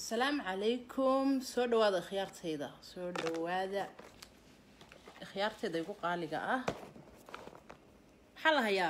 asalaamu calaykum soo dhawaada khiyaartayda soo dhawaada khiyaartayda igu qaaliga ah maxaa la hayaa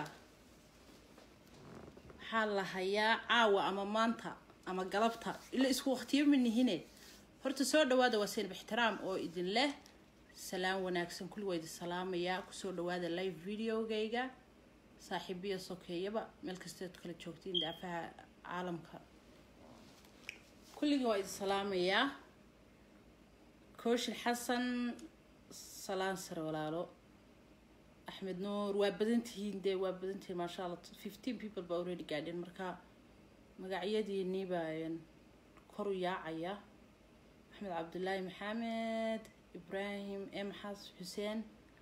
maxaa la hayaa caawa ama maanta ama galabta ila isku waqtiyo manihine horta soo dhawaada waa seenib ixtiraam oo idin leh salaam wanaagsan kulli waa idin salaamayaa kusoo dhawaada live videogayga saaxiibiya sokeeyaba meel kasteed kala joogtiin daafaha caalamka kulligii waa idin salaamayaa kooshin xasan salaan sare walaalo axmed nuur waa badantihiin dee waa badantihiin maasha allah fifteen people baa already gaadheen marka magacyadiinii baa kor u yaacaya maxamed cabdulaahi maxamed ibraahim emxas xuseen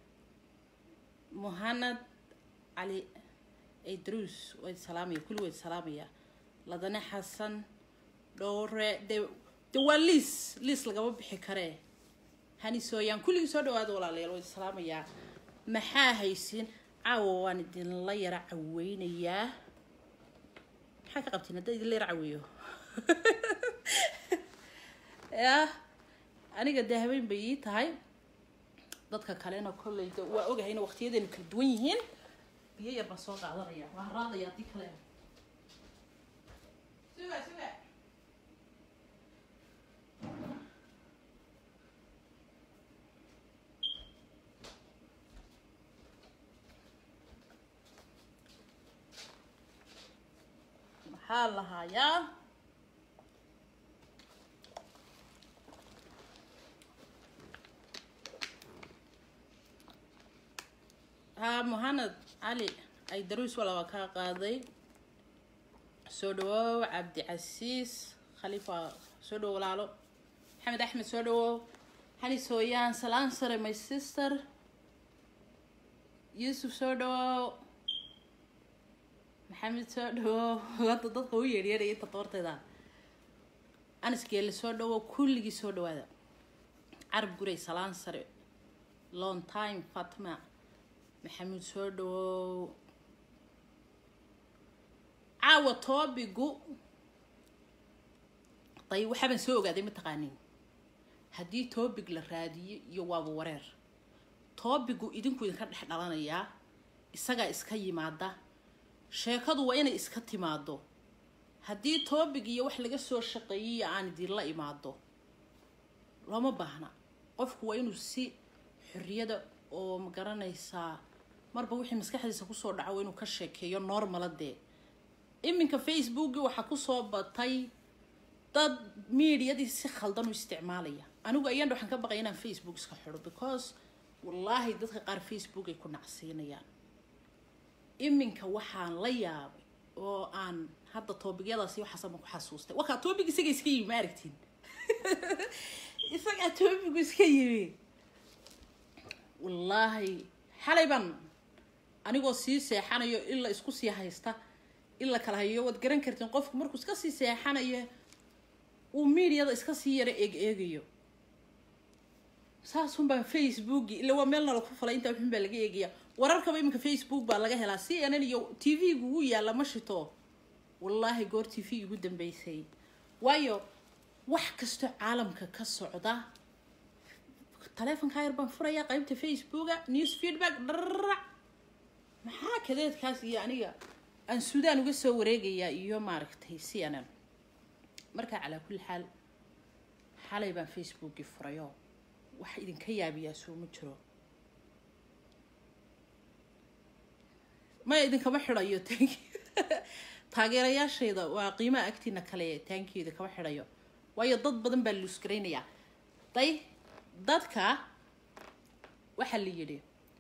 muhanad cali idruus waa idin salaamaya kulli waa idin salaamaya ladane xasan dhowre de de waa liis liis lagama bixi karee hani sooyaan kulligii soo dhawaada walaalayaal waa idin salaamayaa maxaa haysin caawa waan idinla yara caweynayaa maxaa ka qabtiin haddaa idinla yara caweeyo yah aniga dee habeen bay ii tahay dadka kalena kolley de waa ogahayna waqtiyadeenu kala duwan yihiin biyo yar baan soo qaadanaya waa haraadaya haddii kale suga suga maxaa la hayaa haa muhanad cali ay daruus wala waa kaa qaaday soo dhawow cabdicasiis khaliifa soo dhawow walaalo maxamed axmed soo dhawow hani sooyaan salaan sare my sister yuusuf soo dhawow maxamed soo dhawow hadda dadka u yeedhyeedhaya inta doorteeda anisgeele soo dhawow kulligii soo dhawaada carab guray salaan sare long time fatma maxamuud soo dhawow caawa toobigu day waxaabaan soo ogaaday mataqaanin haddii toobig la raadiyo iyo waaba wareer toobigu idinku idinka dhex dhalanayaa isagaa iska yimaada sheekadu waa inay iska timaado haddii toobig iyo wax laga soo shaqeeyiyo aan idinla imaado looma baahna qofku waa inuu si xorriyada oo ma garanaysaa marba wixii maskaxdiisa kusoo dhaco waa inuu ka sheekeeyo normala dee iminka facebooki waxaa kusoo batay dad mediadii si khaldan u isticmaalaya anigu ayaan waxaan ka baqaya inaan facebook iska xidho because wallaahi dadka qaar facebook ay ku nacsiinayaan iminka waxaan la yaabay oo aan hadda toobigyadaasi waxaasama ku xasuustay wakaa toobig isaga iska yimi ma aragtiin isagaa toobigu iska yimi wallaahi xalay baan anigoo sii seexanayo ila isku sii haysta ila kala hayo waad garan kartiin qofku markuu iska sii seexanayo uu mediada iska sii yaro eeg eegayo saasun baan facebooki ila waa meelna laku falay intaa xun baa laga eegaya wararkaba iminka facebook baa laga helaa c n n iyo t v-gu ugu yaalla ma shito wallaahi goor t v igu dambeysay waayo wax kastoo caalamka ka socda taleefonkaa yar baan furayaa qaybta facebooka news feedback dhararac maxaa kadeedkaas iyo aniga aan suudaan uga soo wareegayaa iyo maaragtay c n n markaa calaa kulli xaal xalay baan facebookii furayo wax idinka yaabiyaa soo ma jiro maya idinkama xidhayo tank taageerayaashayda waa qiimaha agtiina kale taankeeda kama xidhayo waayo dad badan baa luusgaraynayaa day dadka waxaa la yidhi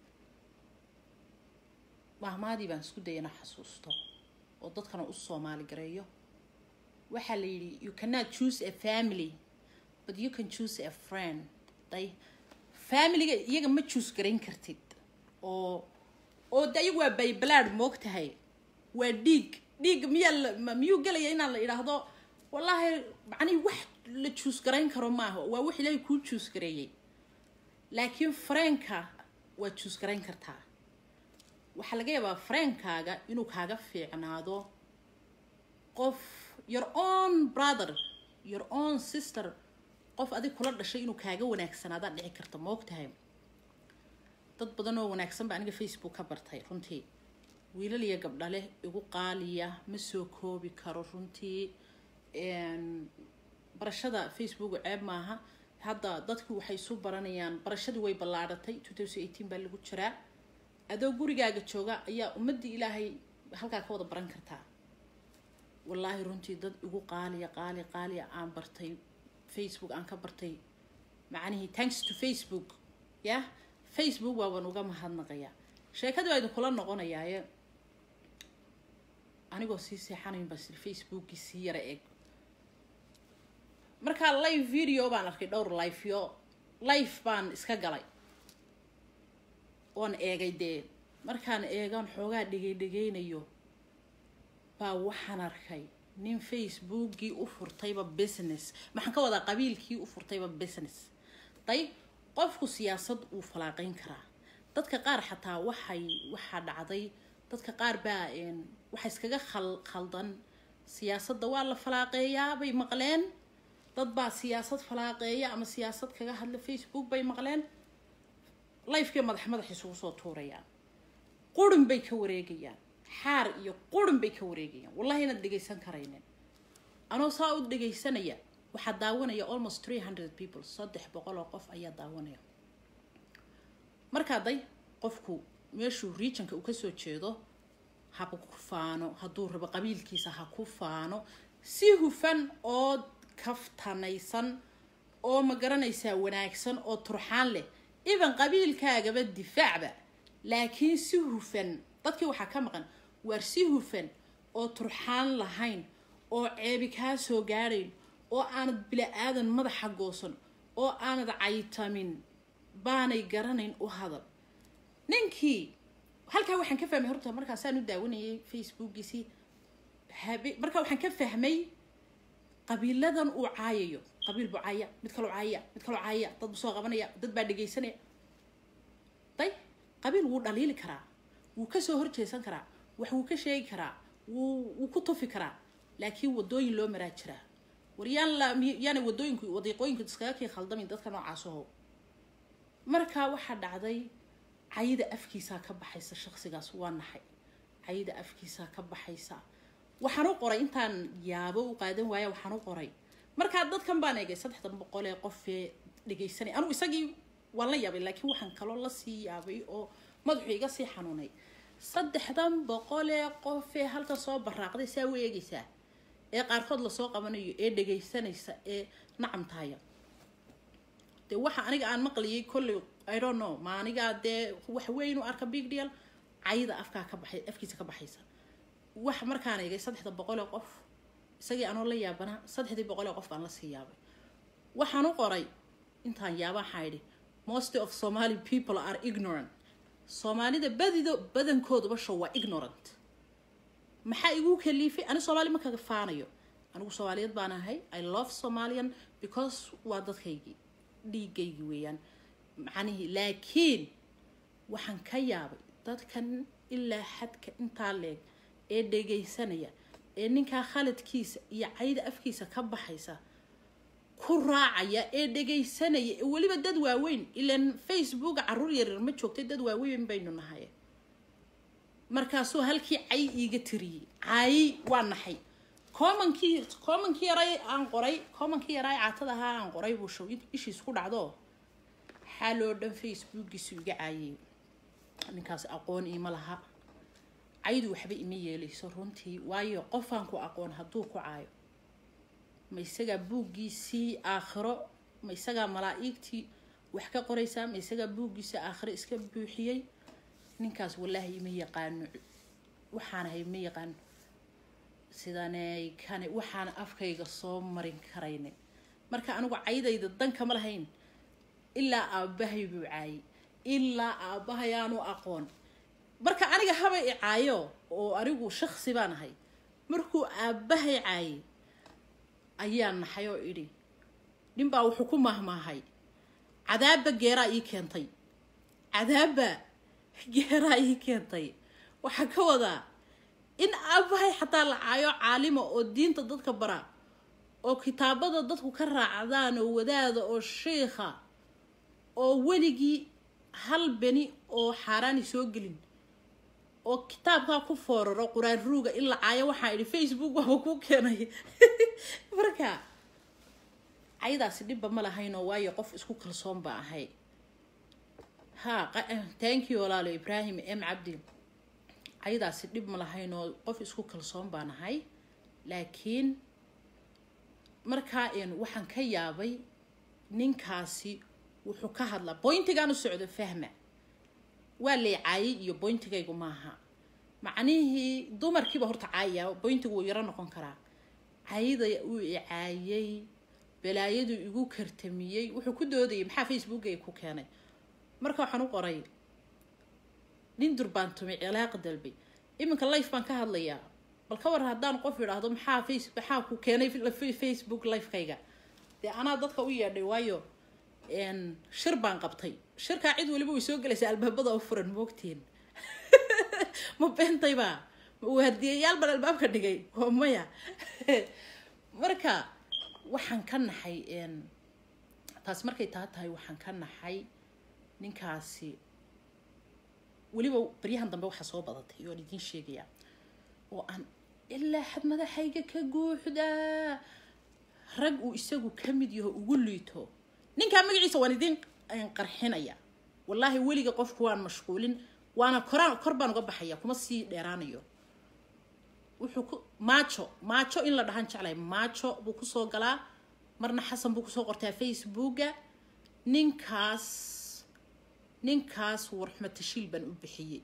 mahmaadii baan isku dayana xasuusto oo dadkana u soomaali gareeyo waxaa la yidhi you cannot choose a family but you can choose a friend day familiga iyaga ma choose garayn kartid oo oo de iyagu waa baybalaad moog tahay waa dhiig dhiig miyaa miyuu gelaya inaan la idhaahdo wallaahi macnihi wax la juus garayn karo maaha waa wax ilaahay kuu juus gareeyey laakiin fareenka waa juus garayn kartaa waxaa laga yaabaa fareenkaaga inuu kaaga fiicnaado qof your own brother your own sister qof adig kula dhashay inuu kaaga wanaagsanaadaa dhici karta ma ogtahay dad badan oo wanaagsan ba aniga facebook ka bartay runtii wiilal iyo gabdha leh igu qaaliya ma soo koobi karo runtii barashada facebook ceeb maaha hadda dadku waxay isu baranayaan barashadii way ballaadhatay two thousand eighteen baa lagu jiraa adoo gurigaaga jooga ayaa ummadii ilaahay halkaa ka wada baran kartaa wallaahi runtii dad igu qaaliya qaali qaaliya aan bartay facebook aan ka bartay macnihii thanks to facebook yah facebook waabaan uga mahadnaqayaa sheekadii baa idinkula noqonayaaye anigoo sii seexanayn baa sir facebookii sii yara eeg markaa live video baan arkay dhowr lifeyo life baan iska galay oon eegay dee markaan eegaan xoogaa dhegay dhegaynayo baa waxaan arkay nin facebookii u furtayba business maxaan ka wadaa qabiilkii u furtayba business dayb qofku siyaasad uu falaaqeyn karaa dadka qaar xataa waxay waxaa dhacday dadka qaar baa waxa iskaga khal khaldan siyaasadda waa la falaaqeeyaa bay maqleen dad baa siyaasad falaaqeeya ama siyaasad kaga hadla facebook bay maqleen lifekii madax madax isugu soo tuurayaan qurin bay ka wareegayaan xaar iyo qurin bay ka wareegayaan wallahi inaad dhegaysan karaynin anoo saa u dhegaysanaya waxaa daawanaya almost three hundred people saddex boqol oo qof ayaa daawanaya markaa day qofku meeshuu regionka uu kasoo jeedo haba ku faano hadduu rabo qabiilkiisa ha ku faano si hufan oo kaftanaysan oo ma garanaysaa wanaagsan oo turxaan leh iban qabiilkaagaba difaacba laakiin si hufan dadkii waxaa ka maqan waar si hufan oo turxaan lahayn oo ceebi kaa soo gaadhayn oo aanad bila-aadan madaxa goosan oo aanad caytamin baanay garanayn u hadal ninkii halkaa waxaan ka fahmay horta markaasaan u daawanayay facebookiisii habe markaa waxaan ka fahmay qabiiladan uu caayayo qabiil buu caaya mid kaloo caayaya mid kaloo caayaya dad buu soo qabanaya dad baa dhegaysanaya day qabiil wuu dhaliili karaa wuu kasoo horjeesan karaa wax wuu ka sheegi karaa wuu wuu ku tufi karaa laakiin wadooyin loo maraa jiraa war yaan la yaana wadooyinku wadiiqooyinku iskaga kii khaldamin dadka noocaasaho markaa waxaa dhacday cayida afkiisaa ka baxaysa shaqsigaas waa naxay cayida afkiisaa ka baxaysa waxaan u qoray intaan yaabo u qaadan waaya waxaan u qoray markaa dadkan baan eegay saddexdan boqol ee qofee dhegaysanay anugu isagii waan la yaabay laakiin waxaan kaloo lasii yaabay oo madaxu iga sii xanuunay saddexdan boqol ee qofee halka soo baraaqday saa u eegaysaa ee qaarkood lasoo qabanayo ee dhegaysanaysa ee nacam tahaya dee waxa aniga aan maqliyay kolley i don't know ma anigaa dee wax weyn u arka big deal cayda afkaa ka baxay afkiisa ka baxaysa wax markaan eegay saddexda boqol ee qof isagii anoo la yaabanaa saddexdii boqol ee qof baan lasii yaabay waxaan u qoray intaan yaabaan xaydhi most of somali people are ignorant soomaalida badido badankooduba show waa ignorant maxaa igu kaliifay ani soomaali ma kaga faanayo anigu soomaaliyeed baan ahay i love somalian because waa dadkaygii dhiigaygi weeyaan macnihii laakiin waxaan ka yaabay dadkan ilaa xadka intaa leeg ee dhegaysanaya ee ninkaa khaladkiisa iyo cayda afkiisa ka baxaysa ku raacaya ee dhegaysanaya ee weliba dad waaweyn ilaan facebooka caruur yaryar ma joogtay dad waaweyn baynu nahay markaasuu halkii cay iiga tiriyey cay waa naxay commonkii commonkii yaray aan qoray commonkii yaray caatada ahaa aan qoray buu show ishiis ku dhacdo xaal oo dhan facebookiisu iga caayay ninkaas aqoon iima laha caydu waxba ima yeelayso runtii waayo qofaan ku aqoon hadduu ku caayo ma isagaa buuggiisii aakhiro ma isagaa malaa-igtii wax ka qoraysaa ma isagaa buuggiisii aakhiro iska buuxiyey ninkaas wallaahi ima yaqaano waxaan ahay ima yaqaano sidaney kane waxaan afkayga soo marin karaynin marka anigu caydayda dankama lahayn ilaa aabbahay buu caayay ilaa aabbahay aanu aqoon marka aniga haba i caayo oo anigu shaksi baan ahay markuu aabbahay caayay ayaa naxay oo idhi ninbaa wuxuu ku mahmaahay cadaabba geeraa ii keentay cadaabba geeraa ii keentay waxaa ka wadaa in aabbahay xataa la caayo caalima oo diinta dadka bara oo kitaabada dadku ka raacdaan oo wadaada oo shiikha oo weligii hal beni oo xaaraani soo gelin oo kitaabkaa ku fooraro quraan ruuga in la caayo waxaa idhi facebook waaba ku keenay marka caydaasi dhibba ma lahaynoo waayo qof isku kalsoon baa ahay ha thank you walaalo ibraahim m cabdi caydaasi dhib ma lahaynoo qof isku kalsoon baan ahay laakiin markaa waxaan ka yaabay ninkaasi wuxuu ka hadlaa boyntigaan u socdo fahma waa lay caayay iyo boyntigaygu maaha macnihii dumarkiiba horta caayaya boyntigu wuu yaro noqon karaa cayda uu icaayay balaayadu igu kartamiyey wuxuu ku doodayay maxaa facebookay ku keenay marka waxaan u qoray nin durbaantumay cilaaq dalbay iminka life baan ka hadlayaa bal ka war haddaan qof idhaahdo maxaa face maxaa ku keenay facebook lifekayga dee anaa dadka u yeedhay waayo shir baan qabtay shirkaa cid waliba way soo gelaysaa albaabada oo furan moogtiin ma beentayba ma waardiyayaal baan albaabka dhigay oo maya marka waxaan ka naxay taasi markay taa tahay waxaan ka naxay ninkaasi weliba baryahan dambe waxaa soo badatay oan idiin sheegayaa oo aan ilaa xad madaxayga ka guuxdaa rag uu isagu ka mid yaho ugu liito ninkaa magaciisa waan idiin qarxinaya wallaahi weliga qofku waan mashquulin waana koraan kor baan uga baxaya kuma sii dheeraanayo wuxuu ku maajo maajo in la dhahan jeclay maajo buu kusoo galaa marna xasan buu kusoo qortaa facebooka ninkaas ninkaas warxumo tashiil baan u bixiyey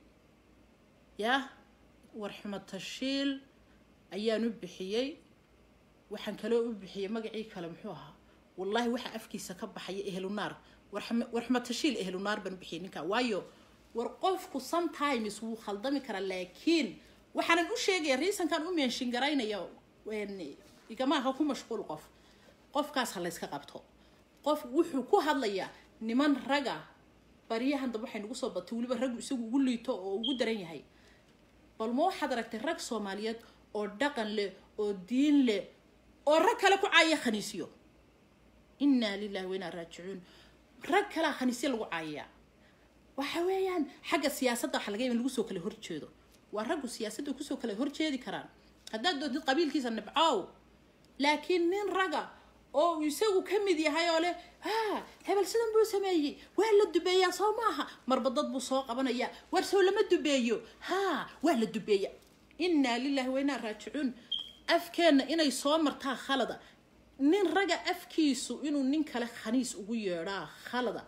yah warxumo tashiil ayaan u bixiyey waxaan kaloo u bixiyey magacii kale muxuu ahaa wallaahi waxaa afkiisa ka baxaya ehlunaar warxumo tashiil ehlunaar baan u bixiyey ninkaa waayo war qofku sometimes wuu khaldami karaa laakiin waxaanan u sheegaya riisankan u meenshin garaynaya igamaaha ku mashquul qof qofkaas ha layska qabto qof wuxuu ku hadlayaa niman raga baryahan dambe waxay nagu soo batay weliba raggu isagu ugu liito oo ugu daran yahay bal ma waxaad aragtay rag soomaaliyeed oo dhaqan leh oo diin leh oo rag kale ku caaya khaniisyo innaa lilahi wa inaa raajicuun rag kalea khaniisyo lagu caayayaa waxa weeyaan xagga siyaasadda waxa laga yaaba in lagu soo kala horjeedo waa raggu siyaasadda kusoo kala horjeedi karaan haddaad doontid qabiilkiisa nibcow laakiin nin raga oo isagu ka mid yahay oo leh ha hebel sidan buu sameeyey waa la dubeeyaa soo maaha marba dad buu soo qabanayaa war soo lama dubeeyo ha waa la dubeeya innaa lilahi wa inaa raajicuun afkeenna inay soo martaa khalada nin raga afkiisu inuu nin kale khaniis ugu yeedhaa khalada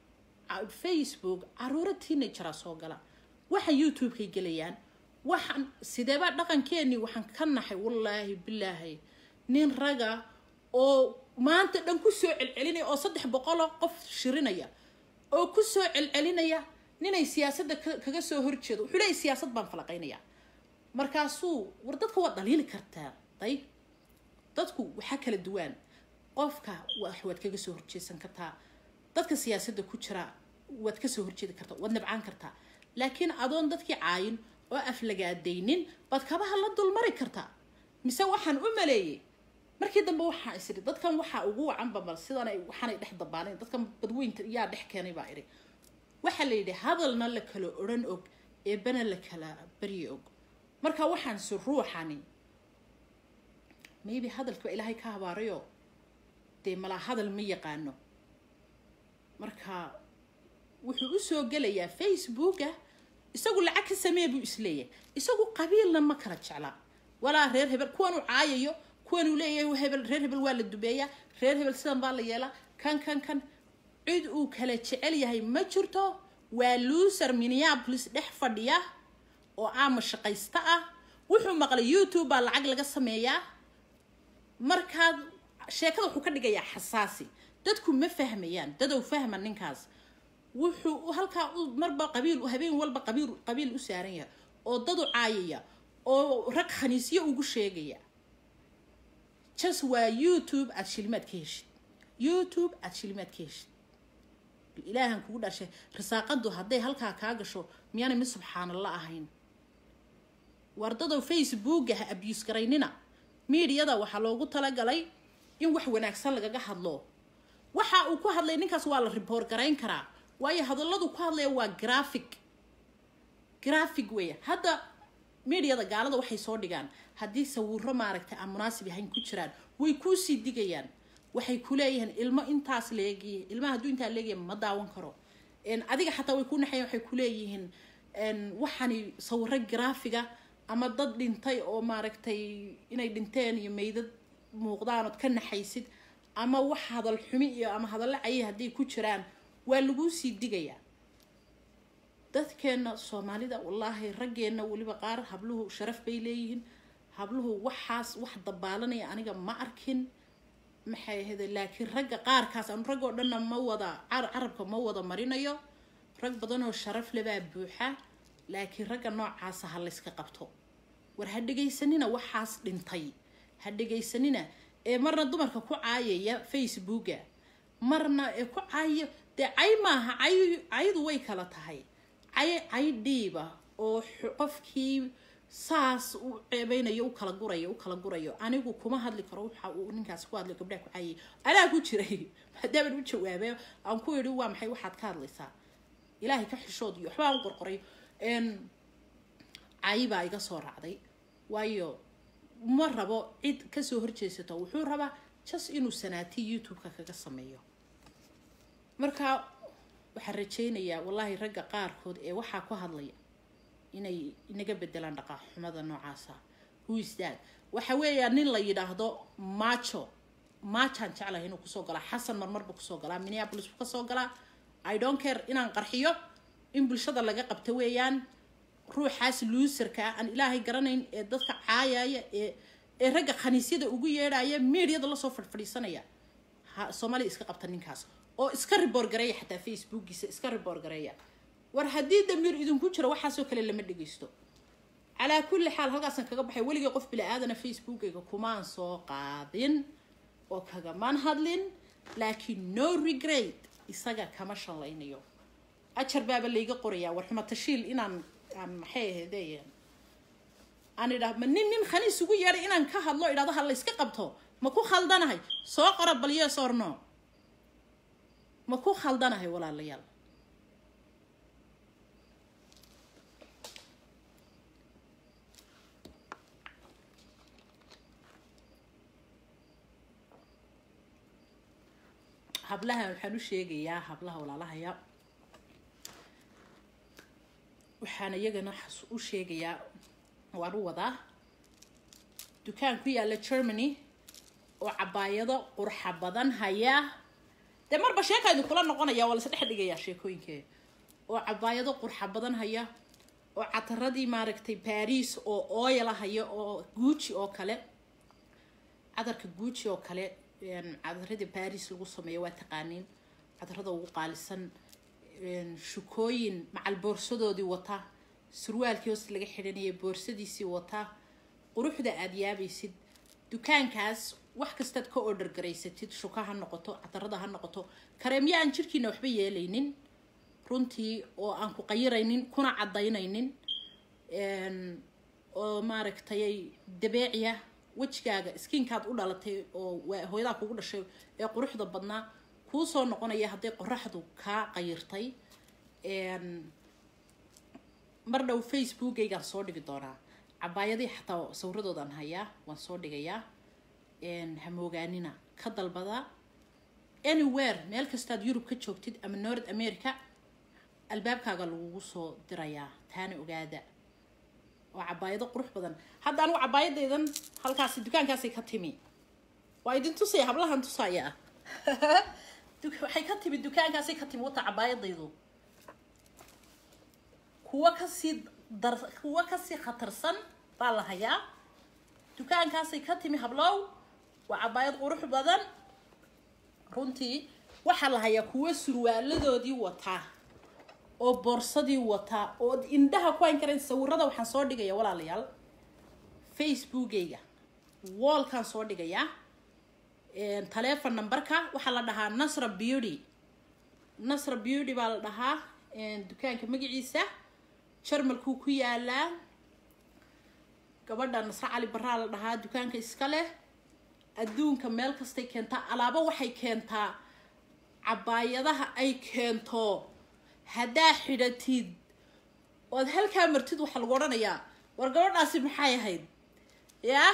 facebook caruuro teenageraa soo gala waxaan youtube-kay gelayaan waxaan sideebaa dhaqankeenii waxaan ka naxay wallaahi bilaahi nin raga oo maanta dhan kusoo celcelinaya oo saddex boqoloo qof shirinaya oo kusoo celcelinaya ninay siyaasadda kaga soo horjeedo wuxuu leeyay siyaasad baan falaqaynayaa markaasuu war dadka waad dhaliili kartaa day dadku waxaa kala duwaan qofka waad kaga soo horjeesan kartaa dadka siyaasadda ku jira waad kasoo horjeedi kartaa waad nabcaan kartaa laakiin adoon dadkii caayin oo aflagaadaynin baad kabaha la dulmari kartaa mise waxaan u maleeyey markii dambe waxaa isiri dadkan waxaa ugu wacanba bal sidan waxaanay dhex dabaanayn dadkan badweynta yaa dhex keenay baa idhi waxaa la yidhi hadalna la kala odhan og eebana la kala baryi og marka waxaan si ruuxani maybe hadalkiiba ilaahay ka habaarayo dee malaa hadal ma yaqaano marka wuxuu usoo gelayaa facebooka isagu lacag ka samee buu isleeyahay isagu qabiilna ma kala jeclaa walaa reer hebel kuwanuu caayayo kuwanuu leeyahay hebel reer hebel waa la dubeeyaa reer hebel sidan baa la yeelaa kan kan kan cid uu kala jecel yahay ma jirto waa luuser minneapolis dhex fadhiya oo aama shaqaysta ah wuxuu maqlay youtube baa lacag laga sameeyaa markaad sheekada wuxuu ka dhigayaa xasaasi dadku ma fahmayaan dadow fahma ninkaas wuxuu halkaa marba qabiil habeen walba qabiil qabiil u saaran yahay oo dadu caayaya oo rag khaniisyo ugu sheegaya jas waa youtube aada shilimaad ka heshid youtube aada shilimaad ka heshid ilaahan kugu dhashay risaaqadu hadday halkaa kaa gasho miyaanay mid subxaanalla ahayn wardadow facebooka ha abuse garaynina miidiyada waxaa loogu talagalay in wax wanaagsan lagaga hadlo waxa uu ku hadlay ninkaas waa la riboor garayn karaa waayo hadalladu ku hadlaya waa graphic graphic weya hadda mediada gaalada waxay soo dhigaan haddii sawiro maaragtay aan munaasib ahayn ku jiraan way kuusii digayaan waxay ku leeyihiin ilmo intaas leegiye ilmaha hadduu intaa leegaya ma daawan karo adiga xataa way ku naxayan waxay ku leeyihiin waxani sawiro graafiga ama dad dhintay oo maaragtay inay dhinteen iyo meydad muuqdaan ood ka naxaysid ama wax hadal xumi iyo ama hadallo cayi hadday ku jiraan waa laguu sii digayaa dadkeena soomaalida wallaahi raggeenna weliba qaar habluhu sharaf bay leeyihiin habluhu waxaas wax dabaalanaya aniga ma arkin maxay ahayde laakiin ragga qaarkaas anu rag oo dhanna ma wada carabka ma wada marinayo rag badanoo sharaf lebaa buuxa laakiin ragga noocaasa ha layska qabto war ha dhegaysanina waxaas dhintay ha dhegaysanina ee marna dumarka ku caayaya facebooka marna ee ku caayo dee cay maaha cay caydu way kala tahay cay cay dhiiba oo qofkii saas u ceebeynayo u kala gurayo u kala gurayo anigu kuma hadli karo waxa uu ninkaas ku hadlay gabdhaha ku caayay anaa ku jiray maadaaban u jawaabay aan ku yidhi waa maxay waxaad ka hadlaysaa ilaahay ka xishood iyo waxbaa u qorqoray cayi baa iga soo raacday waayo ma rabo cid kasoo horjeesato wuxuu rabaa jas inuu sanaati youtube-ka kaga sameeyo marka waxaan rajaynayaa wallaahi ragga qaarkood ee waxaa ku hadlaya inay inaga bedelaan dhaqaaxumada noocaasa huisdaad waxa weeyaa nin la yidhaahdo macho machaan jeclahay inuu kusoo galaa xasan marmar buu kusoo galaa minneapolis buu kasoo galaa i don't care inaan qarxiyo in bulshada laga qabto weeyaan ruuxaas luuserka ah aan ilaahay garanayn ee dadka caayaya ee ee ragga khaniisyada ugu yeedhaya mediada lasoo fadhfadhiisanaya ha soomaaliya iska qabta ninkaas oo iska riboor gareeya xataa facebookiisa iska riboor gareeya war haddii damiir idinku jiro waxaasoo kale lama dhegeysto calaa kulli xaal halkaasaan kaga baxay weligay qof bila-aadana facebookayga kumaan soo qaadin oo kagamaan hadlin laakiin no regret isaga kama shallaynayo ajar baaba layga qorayaa war xuma tashiil inaan aan maxay ahayde aan idha ma nin nin khaniis ugu yeedhay inaan ka hadlo idhahdo ha la yska qabto ma ku khaldanahay soo qora bal yes or no ma ku khaldanahay walaalayaal hablaha waxaan u sheegayaa hablaha walaalahaya waxaan iyagana u sheegayaa waan u wadaa dukaan ku yaalla germany oo cabaayado qurxa badan haya dee marba sheeka idinkula noqonaya waa lasdhex dhigayaa sheekooyinkee oo cabaayado qurxa badan haya oo cataradii maaragtay baris oo oyala haya oo guuji oo kale cadarka guuji oo kale cadaradii baris lagu sameeyo waa taqaaniin cadarada ugu qaalisan shukooyin macal boorsadoodii wata surwaalkii hoos laga xidhanayay boorsadiisii wata quruxda aada yaabaysid dukaankaas wax kastaad ka order garaysatid shuka ha noqoto cadarada ha noqoto kareemyo aan jirkiina waxba yeelaynin runtii oo aan ku qayiraynin kuna cadaynaynin oo maaragtay dabeeciya wejigaaga skiinkaad u dhalatay oo hooyadaa kugu dhashay ee quruxda badnaa kuu soo noqonaya hadday qoraxdu kaa qayirtay mar dhow facebookaygaan soo dhigi doonaa cabaayadii xataa sawiradoodaan hayaa waan soo dhigayaa hamoogaanina ka dalbadaa anywhere meel kastaad yurub ka joogtid ama north america albaabkaaga lagugu soo dirayaa taana ogaada waa cabaayado qurux badan hadda anigu cabaayadeydan halkaasi dukaankaasay ka timi waa idin tusaya hablahan tusaya waxay ka timi dukaankaasay ka timi wata cabaayadaydu kuwa kasii dar kuwa kasii khatarsan baa la hayaa dukaankaasay ka timi hablow waa cabaayad qurux badan runtii waxaa la hayaa kuwa surwaaladoodii wataa oo boorsadii wataa oo indhaha ku hayn karayn sawirada waxaan soo dhigaya walaalayaal facebookayga wallkaan soo dhigayaa taleefon numberka waxaa la dhahaa nasra beauty nasra beauty baa la dhahaa dukaanka magaciisa jarmalkuu ku yaalaa gabadha nasre cali baraa la dhahaa dukaanka iska leh adduunka meel kastay keentaa alaabo waxay keentaa cabaayadaha ay keento haddaa xidhatid ood halkaa martid waxaa lagu odhanayaa war gabadhaasi maxay ahayd yaa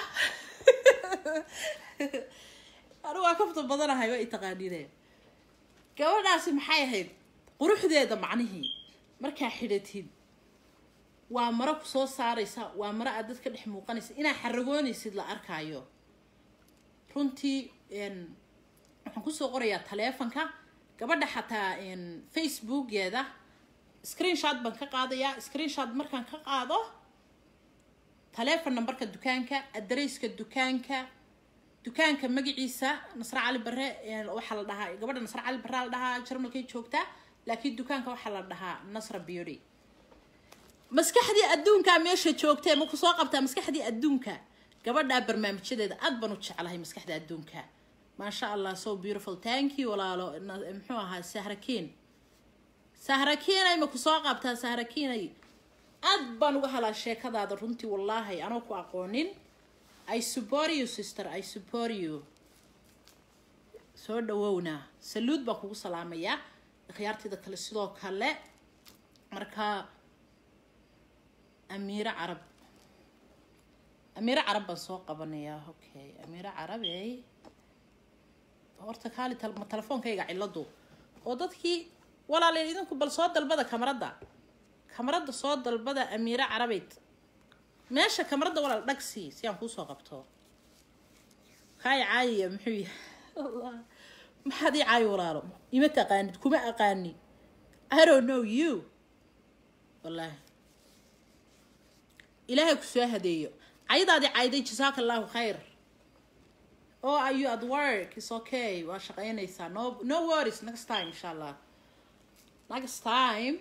anigu waa kafta badanahay waa i taqaaniine gabadhaasi maxay ahayd quruxdeeda macnihii markaa xidhatid waa maro ku soo saaraysa waa maro aad dadka dhex muuqanaysa inaa xaragoonaysid la arkaayo runtii waxaan kusoo qorayaa taleefonka gabadha xataa facebookeeda screenshot baan ka qaadayaa screenshot markaan ka qaado taleefon numberka dukaanka adareyska dukaanka dukaanka magaciisa nasre cali bare waxaa la dhahaa gabadha nasre cali bare la dhahaa jarmalkay joogtaa laakiin dukaanka waxaa la dhahaa nasra beauty maskaxdii adduunkaa meesha joogtee ma ku soo qabtaa maskaxdii adduunka gabadhaa barnaamijyadeeda aad baan u jeclahay maskaxda adduunka maasha allah so beautiful thank you walaalo muxuu ahaa sahrakiin sahrakiinay ma ku soo qabtaa sahrakiinay aad baan uga helaa sheekadaada runtii wallaahi anoo ku aqoonin i support you sister i support you soo dhawowna saluud baan kugu salaamayaa khiyaartayda kale sidoo kale marka amiiro carab amiiro carab baan soo qabanayaa okay amiiro carab ey horta kaali ma telefoonkayga ciladu oo dadkii walaaleel idinku bal soo dalbada kamaradda kamaradda soo dalbada amiiro carabeyd meesha kamaradda walaal dhagsi si aan kuusoo qabto kaay caayiya muxuu yahay maxaad ii caayi walaalo ima taqaanid kuma aqaani i don't know you wallaahi ilaahay ku soo hadeeyo caydaadii cayday jasaaka allahu khayr oh are you at work it's okay waa shaqaynaysaa no no worries next time insha allah next time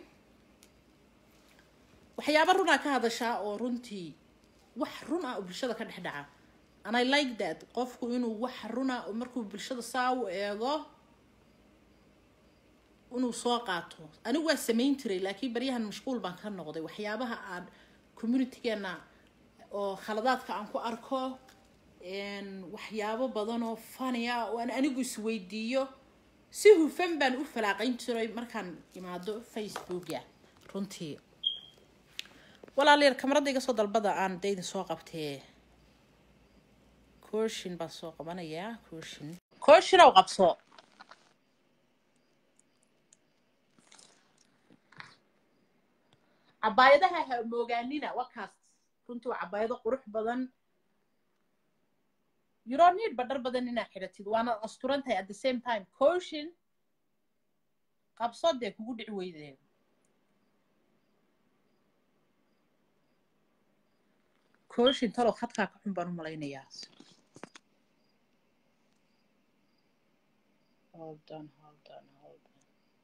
waxyaaba runaa ka hadashaa oo runtii wax run ah oo bulshada ka dhex dhaca and i like that qofku inuu wax runa markuu bulshada saa u eego inuu soo qaato anigu waa samayn jiray laakiin baryahan mashquul baan ka noqday waxyaabaha aan communitygeena oo khaladaadka aan ku arko waxyaabo badan oo fani ah oo aan anigu isweydiiyo si hufan baan u falaaqayn jiray markaan imaado facebooka runtii walaalayaal kamaradda iga soo dalbada aan daydin soo qabtee kooshin baan soo qabanayaa kooshin kooshin ow qabso cabaayadaha ha moogaanina wakaas runtii waa cabaayado qurux badan you don't need badhar badan inaa xidhatid waana asturan tahay at the same time cotion qabso dee kugu dhici weydee cotion talow khadkaa ka xun baan u malaynayaa hold on hold on hold on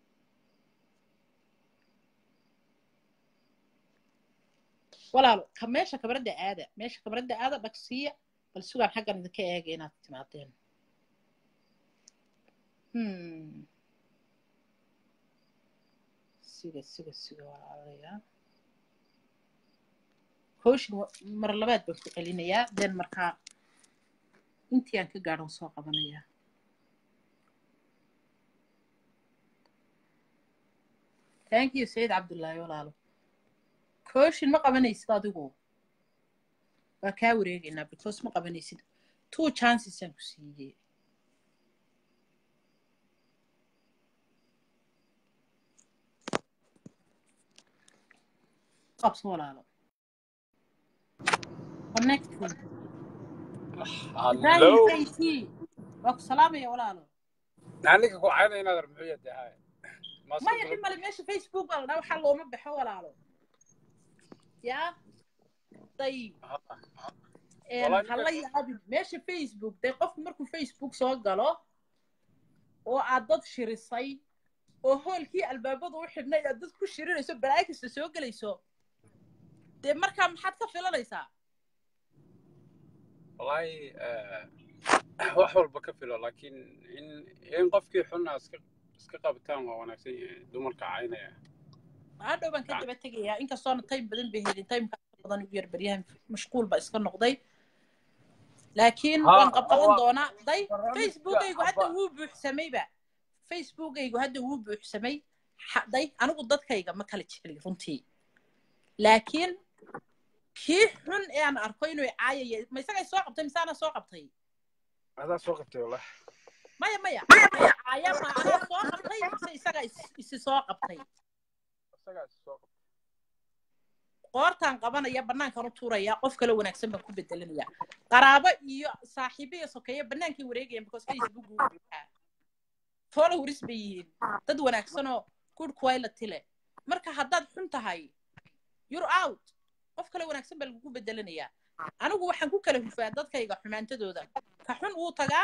walaalo ka meesha kabaradda aada meesha kabaradda aada dhagsiya bal sugaan xaggan idinka eega inaad timaadeen siga siga siga walaalayaa cooshin mar labaad baan ku celinayaa den markaa intii aan ka gaadhan soo qabanayaa thank you sayid cabdullaahi walaalo cooshin ma qabanaysid adigu waa kaa wareegaynaa because ma qabanaysid two chances aan ku siiyey qabso walaalo connect Hello. waa ku salaamaya walaalo Naaniga ku caynay inaad armuxiyad tahay. maya dhimale meesha facebook baa la dhaa waxaa looma baxo walaalo yaa dayib hala yaabin meesha facebook dee qofku markuu facebook soo galo oo aad dad shirisay oo hoolkii albaabada u xidhnay aad dad ku shirinayso balaayo kasta soo gelayso dee markaa maxaad ka filanaysaa Wallahi wax walba ka filo laakiin in in qofkii xunna iska iska qabtaan waa wanaagsan yahay dumarka caynaya. hadhow baan ka daba tegayaa inkastoona time badan bay helin timeka badan ugu yar baryahan mashquul baa iska noqday laakiin Ha, waan qabqaban waa- doonaa day barnaamijka facebookaygu hadda abba- wuu buuxsamayba facebookaygu hadda wuu buuxsamay Ha- day anigu dadkayga ma kala jecli runtii laakiin kii xun ee aan arko inuu caayaya ma isagay soo qabtay mise ana soo qabtay adaa soo qabtay wallah maya maya caaya ma anaa soo qabtay mise isagaa is- isi soo qabtay isagaa is soo qabtay qoortaan qabanaya banaankan u tuuraya qof kale wanaagsan baan ku bedelinaya qaraabo iyo saaxiibo iyo sokeeyo banaankay wareegayaan because facebook uu buuxaa followers bay yihiin dad wanaagsanoo good quality leh marka haddaad xun tahay you're out qof kale wanaagsan baa lagugu bedelinayaa anigu waxaan ku kala hufaa dadkayga xumaantadooda ka xun wuu tagaa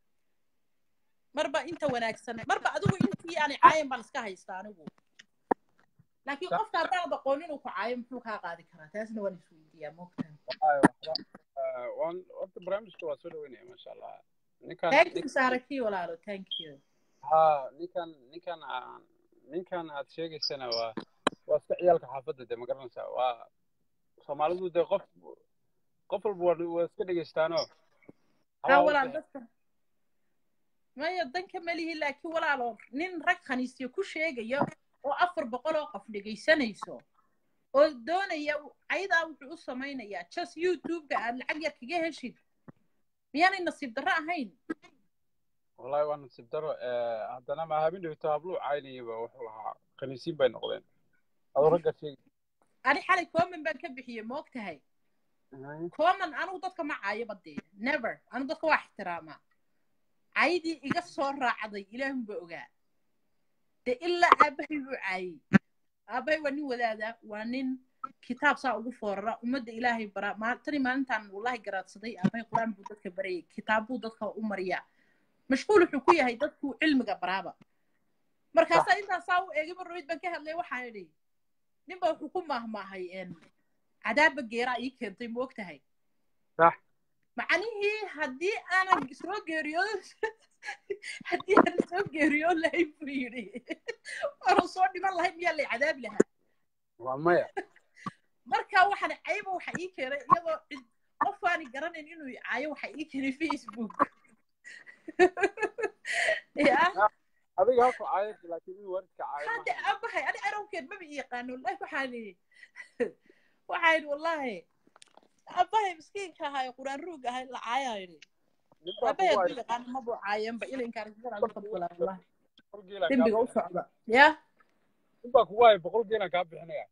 marba inta wanaagsan marba adigu intii aanay caayan baan iska haystaa anigu laakiin Sa- qofka haddaan aqoon inuu ku caayo muxuu kaa qaadi karaa taasna waan isweydiiyaa moogtaa Wallahi, waxba eh, waan horta barnaamijka waa soo dhaweynaya maasha allah ninkan thank you saaraki walaalo thank you ha ninkan ninkan aan ninkan aad sheegaysana waa waa iska ciyaalka xaafadda de ma garanaysaa waa soomaalidu de qof qof walba waa waa iska dhegeystaano haa walaal dadka maya danka malihi laakiin walaalo nin rag khaniisyo ku sheegaya oo afar boqol oo qof dhegaysanayso oo doonaya ayadaa wuxuu u samaynayaa just youtube-ka aad lacag yar kaga heshid miyaanay nasiib darro ahayn wallahi waa nasiib daro eh, haddana ma habin dhibto habluu caynayaba wuxuu lahaa khaniisiin bay noqdeen adoo ragga sheegi ani xalay coman baan ka bixiyey moog tahay coman anigu dadka ma caayo badee never anigu dadka waa ixtiraamaa caydii iga soo raacday ilaahunba ogaa de ilaa aabbahay buu caayey aabbahay waa nin wadaada waa nin kitaab saa ugu foorara ummadda ilaahay bara maal- tani maalintaan wallahi garaadsaday aabbahay qur-aan buu dadka barayay kitaab buu dadka u mariyaa mashquul wuxuu ku yahay dadku cilmiga baraaba markaasaa intaasaa u eegay marroyd baan ka hadlay waxaan idhi ninba wuxuu ku maahmaahay en cadaabba geeraa ii keentay ma og tahay sax macnihii haddii aanan soo geeriyoon haddii aanan soo geeriyoon lahayn buu yidhi waanu soo dhiman lahayn miyaa lay cadaabi lahaa waa maya marka waxaan cayba waxa ii keenay iyadoo cid- qof aani garanayn inuu i caayo waxa ii keenay facebook ya adiga halku caayad laakiin in waridka caayo hadda maaha. abahay ani arawkeed maba i yaqaano wallahi waxaan idhi waxaan idhi wallahi abahay miskiinka ahaa quraan ruug ahay la caayaa idhi Nin baa abahay kugu hadduu haysta yaqaano mabuu caayanba ilinkaan isgaran u fadgulaa wallahi boqol geelaan kaa dembiga u bixinaya. socda ya nin baa kugu haya boqol geelaan kaa bixinaya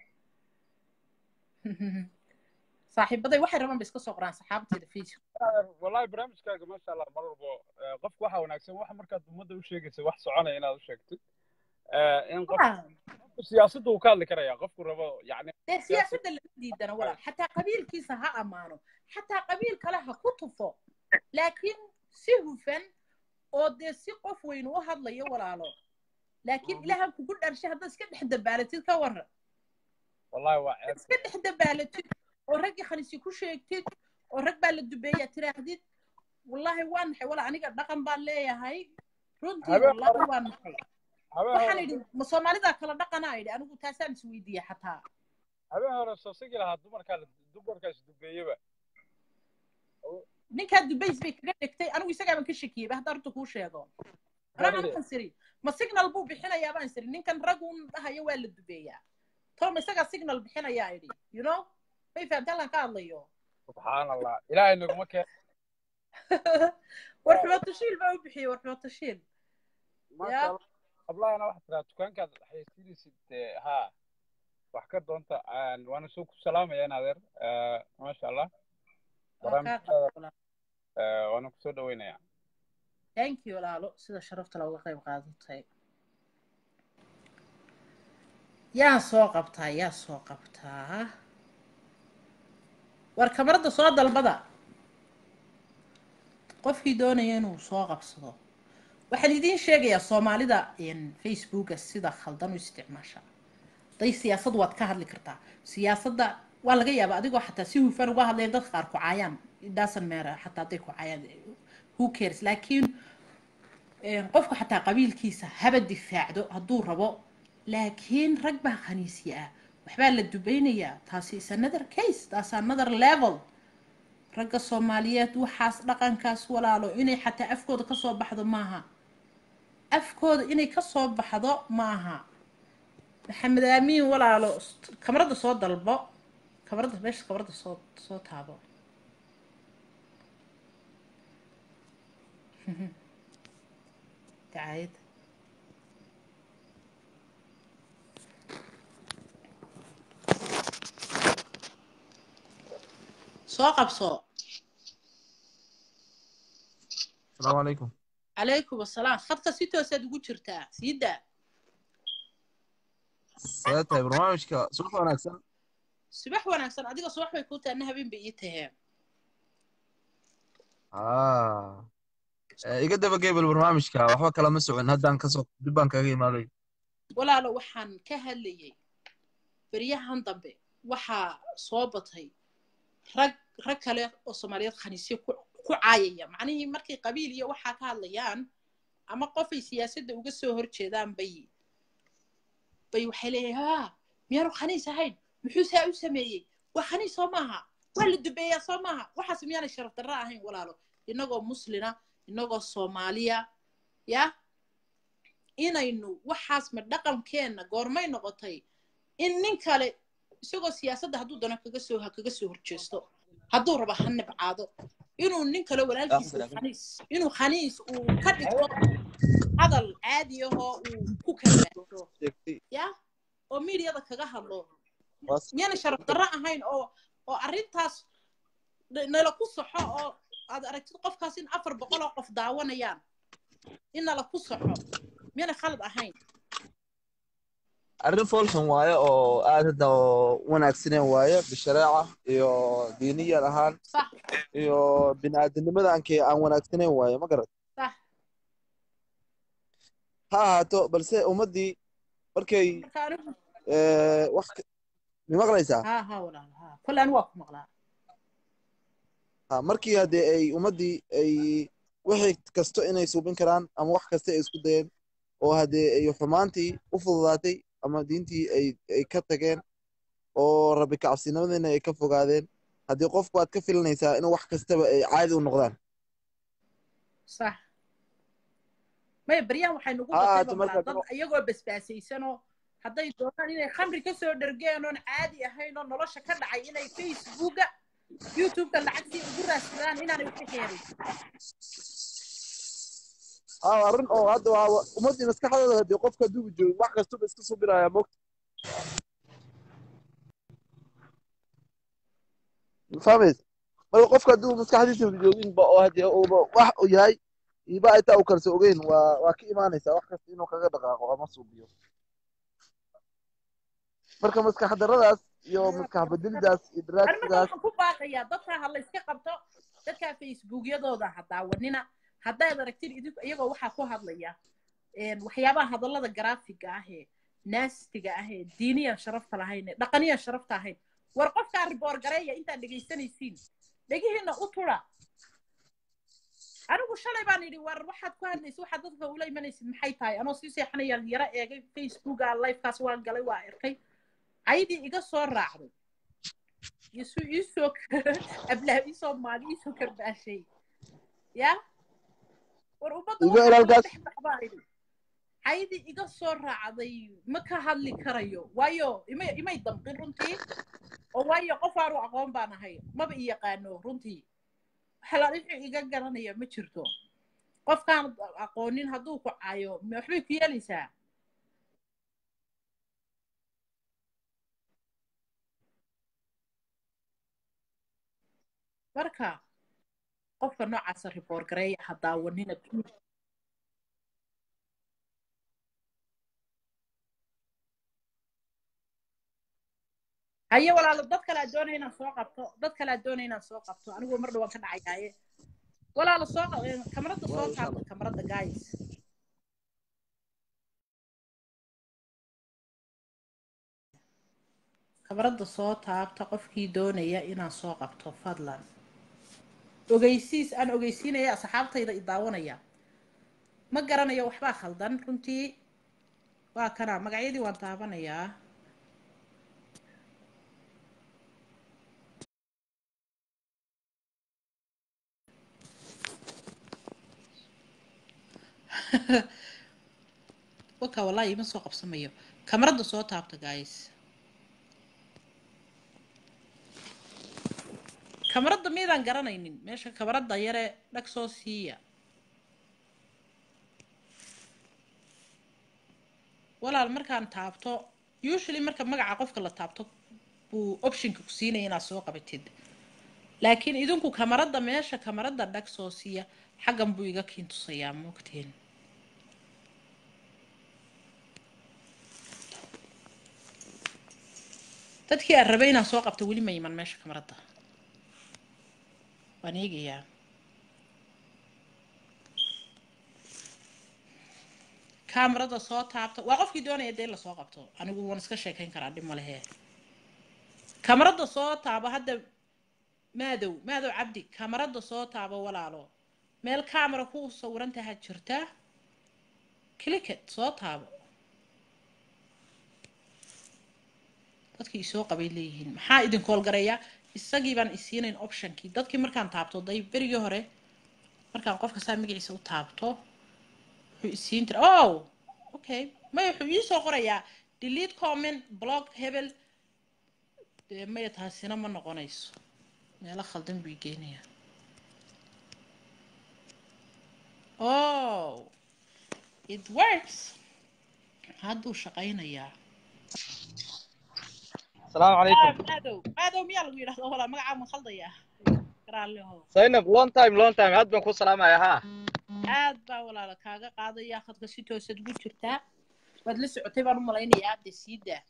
saaxiibaday waxay rabaan ba iska soo qoraan saxaabteeda facebook wallahi barnaamijkaaga maasha allah mar walbo eh, qofku waxa wanaagsan wax markaad ummadda u sheegaysa wax soconaya inaad u sheegtid Eh, in qof qofku siyaasadda uu ka hadli karaya qofku rabo yani dee siyaasadda lama diidana walaal xataa qabiilkiisa ha ammaano xataa qabiil kale ha ku tufo laakiin si hufan oo dee si qof weyn u hadlayo walaalo laakiin Mhm. ilaahan kugu dharshay haddaad iska dhex dabaalatid ka waran wallahi waa ceeb iska dhex dabaalatid oo raggii khanisi ku sheegtid oo rag baa la dubeeya tiraahdid wallahi waa naxay wala aniga dhaqan baan leeyahay runtii Habeen wallahi hore- waa naxay habeen waxaan hore idhi ma soomaalidaa kala dhaqanaa idhi anigu taasaan isweydiiya xataa habeen hore soo sigi lahaa dumarkaa la- dumarkaas dubeeyaba ninkaa dubays bay kaga dhigtay anigu isagaaban ka shakiyeyba hadda horta kuu sheego anaa waxaan siri ma signal buu bixinayaa baan siri ninkan raggun dhahayo waa la dubeeyaa toma isagaa signal bixinayaa idhi you know may fahamta halkan ka hadlayo subxaan allah ilaahay naguma keen war xumatashiil baa u bixiyey war xumatashiil maasha Ya. allah ablahana waxaad tiraa dukaankaad xayeysiinaysid eh, haa wax ka doonta aan- waana soo ku salaamaya in adeer Eh, maasha allah barnaamijkaada eh, waana kusoo dhaweynaya thank you walaalo sida sharafta looga qayb qaadatay yaa soo qabtaa yaa soo qabtaa war kamarada soo dalbada qofkii doonaya inuu soo qabsado waxaan idiin sheegayaa soomaalida facebooka sida khaldan u isticmaasha haday siyaasad waad ka hadli kartaa siyaasadda waa laga yaabaa adigoo xataa si hufan uga hadlaya dadka qaar ku caayaan dasan meera xataa hadday ku caayaan who cares laakiin qofku xataa qabiilkiisa haba difaacdo hadduu rabo laakiin rag baa khaniisya ah waxbaa la dubaynayaa taasi is another case taas another level ragga soomaaliyeed waxaas dhaqankaas walaalo inay xataa afkooda kasoo baxdo maaha afkooda inay kasoo baxdo maaha maxamed aamiin walaalo kamarada soo dalbo kamarada meesha kamarada soo soo taabo dacaayad soo qabso السلام عليكم calaykum asalaam khadka si toosaad ugu jirtaa sii daa sidee tahay barnaamijka subax wanaagsan subax wanaagsan adiga subax bay kuu tahay na habeen bay ii taheen ah Eh, iga daba geebel barnaamijka waxba kalama socon haddaan kasoo dib baan kaga imaaday walaalo waxaan ka hadlayay beryahan dambe waxaa soo batay rag rag kale oo soomaaliyeed khaniisyo ku ku caayaya macnihii markay qabiil iyo waxaa ka hadlayaan ama qofay siyaasadda uga soo horjeedaan bay bay waxay leeyahay haa miyaanu khaniis ahayn muxuu saa u sameeyey waa khaniis soo maaha waa la dubeeyaa soo maaha waxaas miyaanay sharaf darro ahayn walaalo innagoo muslina innagoo soomaaliya ya inaynu waxaas ma dhaqankeenna goormay noqotay in nin kale isagoo siyaasadda hadduu dano kaga soo ha kaga soo horjeesto hadduu rabo ha nibcaado inuu nin kale walaalkiisa khaniis inuu khaniis uu ka dhigto hadal caadi ahoo uu ku kalbaasho ya oo miidiyada kaga hadlo miyana sharaf darro ahayn oo oo arrintaas n- nala ku saxo oo aad aragtid qofkaas in afar boqol oo qof daawanayaan in nala ku saxo miyana khalad ahayn arrin foolxun waaye oo aad hadda oo wanaagsaneen waaye bishareeca iyo diiniyan ahaan sax iyo bini'aadanimada aanke aan wanaagsaneen waaye ma garat sax ha ahaato balse ummaddii markay marka anigu eh, wax ka- mi maqlaysaa ha ha walaal ha kolle anigu waa ku maqlaa ha markii haddee ay ummaddii ay wixii kasto inay suubin karaan ama wax kasta ay isku dayeen oo haddee ay xumaantii u fududaatay ama diintii ay ay ka tageen oo rabbi kacabsinimadina ay ka fogaadeen haddii qofku aad ka filanaysaa in wax kastaba ay caadi u noqdaan sax maya beryahan waxay nagu Ha ahaato batay marka dad iyagoo basbaasaysanoo hadday doonaan inay khamri ka soo dhergeen oon caadi ahayn oo nolosha ka dhacay inay facebooka youtubeka lacagtii ugu raadsadaan inaanay waxka heelin aa arrin oo hadda waa ummaddii maskaxdooda haddii qofka hadduu joogin wax kastuba iska subinayaa mogta fahmaysa marka qofka hadduu maskaxdiisa joogin ba oo haddii uuba wax uu yahay iba ay taa u kalso ogeyn waa waa ka imaanaysaa wax kasta inuu kaga dhaqaaqo ama suubiyo marka maskax darradaas iyo maskax bedelidaas iyo ani marka daraagsigaas waxaan ku baaqayaa dadka ha layska qabto dadka facebookyadooda ha daawanina haddaad aragtid idinku iyagoo waxaa ku hadlaya een, waxyaabaha hadallada garaafiga ah ee naastiga ah ee diiniyan sharafta lahayn ee dhaqaniyan sharafta ahayn war qofkaa riboor gareeya intaad dhegaysanaysiin dhegihiina u tudha anigu shalay baan idhi war waxaad ku hadlaysa waxaad dadka ula imanaysid maxay tahay anoo sii seexanayaan yaro eegay facebooka livekaas waan galay waa arkay caydii iga soo raacday isu iisoo ablaha iisoo maali iisoo karbaashay ya war ummadda Iga waxaa kala ilaalkaas. dhex baxbaa idhi caydii iga soo raacday ma ka hadli karayo waayo imay imay damqin runtii oo waayo qof aanu aqoon baan ahay maba i yaqaano runtii xalaal wixii iga garanaya ma jirto qofkaan aqoonin hadduu ku caayo ma waxbay ku yeelaysaa marka qofka noocaasa riboor gareeya ha daawanina haye walaalo dad kale aad doonaya inaan soo qabto dad kale aad doonaya inaan soo qabto anigu mar dhawaan ka dhacayaaye walaalo soo qa- kamarada soo taabta kamarada guys kamarada soo taabta qofkii doonaya inaan soo qabto fadlan ogeysiis aan ogeysiinaya asxaabtayda i daawanaya ma garanayo waxbaa khaldan runtii waa kana magacyadii waan taabanayaa waka wallahi ima soo qabsamayo kamarada soo taabta guys kamarada miydaan garanaynin meesha kamarada yare dhag soo siiya walaal markaan taabto usually marka magaca qofka la taabto buu optionka ku siinaya inaad soo qabatid laakiin idinku kamarada meesha kamarada dhag soo siiya xaggan buu iga kiin tusayaa moogteen dadkii aan rabay inaan soo qabto weli ma iman meesha kamarada waan eegayaa kamarada soo taabta waa qofkii doonaya dee lasoo qabto anigu waan iska sheekayn karaa dhib malehe kamarada soo taabo hadda maadow maadow cabdi kamarada soo taabo walaalo meel camera ku sawiran taha jirta clicket soo taabo dadkii isoo qabay leeyihiin maxaa idin koolgareeya isagii baan isiinayn optionkii dadkii markaan taabto day berigii hore markaan qofka saa magaciisa u taabto wuxuu isiin jira oh okay maya wuxuu iisoo qorayaa delete comment blog hebel dee maya taasina ma noqonayso meelo khaldan buu geenayaa oh it works hadduu shaqaynayaa السلام عليكم maadow maadow miyaa lagu yidhahdo walaa magacaa ma khaldayaa garaalleho زينب لون تايم لون تايم عاد بنكون سلام يا ها aad baa walaala kaaga qaadaya khadka si toosad ugu jirtaa waad la socotay baan u malaynayaa hadda sii daa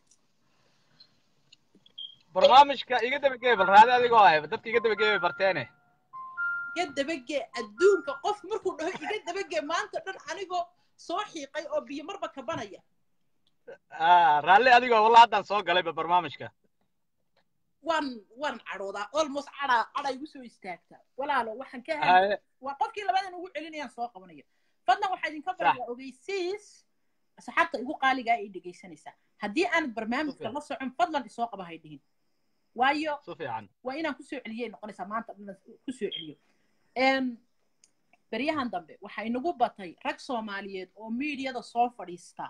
برنامجك iga daba geebal raadi adigoo ah dadka iga daba geebay barteene iga dabagee adduunka qof markuu dhaho iga dabagee maanta dhan anigoo soo xiiqay oo biyo marba kabanaya ah raalli adigoo wallah haddaan soo galayba barnaamijka waan waan cadhoodaa almost cadhaa cadha igu soo istaagtaa walaalo waxaan ka hadlay haye waa qofkii labadan ugu celinayaan soo qabanayo fadlan waxaa idinka barayaa ogeysiis asxaabta igu qaaligaa ay dhegaysanaysaa haddii aanad barnaamijka Super. la socon fadlan isoo qaba hay dhihin waayo si fiican waa inaan kusoo celiyay noqonaysaa maanta dhan kusoo celiyo Em, beryahan dambe waxaa inagu batay rag soomaaliyeed oo miidiyada soo fadhiista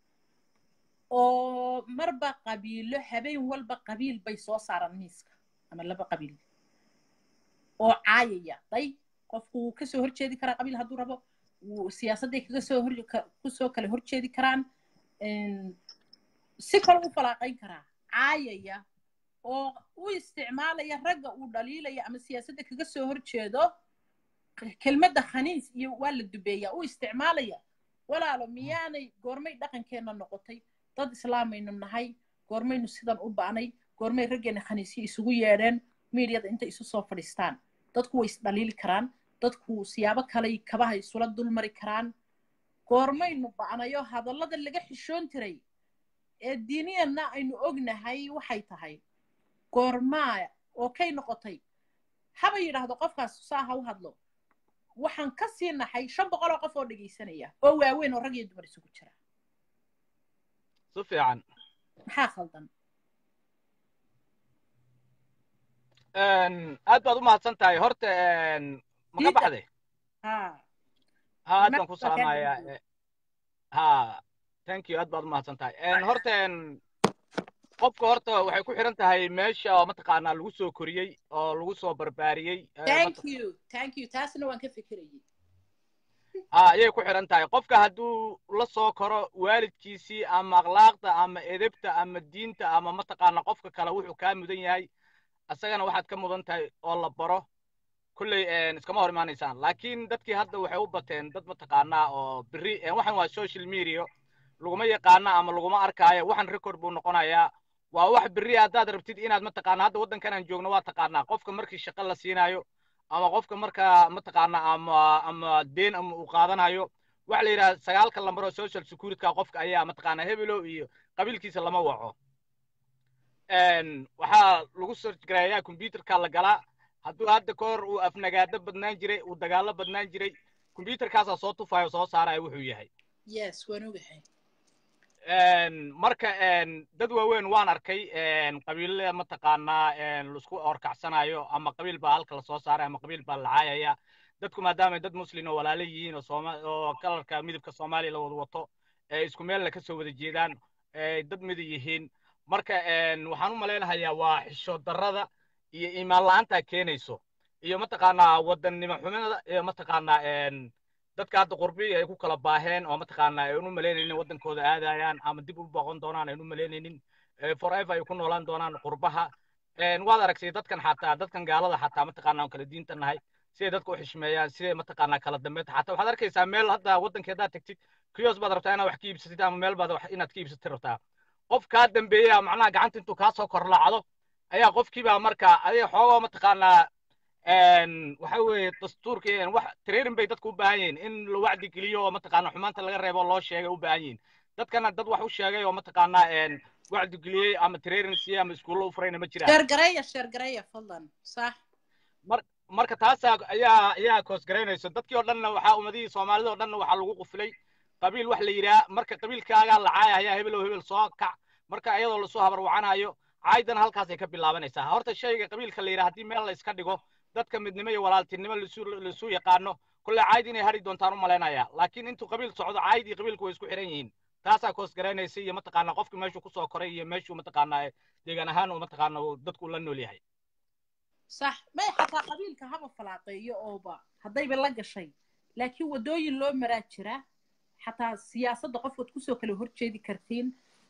oo marba qabiilo habeen walba qabiil bay soo saaraan miiska ama laba qabiil oo caayaya day qofku wuu kasoo horjeedi karaa qabiil hadduu rabo wuu siyaasadday kaga soo hor ka- kusoo kale horjeedi karaan Em, si kale u falaaqayn karaa caayaya oo u isticmaalaya ragga uu dhaliilaya ama siyaasadda kaga soo horjeedo k- kelmadda khaniis iyo waa la dubeeyaa u isticmaalaya walaalo miyaanay goormay dhaqankeenna noqotay dad islaamaynu nahay goormaynu sidan u ba'nay goormay raggeena khaniisyo isugu yeedheen miidyada intay isu soo fadhiistaan dadku way isdhaliili karaan dadku siyaabo kaley kabaha isula dulmari karaan goormaynu ba'nayo hadallada laga xishoon jiray ee diiniyanna aynu ognahay waxay tahay goormaa oo kay noqotay haba yidhaahdo qofkaas saa ha u hadlo waxaan ka sii naxay shan boqol oo qof oo dhegaysanaya oo waaweyn oo rag iyo dumar isugu jira si fiican maxaa khaldan aad baad u mahadsan tahay horta ma ka Diida. baxday ha ha aad baan ku Barnaamijka waa kaa salaamayaa dhegeysanaya. ha thank you aad baad u mahadsan tahay horta qofka horta waxay ku xiran tahay meesha oo mataqaanaa lagu soo koriyey oo lagu soo barbaariyey eh, thank mat- you thank you taasna waan ka fikirayay ha ayay ku xiran tahay qofka hadduu la soo koro waalidkiisii ama akhlaaqda ama edebta ama diinta ama mataqaana qofka kale wuxuu kaa mudan yahay asagana waxaad ka mudan tahay oo la baro kulley iskama hor imaanaysaan laakiin dadkii hadda waxay u bateen dad mataqaanaa oo beri waxan waa social media laguma yaqaana ama laguma arkaayo waxan record buu noqonayaa waa wax beri haddaad rabtid inaad mataqaana hadda waddankan aan joogno waa taqaanaa qofka markii shaqo la siinayo ama qofka markaa mataqaana ama ama deen ama uu qaadanayo waxa la yidhaha sagaalka lambar oo social securityka qofka ayaa mataqaana hebelo iyo qabiilkiisa lama waco waxaa lagu search gareeyaa computerka la galaa hadduu hadda ka hor uu afnagaado badnaan jiray uu dagaalo badnaan jiray computerkaasaa soo tufayo soo saaraya wuxuu yahay yes waan ogahay marka dad waaweyn waan arkay qabiilada mataqaanaa laisku horkacsanayo ama qabiil baa halka lasoo saaray ama qabiil baa la caayaya dadku maadaama dad muslin oo walaalo yihiin oo sooma oo kalarka midabka soomaaliya la wada wato ee isku meelna ka soo wada jeedaan ee dad mida yihiin marka waxaan u malaynahayaa waa xishood darrada iyo iimaan la'aanta keenayso iyo mataqaanaa wadannimo xumada iyo mataqaanaa dadka hadda qurbi ay ku kala baaheen oo mataqaanaa aynu malaynaynin waddankooda aadayaan ama dib u boqon doonaan aynu malaynaynin forever ay ku noolaan doonaan qurbaha waad aragtay dadkan xataa dadkan gaalada xataa mataqaanaa aan kala diinta nahay siday dadka u xishmeeyaan siday mataqaanaa kala dambeynta xataa waxaad arkaysaa meel hadda waddankii haddaad tagtid kiyos baad rabtaa inaad wax ka iibsatid ama meel baad wax inaad ka iibsatid rabtaa qof kaa dambeeya macnaha gacanta intuu kaa soo korlaacdo ayaa qofkiiba marka adiga xoogoo mataqaanaa waxa weeye dastuurka wax training bay dadku u baahan yihiin in la wacdi geliyo oo mataqaanaa xumaanta laga reebo loo sheegay u baahan yihiin dadkana dad wax u sheegay oo mataqaanaa wacdi geliyey ama training siiyey ama iskuulo u furayna ma jiraan sheergareeya sheergareeya fadlan sax marka taasaa ayaa ayaa koosgaraynayso dadkii oo dhanna waxaa ummadihii soomaalida oo dhanna waxaa lagu qufilay qabiil wax la yidhaha marka qabiilkaagaa la caaya ayaa hebel oo hebel soo kac marka iyadoo lasoo habarwacanayo caaydan halkaasay ka bilaabanaysaa horta shayga qabiilka la yidhaha haddii meel la iska dhigo dadka midnimo iyo walaaltinimo lasu yaqaano kulle cayd inay hadhi doontaan u malaynaya laakiin intuu qabiil socdo cayd iyo qabiilku way isku xiran yihiin taasaa koosgaraynaysa iyo mataqaanaa qofki meeshuu kusoo koray iyo meeshuu mataqaanaa deegaan ahaan uu mataqaanaa dadku la nool yahay sax may xataa qabiilka haba falaaqeeyo ooba haddayba la gashay laakiin waddooyin loo maraa jira xataa siyaasadda qofkaad kusoo kala horjeedi kartiin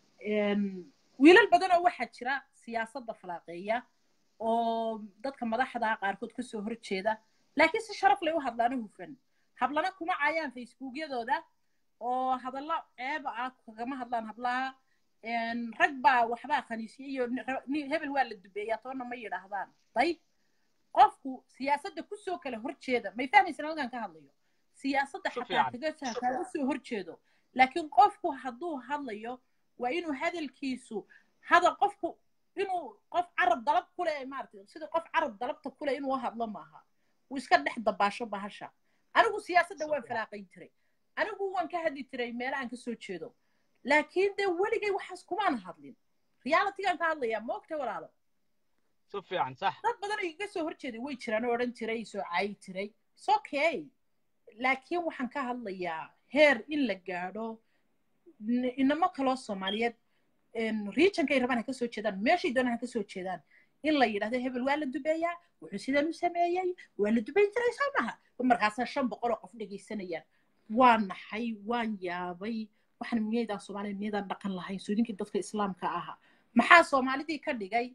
wiilal badan oo waxaa jira siyaasadda falaaqeeya oo dadka madaxda qaarkood kasoo horjeeda laakiin si sharaf lay u hadlaana hufan hablana kuma caayaan facebookyadooda oo hadallo ceeba ah kagama hadlaan hablaha rag baa waxbaa khaniisiyey iyo hebel waa la dubeeyaa toonna ma yidhaahdaan dayb qofku siyaasadda kusoo kala horjeeda may fahmaysan halkan ka hadlayo siyaasadda xataa kaga kaaga soo horjeedo laakiin qofku hadduu hadlayo waa inuu hadalkiisu hadal qofku inuu qof carab dalab kule maarata sida qof carab dalabta kule inuu hadlo maaha uu iska dhex dabaasho bahasha anigu siyaasadda waan falaaqayn jiray anigu waan ka hadli jiray meela aan kasoo jeedo laakiin dee weligay waxaas kumaan hadlin realitygaan ka hadlayaa ma ogta walaalo si fiican sax dad badan oo iga soo horjeeday way jiraan oo odhan jiray soo caayi jiray is okay laakiin waxaan ka hadlayaa heer in la gaadho inamo kaloo soomaaliyeed regionkay rabaan ha kasoo jeedaan meeshay doonaan ha kasoo jeedaan in la yidhahdo hebel waa la dubeeyaa wuxuu sidan u sameeyey waa la dubayn jiray soo maha markaasaa shan boqol oo qof dhegaysanayaan waan naxay waan yaabay waxaan miyaydaan soomaaliya miyaydaan dhaqan lahayn soodinkii dadka islaamka ahaa maxaa soomaalidii ka dhigay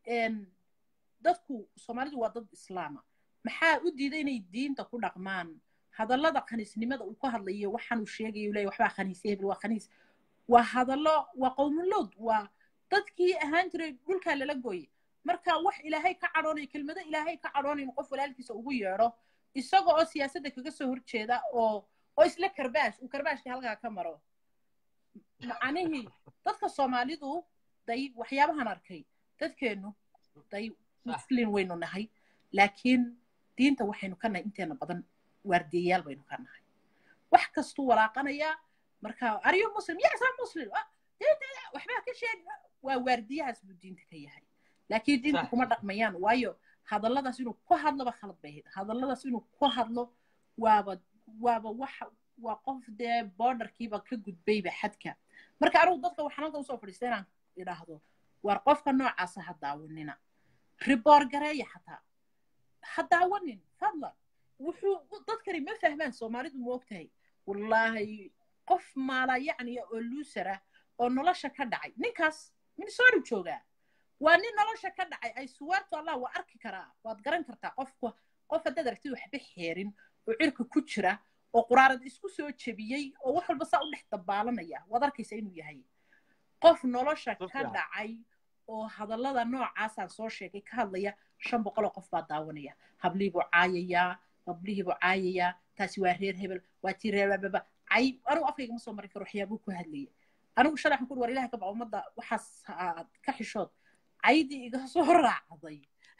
dadku soomaalidu waa dad islaama maxaa u diiday inay diinta ku dhaqmaan hadallada khaniisnimada uu ka hadlayo waxaanuu sheegayo leeyahy waxbaa khaniisya hebel waa khaniis waa hadallo waa qowmulowd waa dadkii ahaan jiray dhulkaa lala gooye marka wax ilaahay ka cadhoonaya kelmado ilaahay ka cadhoonaya qof walaalkiisa ugu yeedho isaga oo siyaasadda kaga soo horjeeda oo oo isla karbaash uu karbaashka halkaa ka maro macnihii dadka soomaalidu day waxyaabahan arkay dadkeennu day muslin waynu nahay laakiin diinta waxaynu ka nahay inteena badan waardiyayaal baynu ka nahay wax kastuu walaaqanayaa marka ariyo muslim yasaa muslim waxbaa ka sheeg waa waardiyahaas buu diinta ka yahay laakiin diinta kuma dhaqmayaan waayo hadalladaas inuu ku hadloba khalad bay ahayd hadalladaas inuu ku hadlo waaba waaba waxa waa qof dee borderkiiba ka gudbayba xadka marka anigu dadka waxaan halka usoo fadhiista inaan idhaahdo waar qofka noocaasa ha daawanina riboor gareeya xataa ha daawanin fadlan wuxuu dadkani ma fahmaan soomaalidu ma ogtahay wallaahi qof maala yacni oo luusara oo nolosha ka dhacay ninkaas minnesota joogaa waa nin nolosha ka dhacay ay suwaartu allah waa arki karaa waad garan kartaa qofka qof haddaad aragtid waxba xeerin oo cirka ku jira oo quraarad isku soo jebiyey oo wax walba saa u dhex dabaalanaya waad arkaysa inuu yahay qof nolosha ka dhacay oo hadallada noocaasaan soo sheegay ka hadlaya shan boqol oo qof baa daawanaya hablihii buu caayayaa hablihii buu caayayaa taasi waa reer hebel waa tii reer bababa cay anigu afkayga ma soo marin karo waxyaabuu ku hadlaya anigu shalay waxaan ku war ilahay ka baqa ummadda waxaas aad ka xishood caydii iga soo raacday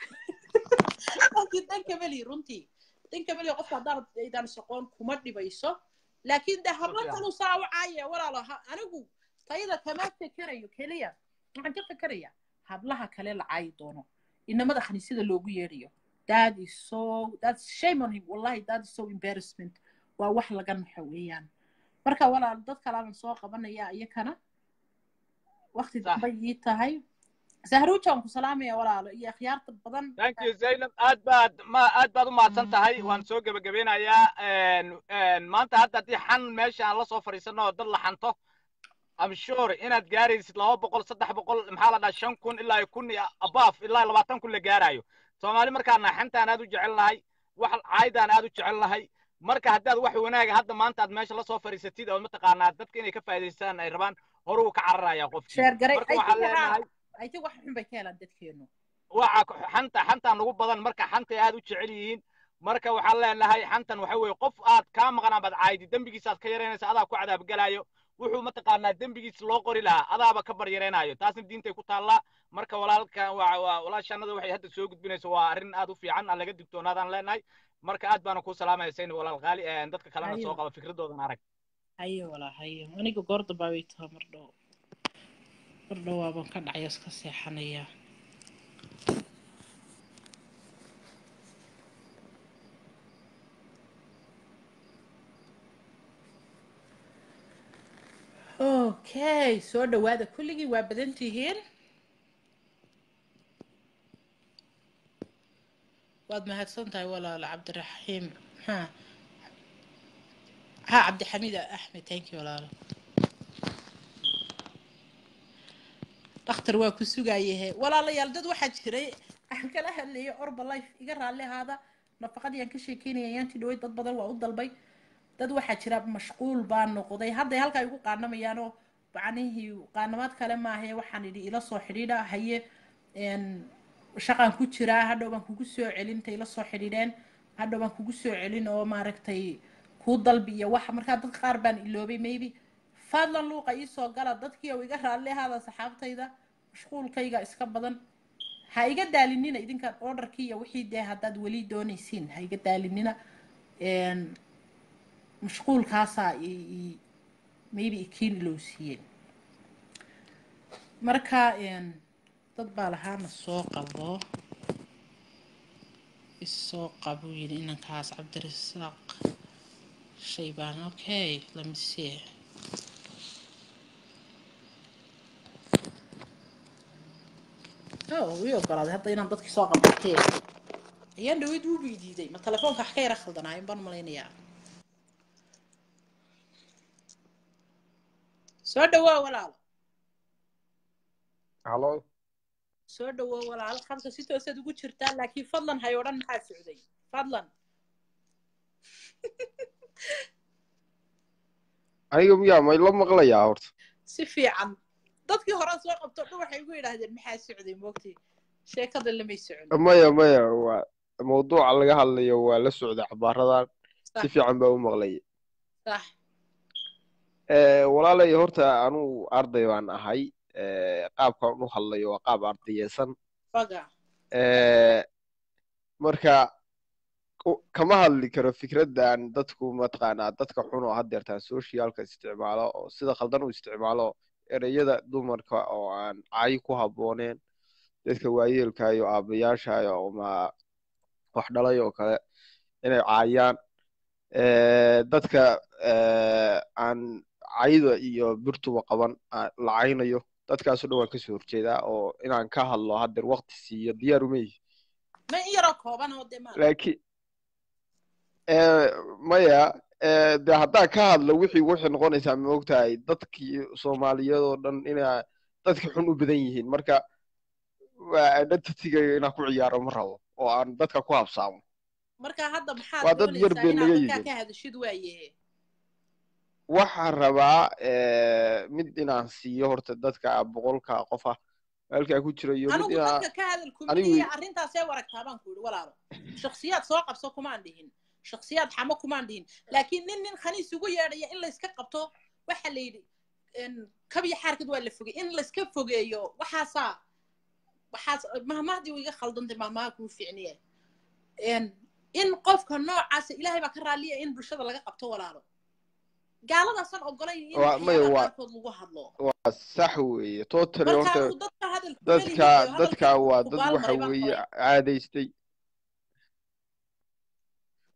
laakiin danka meli runtii danka meli qofka haddaan aydaan soqoon kuma dhibayso laakiin de hablo kalu saa u caaya walaalo anigu tayada kama fekerayo keliya waxaan ka fekeraya hablaha kale la caayi doono inamada khaniisyada loogu yeedhayo that is so that's shame on him wallahi that is so embarrassment waa wax laga naxo weeyaan marka walaal dad kalaaban soo qabanaya iyakana waqti Sax. dambay ii tahay sahruujaan ku salaamaya walaalo iyo akhyaarta badan thank you zaynab aad baad ma aad baad u mahadsan tahay waan soo gebagabeynayaa Een, een, maanta hadda haddii xan meesha aan la soo fadhiisano oo dad la xanto am sure inaad gaaraysid laba boqol saddex boqol maxaa la dhaha shan kun ilaa iyo kun iyo abaaf ilaa labaatan kun la gaarayo soomaali markaana xantaan aad u jecel nahay wax caydaan aad u jecel nahay marka haddaad wax wanaaga hadda maanta aad meesha la soo fadhiisatid oo mataqaanaa dadka inay ka faa'iidaystaan ay rabaan horuu ka cararaya qofkii sheer garay marka waxaan leenahay ay ti wax xun bay ka helaan dadkeenu waxa ku- xanta xantaan ugu badan marka xantay aad u jecel yihiin marka waxaan leenahay xantan waxa weeye qof aad kaa maqan amaad caaydi dembigiisa aad ka yaraynaysa adaa ku cadaabgalayo wuxuu mataqaanaa dembigiisa loo qori lahaa adaaba ka baryaraynaayo taasna diintay ku taallaa marka walaalkan waa waa walaashanada waxay hadda soo gudbinayso waa arrin aad u fiican aan laga digtoonaadaan leenahay marka aad baana kuu salaamaya sayni walaal qaali een, dadka kalena Ayo. soo qaba fikradoodan arag haye walaa haye aniga goorda baa way taha mar dhow mar dhow waabaan ka dhacaya iska seexanayaa okay soo dhawaada kulligii waa badan tihiin waad mahadsan tahay walaalo cabdiraxiim ha ha cabdixamiid axmed thank you walaalo dhakhtar waa ku sugayahe walaalayaal dad waxaa jiray aan kala hadlayay orba life iga raalli ahaada nafaqadii aan ka sheekeynaya ayaantii dhaweyd dad badan waa u dalbay dad waxaa jira mashquul baa noqday hadday halkaa igu qaanamayaanoo macnihii qaanamaad kale maahae waxaan idhi ila soo xidhiidha haye een, shaqaan ku jiraa hadhow baan kugu soo celin intay ila soo xidhiidheen hadhow baan kugu soo celin oo maaragtay kuu dalbi iyo waxa markaa dad qaar baan iloobay maybe fadlan luuqa iisoo gala dadkii oo iga raalli ahaada saxaabtayda mashquulkayga iska badan ha iga daalinina idinkaan orderkii iyo wixii dee haddaad weli doonaysiin ha iga daalinina Een, mashquulkaasaa i- i- maybe ikiin ilowsiiyeen marka een, dad baa lahaana soo qabo isoo qabo yidhi inankaas cabdirasaaq shaybaan okay let me see oh wii ogolaaday hadda inaan dadkii soo qabatee ayaan dhaweyd wuu weydiiday ma telefoonka wax ka yara khaldanaayen baan malaynayaa soo dhawaa walaal halo soo dhawaa walaal khadka si toosaad ugu jirtaa laakiin fadlan hay odhan maxaa socday fadlan aniga miyaa may la maqlayaa horta si fiican dadkii hore soo qabto dhan waxay igu yidhaahdeen maxaa socday moogtay sheekada lamay socon maya maya waa mawduuca laga hadlayo waa la socda cabaaradan si sax fiican baa u maqlaya sax Eh, walaalay horta anugu arday baan ahay Eh, qaabkaan u hadlayo waa qaab ardayeysan faga Eh, marka ku- kama hadli karo fikraddan dadku mataqaanaa dadka xun oo haddeertaan socialka isticmaalo oo sida khaldan u isticmaalo ereyada dumarka oo aan cayi ku habbooneen dadka waayeelka iyo aabayaasha iyo ma wax dhalay oo kale inay caayaan Eh, dadka eh, aan cayda iyo birtuba qaban aan la caynayo dadkaasoo dhan waan kasoo horjeedaa oo inaan ka hadlo haddeer waqti siiyo diyaar uma yihi ma in yaroo kooban oo dee ma laakiin eh, maya eh, de haddaan ka hadlo wixii waxay noqonaysaa ma ogtahay dadkii soomaaliyeed oo dhan inaa dadka xun u badan yihiin marka waa identitygayga inaan ku ciyaaro ma rabo oo aan dadka ku habsaamo marka hadda maxaad waa dad yar doonaysaa bay inaad naga dadkaa yihiin ka hadashid waaye waxaan rabaa eh, mid inaan siiyo horta dadka boqolka qof ah halkaa ku jira iyo mid anigu inaa dadka ka hadal anigu kuminiya arrintaasee waragtaa baan ku yidhi walaalo shaksiyaad soo qabso kumaan dhihin shaksiyaad xamo kumaan dhihin laakiin nin nin khaniis ugu yeedhaya in layska qabto waxa la yidhi een, kabiyo xaarkad waa la fogey in layska fogeeyo waxaasaa waxaas mahmahdii iga khaldantay mahmaha kuu fiicniye een, in qofka noocaasa ilaahay baa ka raalliya in bulshada laga qabto walaalo gaaladaasan ogolayn in waa maya waxyaabaha waa qaarkood lagu hadlo waa sax weeye totally marka horta anigu dadka hadal dadka kumelihiiyo dadka hadalkii waa dad kubaal waxa maray baan weeye qoray caadaystay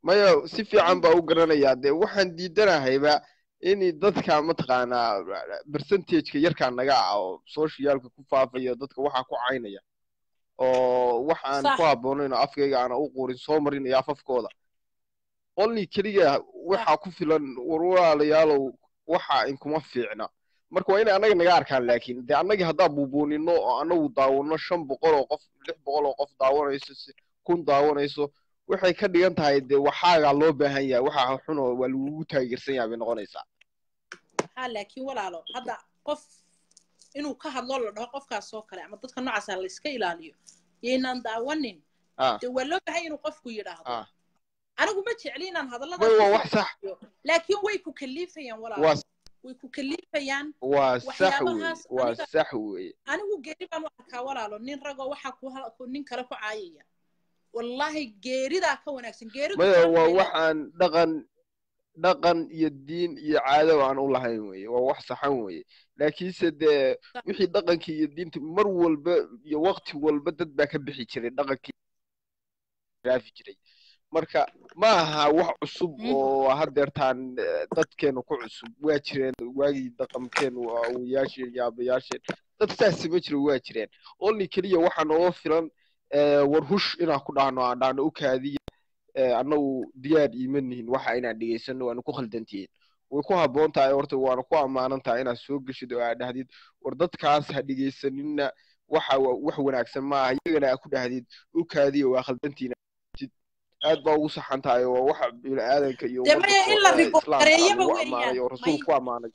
maya si fiican baa u garanayaa dee waxaan diidanahayba in dadka mataqaanaa percentageka yarkaa naga ah oo socialka ku faafaya dadka waxaa ku caynaya oo wax aan Sax. ku habboonayn oo afkayga aana u qurin soo marinaya afafkooda only keliya waxaa ku filan war walaalayaalow waxa inkuma fiicna marka waa inay annaga naga arkaan laakiin dee annagii haddaa buubuunino oo annagu daawano shan boqol oo qof lix boqol oo qof daawanayso si kun daawanayso waxay ka dhigan tahay dee waxaagaa loo baahan yahay waxa xun oo waa lagugu taageersan yahay bay noqonaysaa ha laakiin walaalo hadda qof inuu ka hadlo la dhaho qofkaas oo kale ama dadka noocaasa la iska ilaaliyo yaynaan daawanin ah dee waa loo bahay inuu qofku yidhaahdo ah anigu ma jecli inaan may hadalladaas waa kusoo wax sax qaato. laakiin way ku kaliifayaan walaalo waa way ku kaliifayaan waa sax weeye waxyaabahaas waa aniga sax weeye anigu geeri baan u arkaa walaalo nin ragoo waxaa ku ha- ku- nin kale ku caayaya wallaahi geeridaa ka wanaagsan geeridu maya sharaf waa bay wax leedahay. aan dhaqan dhaqan iyo diin iyo caado aan u lahayn weeye waa wax saxan weeye laakiinse dee Sax. wixii dhaqankii iyo diinta mar walba iyo waqti walba dad baa ka bixi jiray dhaqankii raafi jiray marka ma aha wax cusub Mhm. oo haddeertaan eh, dadkeenu ku cusub waa jireen waagii dhaqankeenu awowayaasheen iyo aabayaasheen dad saas sama jiro waa jireen only keliya waxaa nooga filan eh, war hush inaan ku dhahno aan dhahno u kaadiya eh, annagu diyaar iima nihin waxa inaan dhegaysano waana ku khaldantihiin way ku habboon tahay horta waana ku ammaanan tahay inaad soo geshid oo aad dhahdid war dadkaas ha dhegaysanina waxa wa- wax wanaagsan maaha iyagana aad ku dhahdid u kaadiya waa khaldantiina aad baa ugu saxan tahay oo waxa bini'aadanka iyo dee ummadda maya soo- in la eh, ribo islaamka gareeyaba lagu weeyaan ammaanay oo may rasuulku ku ammaanay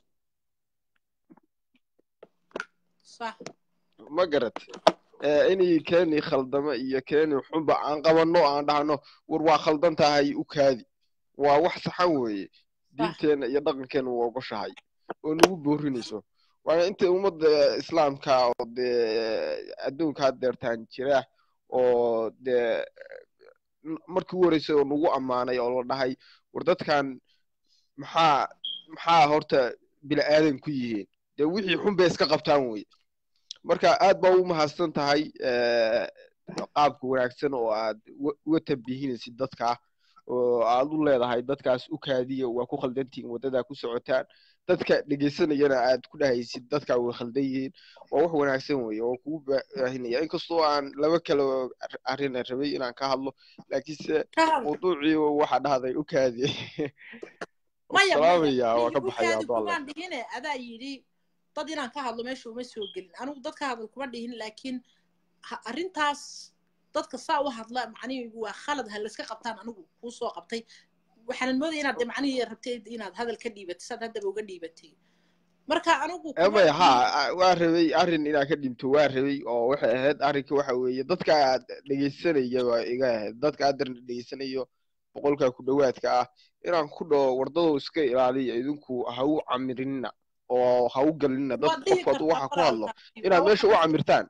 sax ma garat Eh, inay keeni khaldamo iyo keeni xunba aan qabanno aan dhahno war waa khaldan tahay u kaadi waa wax saxan weeye sax diinteena iyo dhaqankeena waa ogoshahay oo nagu boorinayso waana inta ummadda islaamka oo dee adduunka haddeertaan jira oo dee n- markii u horreysay oo nagu ammaanay oo la dhahay war dadkan maxaa maxaa horta bila'aadan ku yihiin dee wixii xun bay iska qabtaan weye marka aad baa u mahadsan tahay eh, qaabka wanaagsan oo aad uga- uga tambihinaysid dadka oo aad u leedahay dadkaas u kaadiya waa ku khaldantihiin waddadaa ku socotaan dadka dhegaysanayana aad ku dhahaysid dadkaa way khaldan yihiin waa wax wanaagsan weeye oo kugu baahinaya inkastoo aan laba kale arrin aan rabay inaan ka hadlo laakiinse ka hadla mawduucii waxaa dhahday u kaadiya maya maya salaamaya waa mihi ka u baxaya kaadi hadduu alle kumaan dhihine adaa yidhi dad inaan ka hadlo meesha uma soo gelin anigu dad ka hadlo kuma dhihin laakiin ha- arrintaas dadka saa u hadla macnihi waa khalad ha layska qabtaan anigu kuu soo qabtay waxaanan moodaya inaad de macnihii rabtay inaad hadal ka dhiibatay saad haddaba uga dhiibatay marka anigu kuma maya ha dhihin a- waa rabay arrin inaan ka dhinto waa rabay oo waxay ahayd arrinka waxa weeye dadka aad dhegaysanaya waa iga ahayd dadka aad dhegaysanayo boqolka ku dhowaadka ah inaan ku dhaho wardadow iska ilaaliya idinku ha u camirinina oo ha u galinina dad waad dhihi qof hadduu kartaa waxa ku hadlo walaalkaasi inaad waa meesha u waxaas camirtaan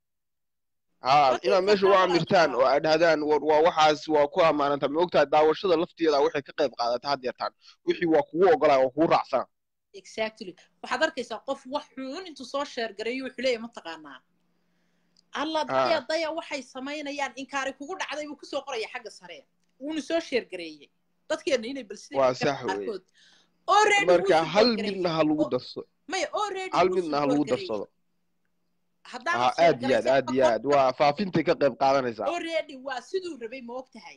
ha waad dhihi inaad meesha u kartaa camirtaan oo walaalkaa aad dhahdaan war waa waxaas waa ku ammaananta ma ogtahay daawashada lafteeda waxay ka qayb qaadata haddeertaan wixii waa kugu ogolaa waa kugu raacsan exactly waxaad arkaysaa qof wax xun intuu soo sheergareeyo wuxuu leeyahay mataqaanaa alla daya ha daya waxay samaynayaan inkaari kugu dhacday buu kusoo qoraya xagga sare wuuna soo sheergareeyey dadkeena inay bal siday waa fikirka sax weeye qaarkood already wuu marka hal support midna gareeyey ha lagu O- darso maya already hal wuu midna ha support lagu gareeyey darsado haddaanad ha aad iyo aad sheergaraysan aad iyo aad waa faafintay ka qayb qaadanaysaa already waa siduu rabay ma og tahay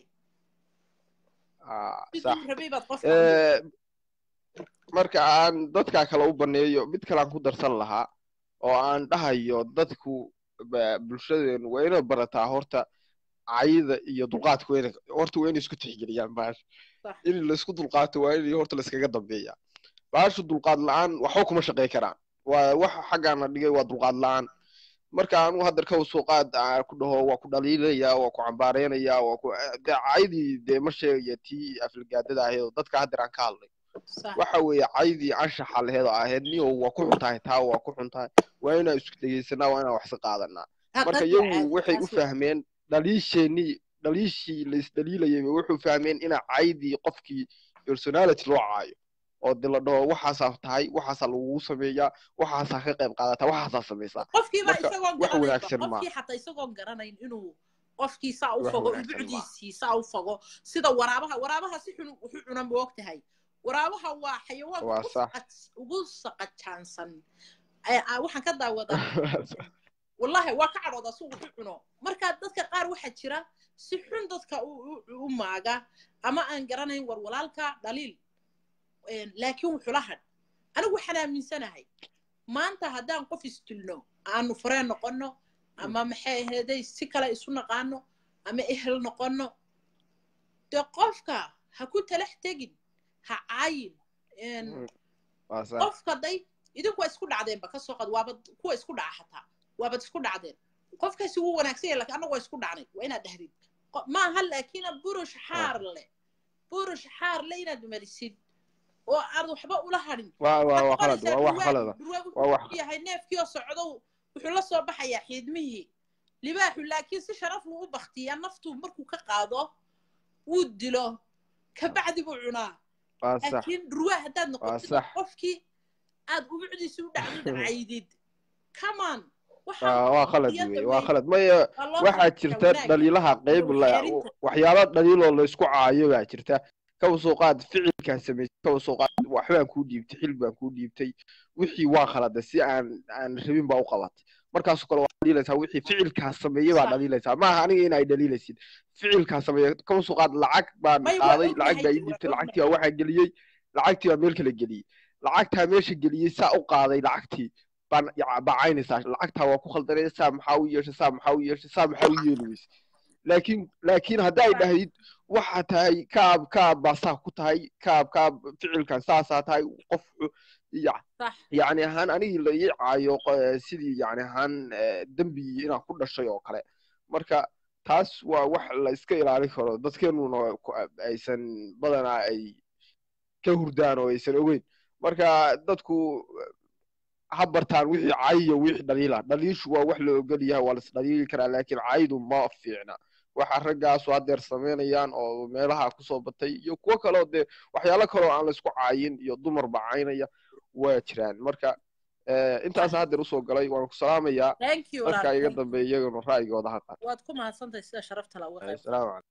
ha sax siduu rabay baad qofka u dhigtay Eh, marka aan dadka kale u baneeyo mid kale aan ku darsan lahaa oo aan dhahayo dadku ba- bulshadeenu waa inay barataa horta cayida iyo dulqaadka waa inay horta waa inay isku tixgeliyaan bahasha sax in laisku dulqaato waa in horta laiskaga dambeeya bahasha dulqaad la-aan waxba kuma shaqey karaan waa waxa xaggaana dhigay waa dulqaad la-aan marka anu hadda ka soo qaad aan ku dhaho waa ku dhaliilaya waa ku cambaareynaya waa ku dee caydii dee ma sheegaya tii aflagaadada ahayd oo dadka haddeer aan ka hadlay sax waxa weeye caydii anshaxa laheed oo ahayd niyo waa ku xun tahay taa waa ku xun tahay waa inaan isku dhegeysanaa waa inaan wax ka qaadanaa marka hadad iyagu caadi waxay u taas waa fahmeen dhaliisheenii dhaliishii laisdhaliilayay wuxuu fahmeen ina caydii qofkii personality loo caayo oo de la dhaho waxaasaa tahay waxaasaa lagugu sameeyaa waxaasaa ka qayb qaadataa waxaasaa samaysaa qofkiiba marka isagoon wax garanaynba wanaagsan qofkii maaha xataa isagoon garanayn inuu qofkii saa u wax fogo wanaagsan maaha ubucdiisii saa u fogo sida waraabaha waraabaha si xun wuxuu cuna ma og tahay waraabaha waa xayawaanka waa ugu sax saqa- ugu saqajaansan Ee, aa, waxaan ka daawadaa wallahi waa ka cadhoodaa si wuxu cuno marka dadka qaar waxaa jira si xun dadka u, u, u maaga ama aan garanayn war walaalka dhaliil Een, laakiin wuxula hadh anigu waxaan aaminsanahay maanta haddaan qof isdilno aanu fureen noqonno ama maxay aheeday si kale isu naqaano ama ehel noqonno dee qofka ha ku talax tegin ha caayin Een, waa sax qofka day idinku waa isku dhacdeenba ka soo qad waabad kuwa isku dhaca xataa waabad isku dhacdeen qofkaasi wuu wanaagsan yahay laakiin annagu waa isku dhacnay waa inaad dhahdid Qo- maaha laakiin burush xaar leh burush xaar leh inaad marisid oo aad waxba ula hadhin waa waa waxaad waa qalad qoraysaa waa wax qalada dhurwaagu dhurwaagu waa wax wuxuu yahay neefkii oo socdo wuxuu la soo baxayaa xiidmihii libaaxu laakiin si sharaf luu u baktiyaa naftu markuu ka qaado wuu dilo kabacdi buu cunaa waa sax laakiin dhurwaa haddaad waa noqotid sax qofkii aad ubucdiisa u dhacdid caydid comeon waa waa qalad wey iyada waa wey qalad maya waa loo waxaa sameeyaa jirta wanaagga dhaliilaha iyo qayb la waxyeerinta waxyaalo dhaliiloo la isku caayo baa jirta kaba soo qaad ficilkaa samaysay kaba soo qaad waxbaan kuu dhiibtay xil baan kuu dhiibtay wixii waa khalada si aan aan rabin baa u qabatay markaasoo kale waa dhaliilaysaa wixii ficilkaa sameeyey baa sax dhaliilaysaa maaha aniga in ay dhaliilaysid ficilkaa sameeya kaba soo qaad lacag baan may waa qaaday lacag ognahay baa ii waa dhiibtay ognahay lacagtii baa waxaa geliyey lacagtii baa meel kale geliyey lacagtaa meesha geliyey saa u qaaday lacagtii baan yac- bacaynaysaa lacagtaa waa ku khaldanay saa maxaa u yeeshay saa maxaa u yeeshay saa maxaa u yeeli weyse laakiin laakiin hadda ay sax dhahdid waxaa tahay kaab kaab baa saa ku tahay kaab kaab ficilkan saasaa tahay qof xu- ya- sax yacni ahaan anigii la ii caayo qo- sidii yacni ahaan eh, dembigii inaan ku dhashay oo kale marka taas waa wax la iska ilaalin karo dadkeenuna ku- aysan badanaa ay ka hurdaan oo aysan ogeyn marka dadku ha bartaan wixii cayiyo wixii dhaliila dhaliishu waa wax la ogol yahay waa las dhaliili karaa laakiin cayidu ma fiicna waxa raggaasu haddeer samaynayaan oo meelaha kusoo batay iyo kuwo kaleo dee waxyaalo kaloo aan laysku caayin iyo dumar bacaynaya waa jiraan marka eh, intaas haddeer usoo galay waan ku salaamayaa thank you walaal dadka iga thank you dambeeya iyaguna ra'yigooda ha qaata waad ku mahadsantahay sida sharafta la uga qayb asalaamu calaykum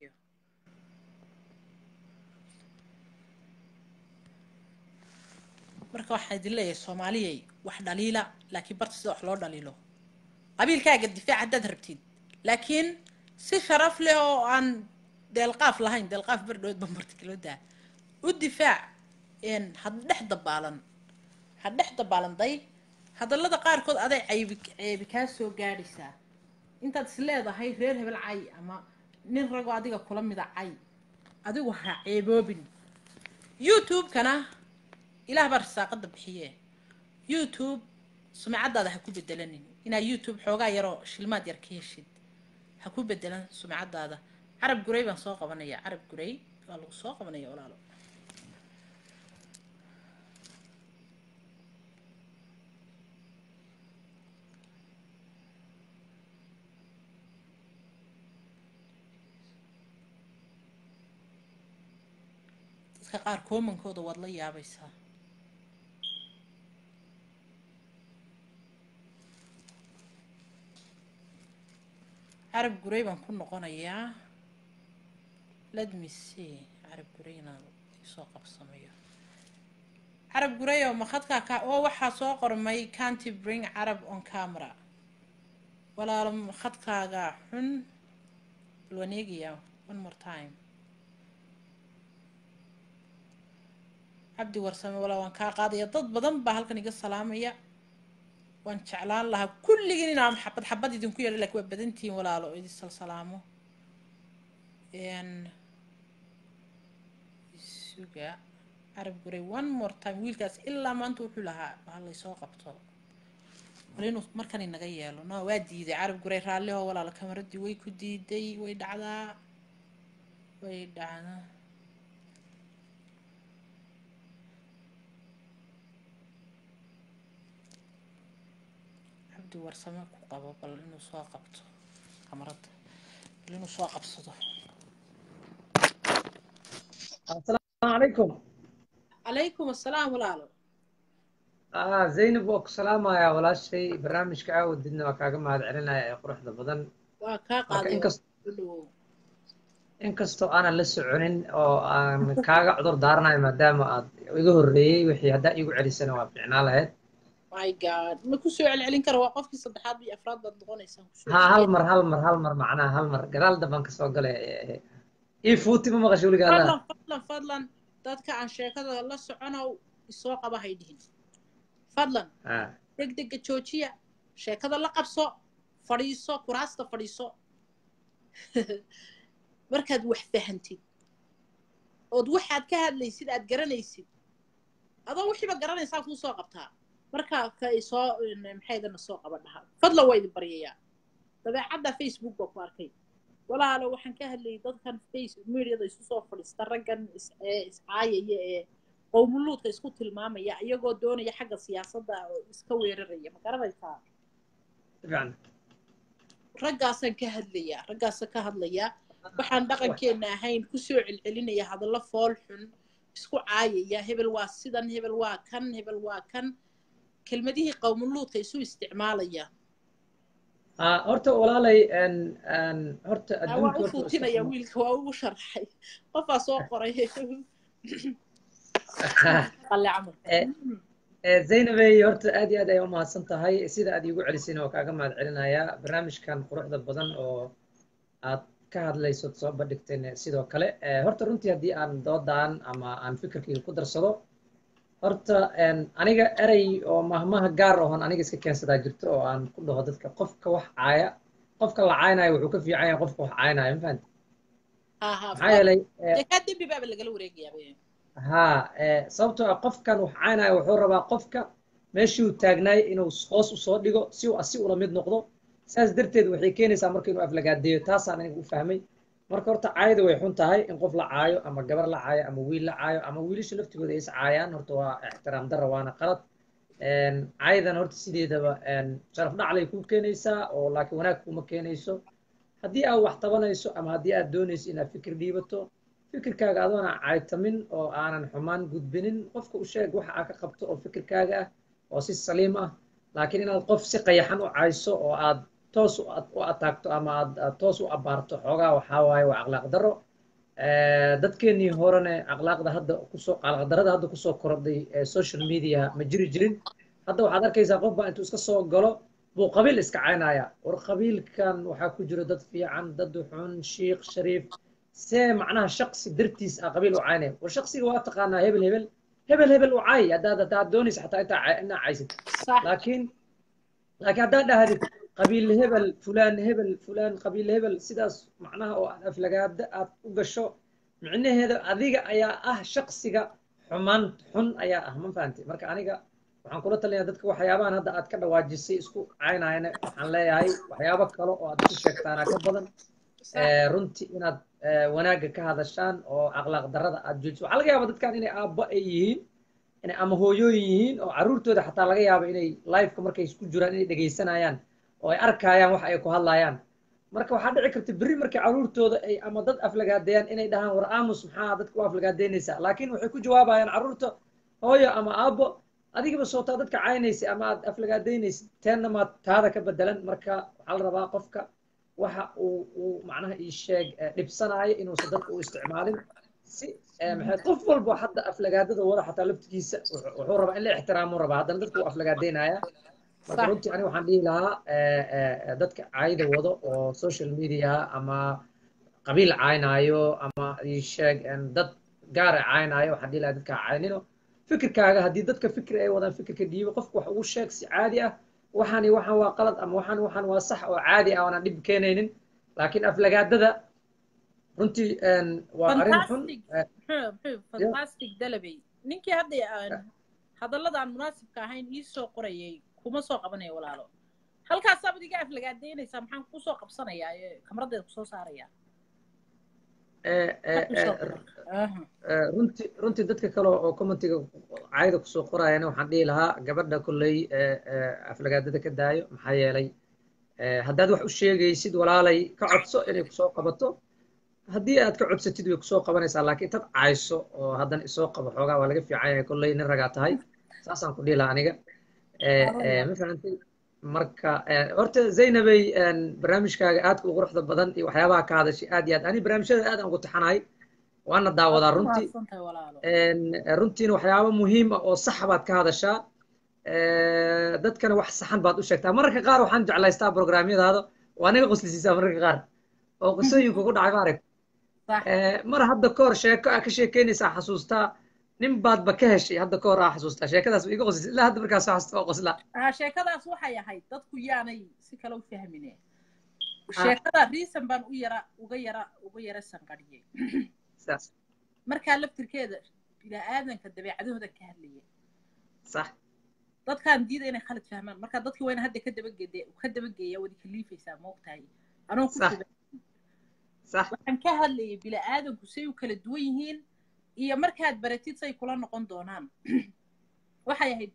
marka waxaan idin leeyahay soomaaliyay wax dhaliila laakiin barta sida wax loo dhaliilo qabiilkaaga difaac haddaad rabtid laakiin si sharaf leh oo aan deelqaaf lahayn deelqaaf bardhood ba martikilodaa u difaac een had dhex dabaalan ha dhex dabaalan day hadallada qaarkood aday caybi ceebi kaa soo gaadhaysaa intaad is leedahay reer hebel cay ama nin ragoo adiga kula mida cay adigu ha ceeboobin youtube-kana ilaah baa risaaqada bixiye youtube sumcadaada ha ku bedelanin inaa youtube xoogaa yaroo shilmaad yar ka heshid ha ku bedelan sumcadaada carab guray baan soo qabanaya carab guray waa lagu soo qabanaya walaalo dadka qaar koomankooda waad la yaabaysaa carab guray baan ku noqonayaa let me see carab guray inaan isoo qabsamayo carab guray oo makadkaa ka oo waxaa soo qormay canty bring carab on camera walaalo makadkaaga xun bal waan eegayaa one more time cabdi warsame walaa waan kaa qaadaya dad badan baa halkan iga salaamaya waan jeclaan lahaa kulligiin inaan xabad xabad idinku yeedho laakiin waa badantihiin walaalo oo idin salsalaamo n suga carab guray one more time wiilkaas ilaa maanta wuxuu lahaa ha laysoo qabto wal inuu markan inaga yeelo no waa diiday carab guray raalli oo walaalo kamaradii way ku diiday way dhacdaa way dhacdaa cabdi warsame ku qabo bal inuu soo qabto kamarada bal inuu soo qabsado السلام عليكم calaykum assalaam walaalo آه زينب وك سلام يا ولا شيء برنامج كعاود دنا وكاغا ما هاد علينا يا قروح بدن waa kaa marka qaaday inkast u dhawow inkastoo aanan la soconin oo aan kaaga cudur daaranayo maadaama aad iga horreeyey wixii haddaa iigu celisana waa fiicnaa lahayd my god ma ku soo celcelin kara waa qofkii saddexaad iyo afraad baad noqonaysaan kusoo ha hal celcelin mar hal mar hal mar macnaha hal mar gadaal dambaan kasoo galay ii fuuti ma maqasho weligaa allaha fadlan fadlan fadlan dadka aan sheekada la soconow isoo qaba hay dhihin fadlan ha degdega joojiya sheekada la qabso fadhiiso kuraasta fadhiiso markaad wax fahantid ood waxaad ka hadlaysid aad garanaysid adoo wixiiba garanaysaa kuu soo qabtaa markaa ka soo maxaydana soo qaba dhaha fadlan waa idin baryayaa dabeecadda facebook baa ku arkay walaalo waxaan ka hadlayay dadkan face mediada isu soo fadhiista raggan is ee iscaayaya ee qowmuluudka isku tilmaamaya iyagoo doonaya xagga siyaasadda oo iska weeraraya ma garanaysaa fiican raggaasaan ka hadlayaa raggaasaan ka hadlayaa waxaan dhaqankeenna ahayn kusoo celcelinaya hadallo fool xun isku caayaya hebel waa sidan hebel waa kan hebel waa kan kelmadihii qowmuluudka isu isticmaalaya ha horta walaalay n n horta Ah, waa adduunka u horta waa iska fuutinaya xuma wiilka waa ugu sharxay qofaa soo qoray qalle camal Eh, eh, zaynabey horta aad iyo aad ay u mahadsan tahay sida aad iigu celisayna waa kaaga mahad celinayaa barnaamijkan quruxda badan oo aad ka hadlayso soo bandhigteen sidoo kale Eh, horta runtii haddii aan doodan ama aan fikirkayga ku darsado horta en, aniga erey oo mahmaha gaar ahon aniga iska keensadaa jirto oo aan ku dhaho dadka qofka wax caaya qofka la caaynayo wuxuu ka fiican yahay qofka wax caaynayo ma fahanti ha ha maxaa yeelay eh, dee kaa dembi baaba lagala wareegayaa ها sababtoo ah qofkan wax caynaya wuxuu rabaa qofka meeshii uu taagnaay inuu hoos u soo dhigo si uu asi ula mid noqdo saas darteed waxay keenaysaa marka inuu aflagaadeeyo taasaan aniga u fahmay marka horta caayada way xun tahay in qof la caayo ama gabar la caayo ama wiil la caayo ama wiilasha laftigooda ay is caayaan horta waa ixtiraam darra waana qalad caayadan horta sideedaba sharaf dhaclay kuu keenaysaa oo laakiin wanaag kuma keenayso haddii aad wax tabanayso ama haddii aad doonayso inaad fikir dhiibato fikirkaaga adoona caytamin oo aanan xumaan gudbinin qofka u sheeg waxa aad ka qabto oo fikirkaaga ah oo si saliim ah laakiin inaad qof si qayaxan u cayso oo aad toos u ad- u ataagto ama aad aad toos u abaarto xoogaa waxaa waaye waa akhlaaq darro dadkeennii horene akhlaaqda hadda kusoo akhlaaq darrada hadda kusoo korodhay ee social media ma jiri jirin hadda waxaad arkaysaa qof baa intuu iska soo galo buu qabiil iska caynaya war qabiilkan waxaa ku jiro dad fiican dad xun shiikh shariif see macnaha shaqsi dartiis ah qabiil u caynaya war shaqsiga waa taqaanaa hebel hebel hebel hebel u caay haddaad haddaad doonaysa xataa intaa cay- inaa caysid صح laakiin laakiin haddaad dhahdid qabiil hebel fulaan hebel fulaan qabiil hebel sidaas macnaha oo aad aflagaada aad u gasho micnaheeda adiga ayaa ah shaqsiga xumaan xun ayaa ah ma fahamtay marka aniga waxaan kula talinayaa dadka waxyaabahan hadda aad ka dhawaajisay isku caynayana waxaan leeyahay waxyaabo kale oo aad ku sheegtaanaa ka badan صح ee, runtii inaad ee, wanaagga ka hadashaan oo akhlaaq darrada aad joojiso waxaa laga yaabaa dadkan inay aabba ay yihiin inay ama hooyooyin yihiin oo carruurtooda xataa laga yaabo inay liveka markay isku jiraan inay dhegaysanayaan oo ay arkayaan wax ay ku hadlayaan marka waxaa dhici karta berri markay carruurtooda ay ama dad aflagaadeeyaan inay dhahaan war aamus maxaa dadka u aflagaadeynaysaa laakiin waxay ku jawaabayaan carruurta hooyo ama aabbo adigaba sootaa dadka caynaysa ama aad aflagaadeynaysid teenna maad taada ka bedelan marka waxaa la rabaa qofka waxa uu uu macnaha ii sheeg eh, dhibsanaayo inuusan dadka u isticmaalin si eh, maxay qof walba hadda aflagaadada wada xataa laftigiisa wuxuu wuxuu rabaa in la ixtiraamo rabaa haddana dadka uu aflagaadeynaya marka صح runtii aniga waxaan dhihi lahaa eh, eh, eh, dadka caayida wado oo social media ama qabiil caynaayo ama ii sheeg en, dad gaara caynaayo waxaan dhihi lahaa dadka ha caynino fikirkaaga haddii dadka fikir ay wadaan fikirka dhiibo qofka wax ugu sheeg si caadi ah waxaan iyo waxaan waa qalad ama waxaan waxaan waa sax oo caadi ah oonaan dhib keenaynin laakiin aflagaadada runtii en, waa arrin xun fantastic eh, muxuu muxuu fantastic dalabay ninkii hadda aan hadallada aan munaasibka ahayn ii soo qorayay kuma soo qabanaya walaalo halkaasaabad iga aflagaadeynaysaa maxaan kusoo qabsanayaa ee kamradeeda kusoo saarayaa eh, eh, Maxaad kusoo eh, qoray Aha. Eh, runtii runtii dadka kale oo commentiga caayda kusoo qorayana waxaan dhihi lahaa gabadha kolley eh, eh, aflagaadada ka daayo maxaa yeelay eh, haddaad wax u sheegaysid walaalay ka codso inay kusoo qabato haddii aad ka codsatid way kusoo qabanaysaa laakiin tad cayso oo haddana isoo qabo xoogaa waa laga fiican yahay kolley nin ragaa tahay saasaan ku dhihi lahaa aniga Eh, eh, ma fahantay marka horta zaynabay barnaamijkaaga aadka u quruxda badan iyo waxyaabaha ka hadashay aad iyo aad ani barnaamijyada aad aan ugu taxanahay waana daawadaa runtii runtiina waxyaaba muhiim ah oo sax baad ka hadashaa dadkana wax saxan baad u sheegtaa mararka qaar waxaan jeclaystaa programyadaada waa naga qoslisiisaa mararka qaar oo qisooyinku ku dhacay maarag mar hadda ka hor sheeko aa ka sheekeynaysaa xasuustaa nin baadba ka heshay hadda ka hor aa xasuustaa sheekadaas iga qoslis ilaa hadda markaas xasuusta waa qoslaa sheekadaas waxay ahayd dadku yaanay si kale u fahmine sheekada reason baan u yara uga yara uga yara sanqadhiyey markaa laftirkeeda bini-aadanka dabeecadahooda ka hadlaya sax dadkaan diida inay khalad fahmaan marka dadkii wayna hadda ka dabagede ka dabageeya wadi kaliifaysaa moogtahay anoo ku waxaan ka hadlayay bini-aadanku say u kala duwan yihiin iyo markaad baratid say kula noqon doonaan waxay ahayd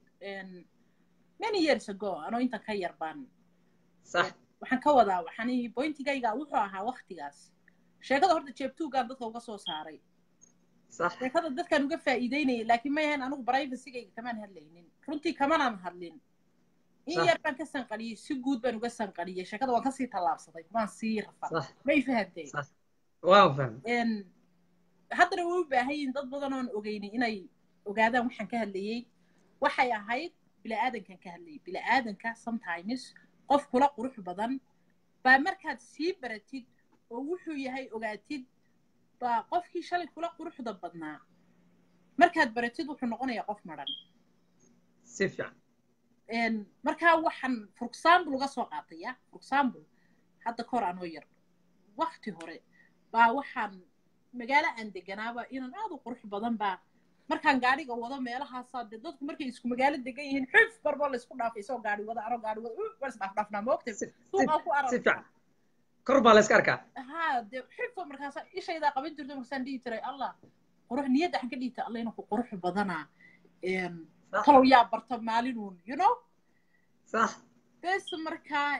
many years ago anoo intan ka yar baan waxaan ka wadaa waxaan bointigayga wuxuu ahaa waktigaas sheekada horta jeebtuugaan dadka uga soo saaray sheekada dadkaan uga faa'iideynayay laakiin ma yahayn anigu brivacygayga kamaan hadlaynin runtii kamanaan hadlin in yar baan ka sanqadhiyey si guud baan uga sanqadhiyey sheekada waan kasii tallaabsaday kumaan sii rafaa may fahamtay waan fahmay haddana way u baahan yihin dad badan oon ogeynay inay ogaadaan waxaan ka hadlayey waxay ahayd bila'aadankan ka hadlayay bila'aadanka sometimes qof kula qurux badan baa markaad sii baratid oo wuxuu yahay ogaatid baa qofkii shalay kula quruxda badnaa markaad baratid wuxuu noqonayaa qof madhan si fiican markaa waxaan for example uga soo qaataya for example hadda kahor anoo yar wakti hore baa waxaan magaalo aan deganaaba inaan aad u qurux badan baa markaan gaadhiga wado meelahaasaa dee dadku markay isku magaalo degan yihiin xuf barboo laysku dhaafay isoo gaadhi wada anoo gaadhi wada waa isdhaafdhaafnaa moogta suuqaa ku arag si fiican kor baa la iska arkaa ha dee xufo markaasa ishaydaa qaban jirto markaasaan dhihi jiray allah qurux niyadda waxaan ka dhihi jiray allah inuu qurux badanaa talow yaa barta maalinuun you know sax bes markaa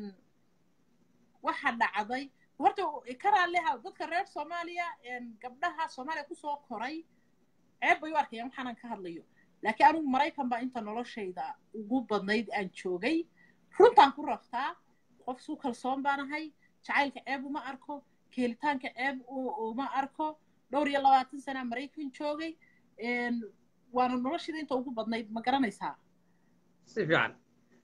waxa dhacday horta kanaa leha dadka reer soomaaliya gabdhaha soomaaliya kusoo koray ceeb bay u arkayaan waxaanan ka hadlayo laakiin anigu maraykan baa inta noloshayda ugu badnayd aan joogay runtaan ku raftaa qof suu kalsoon baan ahay jacaylka ceeb uma arko keelitaanka ceeb uma arko dhowr iyo labaatan sanaa maraykan joogay waana noloshayda inta ugu badnayd ma garanaysaa si fiican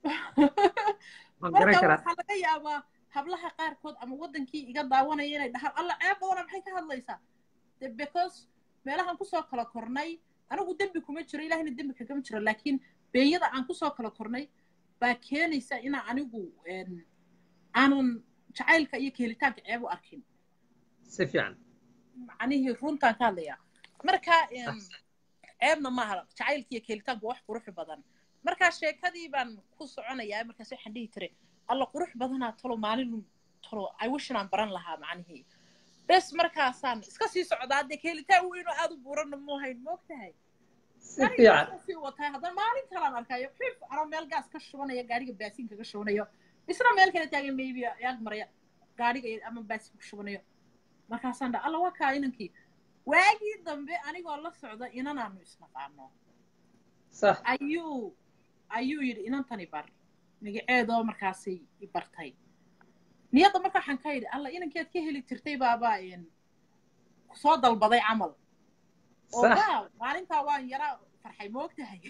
marka waxaa laga yaabaa hablaha qaarkood ama waddankii iga daawanaya inay dhahaan alla ceeb badana maxay ka hadlaysaa because meelahaan kusoo kala kornay anigu dembi kuma jiro ilahina dembi kagama jiro laakiin beenyada aan kusoo kala kornay baa keenaysa inaa anigu aanan jacaylka iyo keelitaanka ceeb u arkin si fiican macnihii runtaan ka hadlayaa marka ceebna maaha jacaylka iyo keelitaanku wax qurux badan markaa sheekadii baan ku soconayaa markaas waxaan dhihi jiray alla qurux badanaa talo maalin talo iwishinaan baran lahaa macnihii bes markaasaan iska sii socdaa dee keelitaan weynoo aad u buuranna muuhayn moogtahay si fiican sii watay haddana maalin kalaan arkayo xif anoo meel gaas ka shubanaya gaariga baasiin kaga shubanayo isna meel kale taagan maybe yaag maraya gaariga ama baasiin ku shubanayo markaasaan dha alla waa kaa inankii waagii dambe anigoo la socda inanaanu isnaqaano sax ayuu ayuu yidhi inantani bar magaceedoo markaasay i bartay niyadda marka waxaan ka yidhi alla inankeed ka heli jirtay baaba soo dalbaday camal oo waaw maalintaa waan yara farxay moogtahay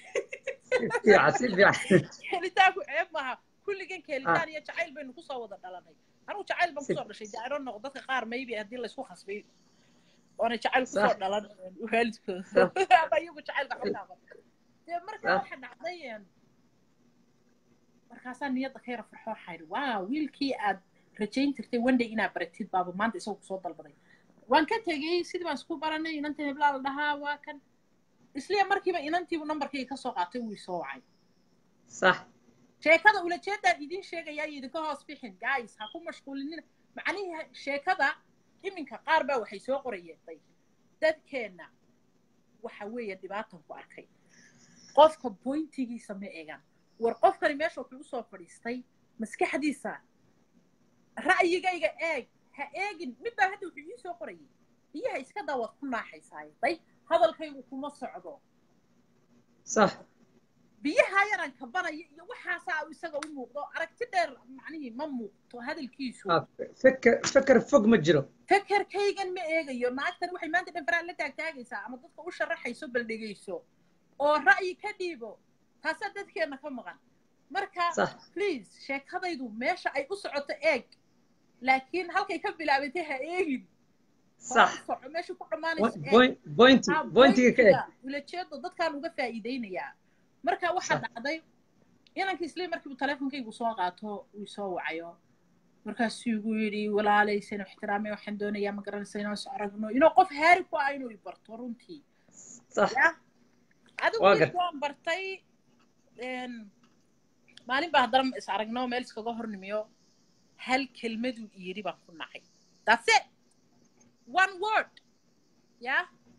helitaanku ceeb maaha kulligan keelitaan iyo jacayl baynu kusoo wada dhalanay anigu jacayl baan kusoo dhashay dee iron noqo dadka qaar maybe haddii laysku khasbay oona jacayl kusoo dhalan waalidkooda ama iyagu jacaylka xogtaaba dee markaa waxa dhacday markaasaa niyadda ka yara farxo waxaa yidhi waa wiilkii aad rajayn jirtay one day inaad baratid baaba maanta isagu kusoo dalbaday waan ka tegey sidii baan isku baranay inanta heblaa la dhahaa waa kan isliya markiiba inantiibu nambarkayga ka soo qaatay wuu isoo wacay sax sheekada ulajeedaan idin sheegayaa idinka hoos bixin guys ha ku mashquulinina macnihii sheekada iminka qaar baa waxay soo qorayeeday dadkeenna waxa weeye dhibaatan ku arkay qofka boyntigiisa ma eegan war qofkani meesha wuxuu usoo fadhiistay maskaxdiisa ra'yigayga eeg ha eegin midbaa hadda wuxuu ii soo qorayay biyaha iska daawaad ku naaxaysaayo day hadalkaygu kuma socdo sax biyaha yaran kabanaya iyo waxaasaa uu isaga u muuqdo aragti dheer macnihii ma muuqto hadalkiisu Ah, feker feker fog ma jiro fekerkaygan ma eegayo naagtan waxay maanta dhan faraan la taagtaagaysaa ama dadka u sharaxayso bal dhegayso oo ra'yi ka dhiibo taasaa dadkeenna ka maqan marka sax please sheekadaydu meesha ay u socoto eeg laakiin halkay ka bilaabatay ha eegin hore sax u soco meesha ku dhammaanayso eeg point pointi Ah, pointiga ka eg pointiga ulajeedo dadkaan uga faa'iideynayaa marka waxaa Sax. dhacday inanka isla markiibu teleefonkaygu soo qaato uu soo wacayo markaasuu igu yidhi walaalaysan ixtiraamay waxaan doonayaa ma garanaysa inaan is aragno inuu qof haari ku ah inuu i barto runtii sax ya adigu Waa wiil gar- waan bartay een, maalin baa haddana is aragno meel iskaga hornimiyo hal kelmaduu iyidhi baan ku nacay that's it one word ya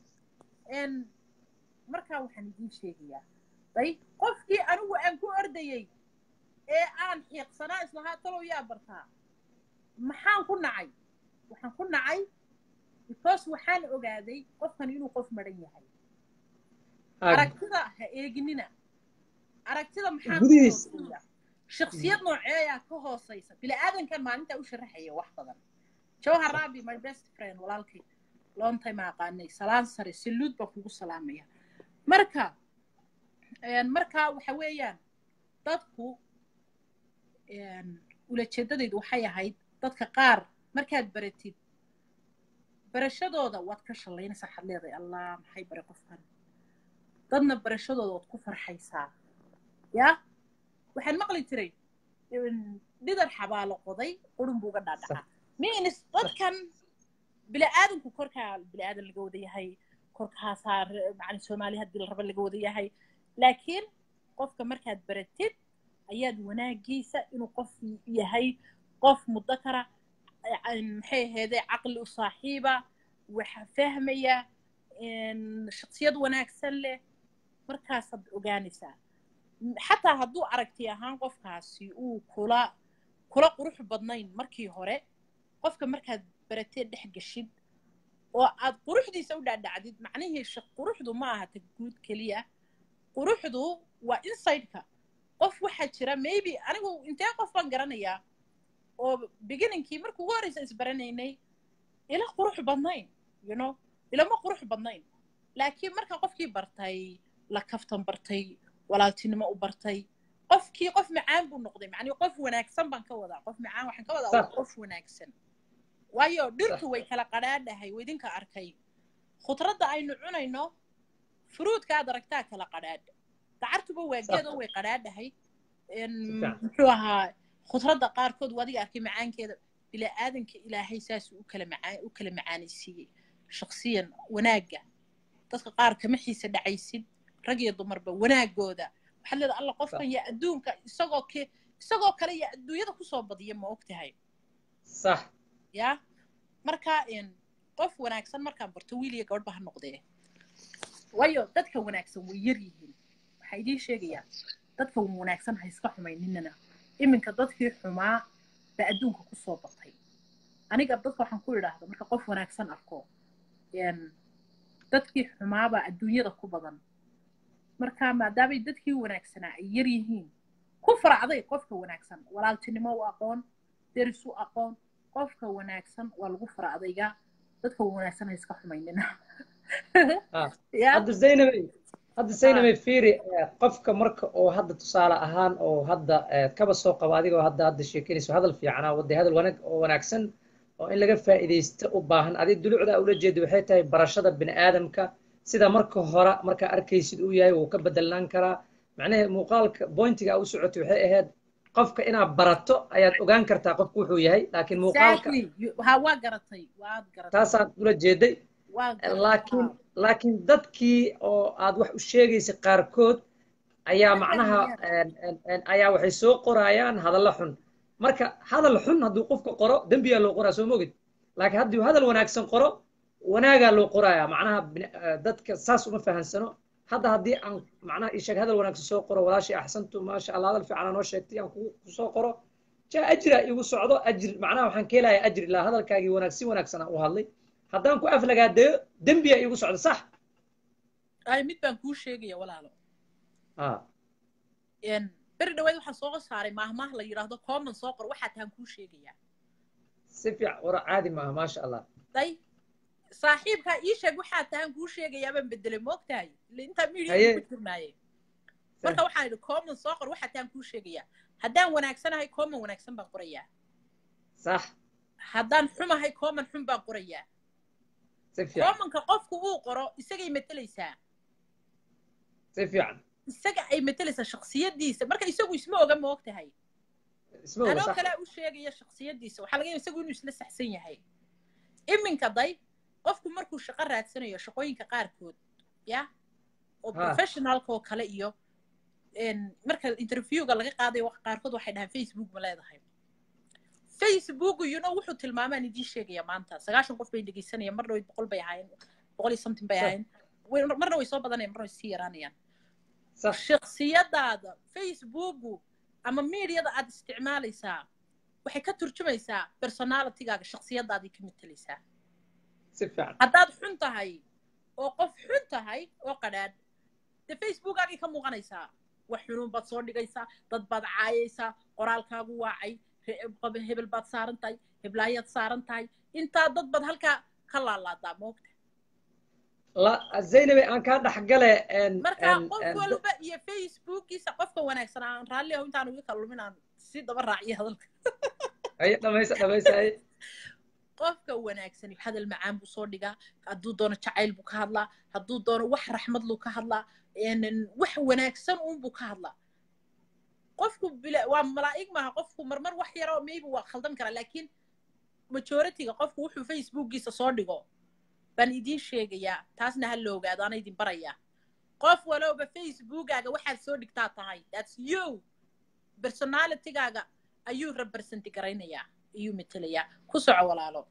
n markaa waxaan idiin sheegayaa day qofkii anigu aan ku ordayey ee aan xiiqsanaa islahaa talow yaa bartaa maxaan ku nacay waxaan ku nacay because waxaan ogaaday qofkan inuu qof maran yahay Ah, aragtida ha eeginina aragtida maxaa ka Gudihiis. hooseeya shaksiyad nooceeyaa ka hooseysa bini-aadankan maalintaa u sharaxaya wax badan jawhar rabi my best friend walaalkay long time aqaanay salaan sare saluud baan kugu salaamaya marka een, marka waxa weeyaan dadku een, ulajeedadaydu waxay ahayd dadka qaar markaad baratid barashadooda waad ka shallaynaysaa waxaad leedahay allah maxay bare qofkan dadna barashadooda waad ku farxaysaa ya waxaan maqli jiray in dhidar xabaalo qoday qurun buu uga dhaadhacaa miinis dadkan bili-aadanku korkaa bili-aadan laga wada yahay korkaasaa re- macni soomaali haddii la raba laga wada yahay laakiin qofka markaad baratid ayaad wanaagiisa inuu qof yahay qof muddo kara een, maxay ahaydee caqli u saaxiiba waxa fahmaya een, shaksiyad wanaagsan leh markaasaad ogaanaysaa M- xataa hadduu aragti ahaan qofkaasi uu kula kula qurux badnayn markii hore qofka markaad baratee dhex geshid oo aad quruxdiisa u dhaadhacdid macnihii shaq quruxdu ma aha ta guud keliya quruxdu waa insideka qof waxaa jira maybe anigu intee qof baan garanayaa oo beginningkii markii ugu horreysa isbaranaynay ila qurux badnayn you know ilama qurux badnayn laakiin marka qofkii bartay la kaftan bartay walaaltinimo u bartay qofkii qof macaan buu noqday macnii qof wanaagsan baan ka wadaa qof macaan waxaan ka wadaa waa Sax. qof wanaagsan waayo dhirtu way kala qadhaadhahay waa idinka arkay khudradda aynu cunayno furuudka aad aragtaa kala qadhaadha dacartuba waa Sax. geedo way qadhaadhahay En, Fiican. muxuu ahaa khudradda qaarkood waa adiga arkay macaankeeda bilaa-aadanka ilaahay saasuu u kala macaan u kala macaanaysiiyey shaksiyan wanaagga dadka qaar kama xiisa dhacaysid rag iyo dumarba wanaagooda waxaad leedahay alla qofkan yaa adduunka isagoo ke isagoo kale yaa adduunyada kusoo badiya ma og tahay sax ya marka en, qof wanaagsan markaan barto wiil iyo gabadhba ha noqdee waayo dadka wanaagsan way yar yihiin waxaa idiin sheegayaa dadka wanaagsan ha iska xumayninana iminka dadkii xumaa baa adduunka kusoo batay aniga dadka waxaan ku idhaahda marka qof wanaagsan arko en, dadkii xumaabaa adduunyada ku badan marka maadaamay dadkii wanaagsanaa ay yar yihiin ku faracday qofka wanaagsan walaaltinimo u aqoon deris u aqoon qofka wanaagsan waa lagu faracdayga dadka wanaagsan ha iska xumaynina Ah. ya hadda zaynabay hadda zaynabay fiiri eh, qofka marka oo hadda tusaale ahaan oo hadda eh, kaba soo qaba adigoo hadda hadda sheekeynayso hadal fiicanaa wadday hadal wanaag oo wanaagsan oo in laga faa'iidaysto u baahan adi dulucda ula jeeda waxay tahay barashada bini aadamka sida marka hore markaa arkaysid uu yahay wuu ka bedelnaan karaa macnaha muuqaalka bointiga u socotay waxay ahayd qofka inaad barato ayaad ogaan kartaa qofku wuxuu yahay laakiin muuqaalka exactly You- ha waa garatay waad garatay taasaad ula jeeday waa garatay laakiin laakiin dadkii oo aad wax u sheegaysa qaarkood ayaa Waa macnaha fahmayaan. een, een, een, ayaa waxay soo qorayaan hadallo xun marka hadal xun hadduu qofka qoro dembiyaa loo qoraa soo mogid laakiin hadduu hadal wanaagsan qoro wanaagaa loo qorayaa macnaha bini- eh, dadka saas uma fahansano hadda haddii aan macnaha ii sheeg hadal wanaagsan soo qoro walaashii axsantu maasha allah hadal fiican noo sheegtay aan kugu ku soo qoro jaa ajira igu socdo ajir macnaha waxaan ka helayaa ajri laa hadalkaagii wanaag si wanaagsan aan u hadlay haddaan ku aflagaadeeyo dembiyaa iigu socda sax ay mid baan kuu sheegaya walaalo ah beri dhaweyd waxaan soo saaray maahmaah la yidhaahdo common soo qor waxaa tahan kuu sheegayaa si fiican wara caadi maaha maasha allah day saaxiibkaa ii sheeg waxaa tahan kuu sheegayaa baan bedelay moogtahay ile intaa Haye. media ku jirnaaye marka waxaan idhi common soo qor waxaa tahan kuu sheegayaa haddaan wanaagsanahay common wanaagsan baan qorayaa sax haddaan xumahay common xun baan qorayaa si fiican commonka qofku uu qoro isagay matelaysaa si fiican isaga ay matelaysaa shaksiyadiisa marka isagu isma oga ma og tahay isma oga anoo sax kale u sheegaya shaksiyadiisa waxaa laga yaaba isagu inuu isla saxsan yahay iminka day qofku markuu shaqo raadsanayo shaqooyinka qaarkood ya oo Ha. professionalka oo kale iyo en, marka interviewga laga qaadayo wax qaarkood waxay dhahaan facebook ma leedahay facebook you know wuxuu tilmaamaan idiin sheegaya maanta sagaashan qof bay dhegeysanayaan marna way boqol bay ahaayeen boqol iyo something bay Sure. ahaayeen Way- marna way soo badanayaan marna way sii yaraanayaan sax shaksiyadaada facebooku ama mediada aad isticmaalaysaa waxay ka turjumaysaa personalitygaaga shaksiyadaadii ka matelaysaa si fiican haddaad xun tahay oo qof xun tahay oo qadhaadh dee facebookaagay ka muuqanaysaa wax xunuun baad soo dhigaysaa dad baad caayaysaa qoraalkaagu waacay re- qab- hebel baad saaran tahay heblaayaad saaran tahay intaa dad baad halkaa ka laalaadaa moogta la zaynabe aan kaa dhexgale en- marka en- qof en- walba iyo facebookiisa qofka wanaagsan aan raalli aho intaan uga kalumin aan si daba raaciyo hadalka haye dhamaysa dhamaysa haye qofka wanaagsan hadal macaan buu soo dhigaa hadduu doono jacayl buu ka hadlaa hadduu doono wax raxmad luu ka hadlaa een, wax wanaagsan uunbuu ka hadlaa qofku bila waa malaa'ig maaha qofku marmar wax yaroo maybe waa khaldan karaa laakiin majoritiga qofku wuxuu facebookiisa soo dhigo baan idiin sheegayaa taasna ha la ogaado ana idin barayaa qof walowba facebookaaga waxaad soo dhigtaa tahay thats you personalitygaaga ayuu represent garaynayaa ayuu metelayaa ku soco walaalo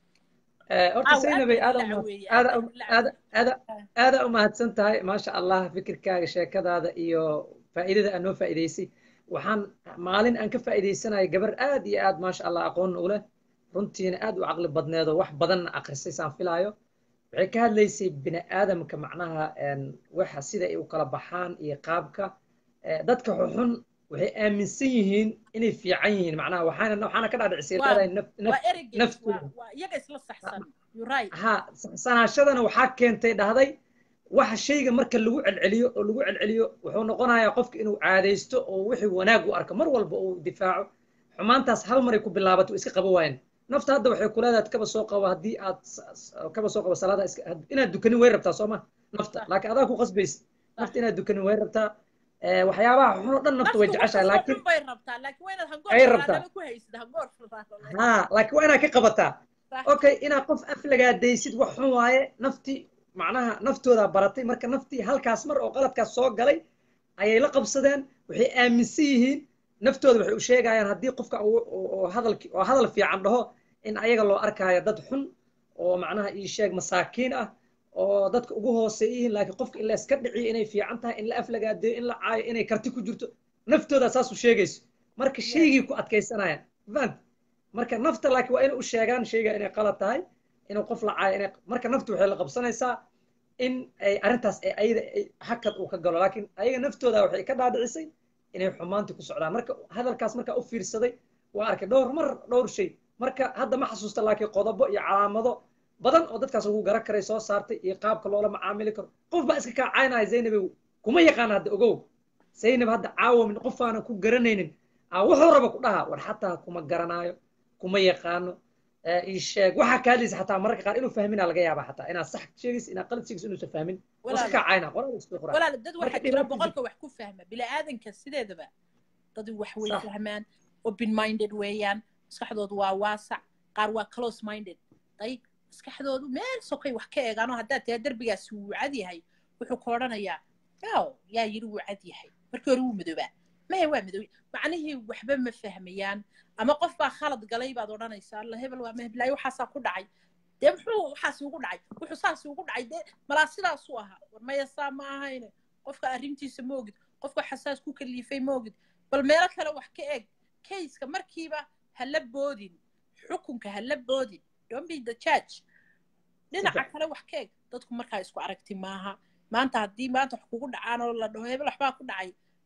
Eh, horta Aw, aad zaynabay baa aada ila uma- caweeyey, aada aad um- baa ila aada aada caweeyey. aada umahadsan tahay maasha allah fikirkaaga sheekadaada iyo faa'iidada aad noo faa'iidaysay waxaan maalin aan ka faa'iidaysanaya gabar aad iyo aad maasha allah aqoon u leh runtiina aad u caqli badneed oo wax badanna akhrisay saan filaayo waxay ka hadlaysay bini aadamka macnaha en, waxa sida ay u kala baxaan iyo qaabka Eh, dadka xunxun waxay aaminsan yihiin inay fiican yihiin macnaha waxaana waxaana ka dhaadhicisay Waa- leedahay naf naf waa eregeed naftooda. waa waa iyaga isla saxsan you right ha saxsanaashadana waxaa keentay dhahday waxa shayga marka lagu celceliyo oo lagu celceliyo wuxuu noqonayaa qofka inuu caadaysto oo wixii wanaag u arko mar walba uu difaaco xumaantaas hal maray ku bilaabato way iska qaba waayeen nafta hadda waxay ku leedahay kaba soo qabo haddii aad s- s- kaba soo qabo salaada iska had- inaad dukanin way rabtaa soo ma nafta Sax. laakiin adaa ku qasbaysa nafta inaad dukanin way rabtaa Eh, waxyaabaha xun oo dhan nafta way naftu jeceshahay waxasoo laakiin xun bay rabtaa laakiin waa inaad hangoor Ay faraadaba rabtaa. ku haysid hangoor faraadaba. ha laakiin waa inaad ka qabataa Sax. okay inaad qof aflagaadaysid wax xun waaye nafti macnaha naftooda baratay marka naftii halkaas mar oo qaladkaas soo galay ayay la qabsadeen waxay aaminsan yihiin naftooda waxay u sheegayaan haddii qofka uu- oo oo hadalki oo hadal fiican dhaho in ayaga loo arkaayo dad xun oo macnaha ii sheeg masaakiin ah oo dadka ugu hooseeya yihiin laakiin qofka in la iska dhiciyo inay fiican tahay in la aflagaadeeyo in la caayo inay karti ku jirto naftooda saas u sheegayso marka shaygii ku adkaysanayaan fahant marka nafta laakiin waa inay u sheegaan shayga inay qalad tahay inuu qof la caayo inay marka naftu waxay la qabsanaysaa in ay arrintaas ay ayada ay hakad uu ka galo laakiin ayaga naftooda waxay ka dhaadhicisay inay xumaantii ku socdaan marka hadalkaas markaa u fiirsaday waa arkay dhowr mar dhowr shay marka hadda ma xasuusta laakiin qodobo iyo calaamado badan oo dadkaas lagu garan karay soo saartay iyo qaabka loola macaamili karo qof baa iska kaacaynaya zaynabe kuma yaqaan hadda ogow zaynab hadda caawamin qof aanan ku garanaynin aa wuxuu raba ku dhaha war xataa kuma garanaayo kuma yaqaano Eh, ii sheeg waxaa ka hadlaysa xataa mararka qaar inuu fahminaa laga yaabaa xataa inaad sax sheegaysa inaad qalad sheegaysa inuusan fahmin waa iska Walaal. kaacayna qoraal iska qoraa walaal dad Marka waxaa jira dhibaato boqolka wax ku fahma bini'aadanka sideedaba dad wax way Sax. fahmaan open minded weeyaan maskaxdoodu waa waasac qaar waa close minded day maskaxdoodu meel sokay wax ka eegaano haddaad tahay derbigaasi wuu cad yahay wuxuu ka odhanayaa yaw yaa yidhi wuu cad yahay markii hore wuu madoobaa mahe waa madow macnihii waxba ma fahmayaan ama qof baa khalad galay baad odhanaysaa alla hebel waa maheblaayo waxaasaa ku dhacay dee muxuu waxaasi ugu dhacay wuxuu saasi ugu dhacay dee malaa sidaasuu ahaa war maya saa ma ahayne qofka arrintiisa ma ogid qofka xasaas ku kaliifay ma ogid bal meelo kale wax ka eg kayska markiiba hala boodin xukunka hala boodin don't be the judge dhinaca kale wax ka eg dadku markaa isku aragti maaha maanta haddii maanta wax kugu dhacaan oo la dhaho hebel waxbaa ku dhacay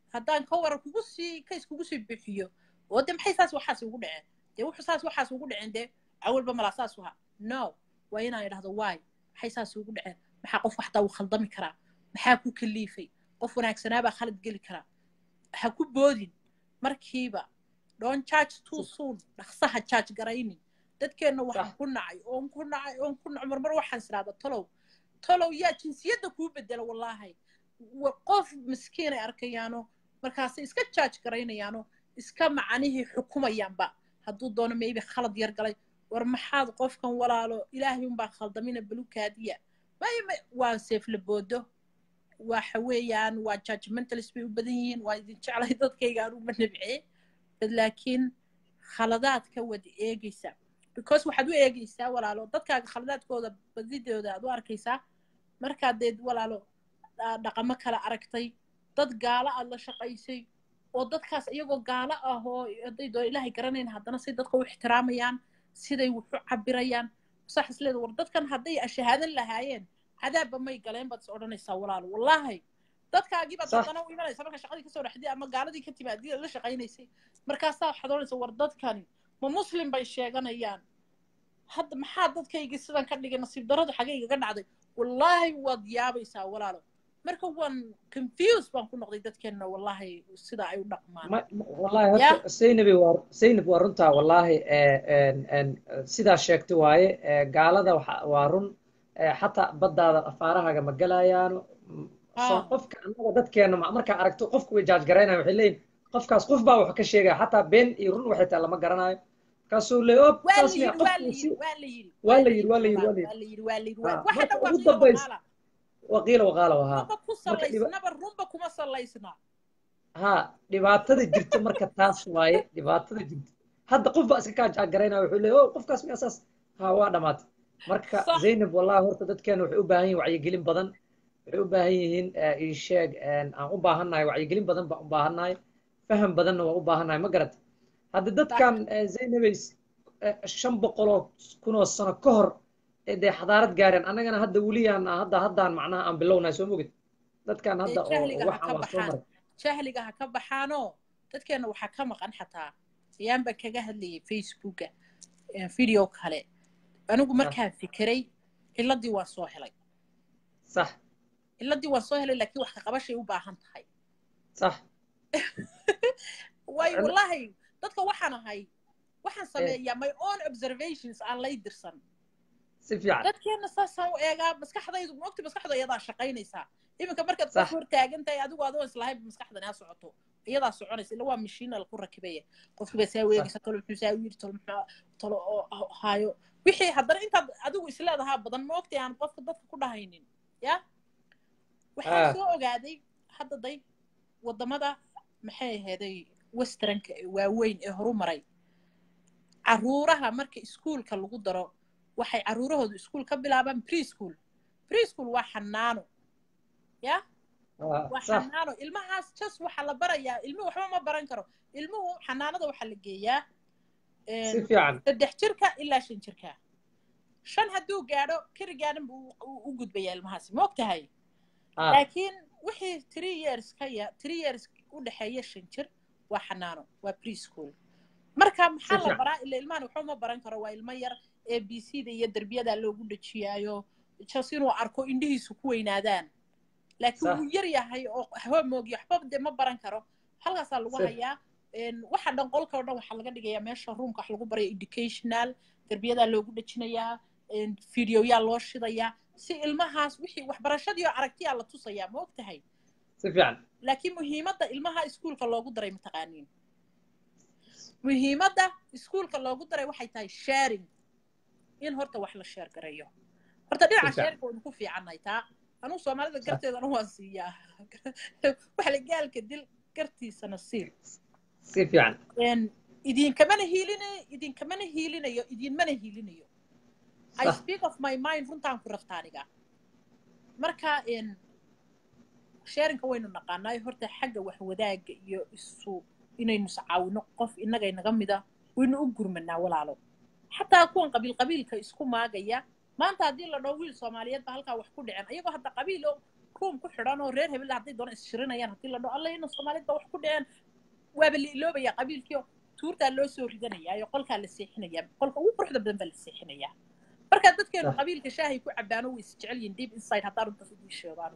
haddaan ka waran kugu sii kays kugu sii bixiyo oo de maxay saas waxaas ugu dhaceen dee wuxuu saas waxaas ugu dhaceen dee awalba malaa saas uha no waa inaan idhahdo waay maxay saas ugu dhaceen maxaa qof waxtaa uu khaldami karaa maxaa ku kaliifay qof wanaagsanaabaa khalad geli karaa ha ku boodin markiiba don't charge too soon dhaqsaha charge garaynin dadkeenna waxaan ku nacay oon ku nacay oon ku nacay marmar waxaan isiraahda tolow tolow yaa jinsiyadda kuu bedela wallaahi qof miskiin ay arkayaano markaasay iska charge garaynayaano iska macanihii xukumayaanba hadduu doono maybe khalad yar galay war maxaad qofkan walaalo ilaahay unbaa khaldamina balukaadiya may waa seeflaboodo waxa weeyaan waa judgmentalist bay u badan yihiin waa idin jeclay dadkayga aan uma nabcee bad laakiin khaladaadka wada eegaysa because waxaad u eegaysaa walaalo dadkaaga khaladaadkooda badidooda aad u arkaysaa markaad deed walaalo dhaqamo kale aragtay dad gaalo aad la shaqaysay oo dadkaas iyagoo gaalo ah oo hadday doon ilaahay garanayn haddana say dadka u ixtiraamayaan siday wuxu cabirayaan sax isleeda war dadkan hadday ashahaadan lahaayeen cadaabba may galeen baad is odhanaysaa walaalo wallaahi dadkaagii baad haddana u imanaysa marka shaqadii kasoo dhexday ama gaaladii ka timi haddii la shaqaynaysay markaasaa waxaad odhanaysa war dadkani ma muslim bay sheeganayaan hadda maxaa dadkaygii sidan ka dhigay nasiib darradu xagaygaga dhacday wallaahi waad yaabaysaa walaalo marka waan confuse baan ku noqday dadkeenna wallaahi sida ay u dhaqmaan wallahi horta saynabi waa saynab waa runtaa wallaahi sidaa sheegtay waaye gaalada waa run xataa baddaada afaarahaaga ma galayaano qofka annaga dadkeena markaa aragto qofku way jaaj garaynayan waxay leeyihin qofkaas qof baa wax ka sheegaya xataa been iyo run waxay tahay lama garanayo markaasuu le op saas miya qofku waa la yidhi waa la yidhi waa la yidhi marka ugu dambaysa waqiila waqaala wahaa runba kuma salaysna ha dhibaatada jirta marka taas waaye dhibaatada jirta hadda qof baa iska kaa jaagaraynaya wuxuu leeyahy o qofkaas miya saas ha waa dhamaatay marka zaynab wallahi horta dadkeena waxay u baahan yihin wacyigelin badan waxay u baahan yihiin isheeg aan u baahannahay wacyigelin badan baan u baahannahay faham badanna waan u baahannahay ma garata hadda dadkan zaynabay shan boqoloo kunoo sano ka hor dee xadaarad gaareen annagana hadda weliyaan hadda haddaan macnaha aan bilownahay soo mogid dadkan hadda oo waxaan waa soo maray jahliga ha ka baxaanoo dadkeenna waxaa ka maqan xataa ayaan baan kaga hadlayay facebooka video kale anigu markaan fikiray ciladii waan soo helay sax ciladii waan soo helay laakiin wax ka qabashay u baahan tahay sax waayo wallahi dadka waxaan ahay waxaan sameeyaa my own observations aan lay dirsan si fiican dadkeenna saasaan u eegaa maskaxdaydu maogta maskaxdu iyadaa shaqaynaysaa iminka markaad qof hor taagan tahay adigu adoo islahayn maskaxdan aa socoto iyadaa soconaysa illa waa mashiina laku rakibaya qofkii baa saa weegaysa tolo muxuu saa yiri tolo muxuu tolo oo haayo wixii haddana intaad adigu isleedahaa badan ma ogtay aan qofka dadka ku dhahaynin ya waxaan soo ogaaday hadda day waddamada maxay aheeday westernka waaweyn ee horu maray caruuraha marka iskuulka lagu daro waxay caruurahoodu iskuul ka bilaabaan preschool preschool waa xanaano ya waa xanaano ilmahaas just waxaa la barayaa ilmuhu waxba ma baran karo ilmuhu xanaanada waxaa la geeyaa saddex jirka ilaa shan jirka shan hadduu gaadho kerigaadhan buu u gudbayaa ilmahaasi ma og tahay laakiin wixii three years ka ya three years u dhexeeya shan jir waa xanaano waa preschool marka maxaa la baraa ila ilmahan waxba ma baran karo waa ilmo yar a b c da iyo derbiyadaa loogu dhejiyaayo just inuu arko indhihiisu ku weynaadaan laakiin wuu yar yahay oo homoogi waxba de ma baran karo halkaasaa lagu hayaa waxa dhan qolka o dhan waxaa laga dhigayaa meesha roomka wax lagu baraya educational derbiyadaa loogu dhejinayaa videoyaa loo shidayaa si ilmahaas wixii waxbarashadii oo aragtiyaa la tusayaa ma og tahay si fiican laakiin muhiimadda ilmaha iskuulka loogu daray mataqaaniin muhiimadda iskuulka loogu daray waxay tahay sharing in horta wax la sheer gareeyo horta dhinaca sheerka waynu ku fiicannahay taa anugu soomaalida garteedana waan siiyaa wax la gaalka dil gartiisana siil si fiican idinkamana hiilinayo idinkamana hiilinayo idinmana hiilinayo i speak of my mind runtaan ku rafta aniga marka sharinka waynu naqaanaayo horta xagga wax wadaaga iyo isu inaynu iscaawino qof innaga inaga mida waynu u gurmanaa walaalo xataa kuwan qabiil qabiilka isku maagaya maanta haddii la dhaho wiil soomaaliyeed ba halkaa wax ku dhicen ayagoo hadda qabiilo room ku xidhan oo reer hebel hadday doona ishirinayaan haddii la dhaho alla ina soomaalid ba wax ku dhaceen waaba la iloobaya qabiilkii tuurtaa loo soo ridanayaa iyo qolkaa la seexinayaa qolka ugu quruxda badan baa la seexinayaa marka dadkeenu qabiilka shaahay ku cabaano way isjecel yihiin deep inside haddaa runta idii sheegaan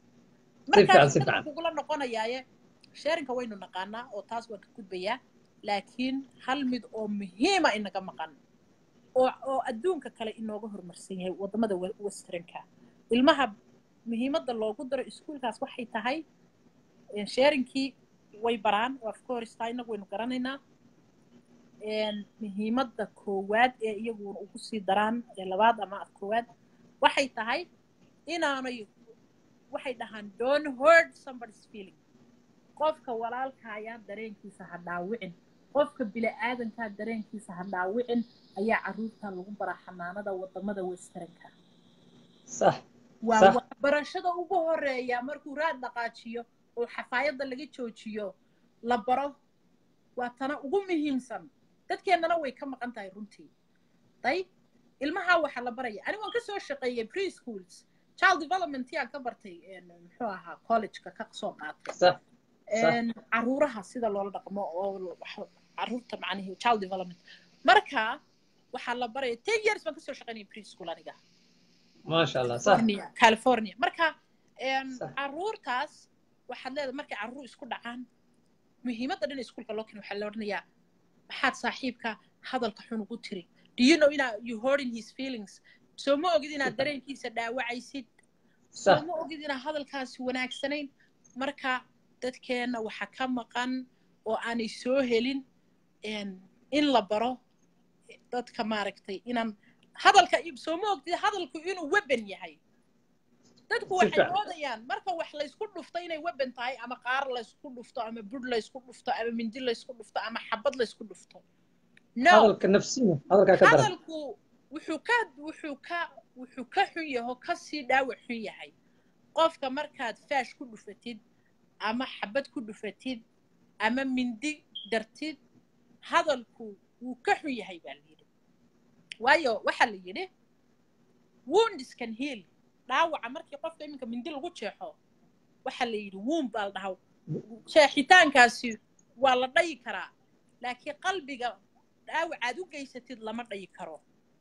markaa kugula noqonayaaye sheerinka waynu naqaanaa oo taas waan ka gudbayaa laakiin hal mid oo muhiima inaga maqan oo oo adduunka kale inooga horumarsan yahay waddamada westernka ilmaha muhiimadda loogu daro iskuulkaas waxay tahay sheerinkii way baraan of course taa inagu waynu garanaynaa muhiimadda koowaad ee iyaguna ugu sii daraan ee labaad ama af koowaad waxay tahay inaanay waxay dhahaan don't hurt somebody's feeling qofka walaalkaayaa dareenkiisa ha dhaawicin qofka bila'aadankaa dareenkiisa ha dhaawicin ayaa carruurta lagu baraa xanaanada waddamada westernka صح waa صح waxbarashada ugu horeeya markuu raad dhaqaajiyo oo xafaayadda laga joojiyo la baro waa tana ugu muhiimsan dadkeennana way ka maqan tahay runtii day ilmaha waxaa la baraya anigu waan ka soo shaqeeyey preschools child development yaan ka bartay muxuu ahaa collegeka ka soo qaatay صح caruuraha sida loola dhaqmo oo caruurta macnihi child development marka waxaa la baraya ten years baan kasoo shaqeynaya preschool aniga ما شاء الله صح california california marka صح. caruurtaas waxaad leedahay markay caruur isku dhacaan muhiimadda dhan iskuulka loo keeno waxaa la odhanayaa maxaad saaxiibka hadalka xun ugu tiri do you know inaa you hurting his feelings soo ma ogid inaad dareenkiisa dhaawacaysid soo صح ma ogid inaa hadalkaasi wanaagsanayn marka dadkeenna waxa ka maqan oo aanay soo helin en- in la baro dadka maaragtay inaan hadalka soo ma ogtid hadalku inuu weban yahay dadku Si waxay fiican. moodayaan marka wax laysku dhufto inay weban tahay ama qaar laysku dhufto ama budh laysku dhufto ama mindi laysku dhufto ama xabad laysku dhufto no hadalka nafsiga hadalkaa ka daran hadalku wuxuu ka wuxuu ka wuxuu ka xun yaho ka sii dhaawac xun yahay qofka markaad faash ku dhufatid ama xabad ku dhufatid ama mindi dartid hadalku wuu ka xun yahay baa la yidhi waayo waxaa la yidhi wounds can heal dhaawaca markii qofka iminka mindi lagu jeexo waxaa la yidhi wound baa la dhahaa jeexitaankaasi waa la dhayi karaa laakiin qalbiga dhaawacaad u geysatid lama dhayi karo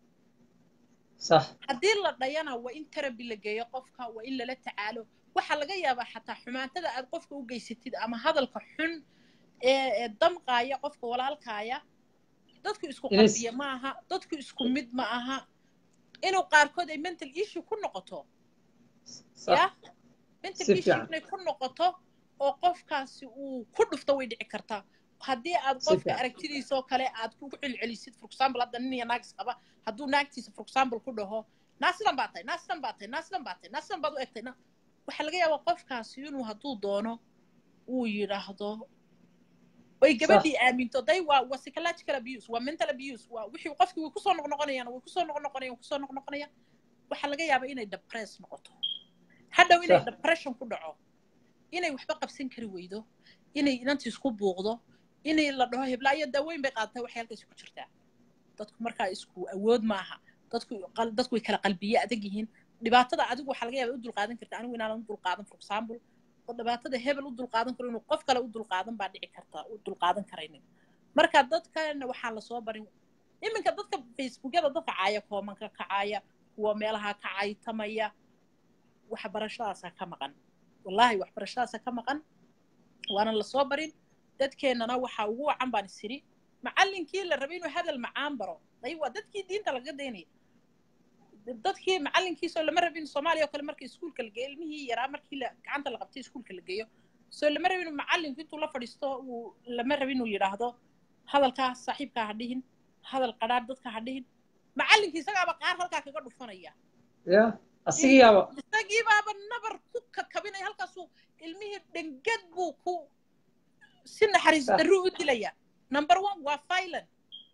صح haddii la dhayana waa in terabi la geeyo qofka waa in lala tacaalo waxaa laga yaabaa xataa xumaantada aad qofka u geysatid ama hadalka xun ee ee damqaaya qofka walaalkaaya dadku isku Inay s- qalbiya ma aha dadku isku mid ma aha inuu qaarkood ay mental issue ku noqoto صح ya mental Si issue fiican. inay ku noqoto oo qofkaasi uu ku dhufto way dhici kartaa haddii aad Si qofka fiican. aragtidiisa oo kale aad ku celcelisid for example hadda nin iyo naagis qaba hadduu naagtiisa for example ku dhaho naa sidan baa tahay naa sidan baa tahay naa sidan baa tahay naa sidan baad u egtay na waxaa laga yaabaa qofkaasi inuu hadduu doono uu yidhaahdo way gabadhii aaminto day waa waa psychological abuse waa mental abuse waa wixii qofkii way kusoo noqnoqonayaan way kusoo noqnoqonayaan kusoo noqnoqonayaan waxaa laga yaabaa inay depress noqoto hadhow inay Sax. depression ku dhaco inay waxba qabsan kari weydo inay inantii isku buuqdo inay la dhaho heblaayo daaweyn bay qaadatay waxay halkaasi ku jirtaa dadku markaa isku awood maaha dadku qal- dadku way kala qalbiye adag yihiin dhibaatada adigu waxaa laga yaabaa u dulqaadan karta anigu inaanan u dulqaadan for example oo dhibaatada hebel u dulqaadan karo inuu qof kale u dulqaadan baa dhici karta u dulqaadan karaynin marka dadkana waxaa lasoo barin iminka dadka facebookyada dadka caaya koomanka kacaaya kuwa meelaha ka caytamaya waxbarashadaasa ka maqan wallaahi waxbarashadaasa ka maqan waana lasoo barin dadkeennana waxaa ugu wacan baan isiri macallinkii la rabay inuu hadal macaan baro day waa dadkii diinta laga daynaya dadkii macallinkiisoo lama rabin soomaaliya oo kale marka iskuulka la geeyo ilmihii yaraa markii la gacanta la qabtay iskuulka la geeyo soo lama rabin inuu macallinku intuu la fadhiisto uu lama rabin inuu yidhaahdo hadalkaa saaxiibkaa ha dhihin hadal qadhaadh dadka ha dhihin macallinkii isagaaba qaar halkaa kaga dhufanaya ya asigiyaaba isagii baaba nabar ku kakabinaya halkaasuu ilmihii dhengad buu ku si naxariis Sax. darruu u dilaya number one waa violent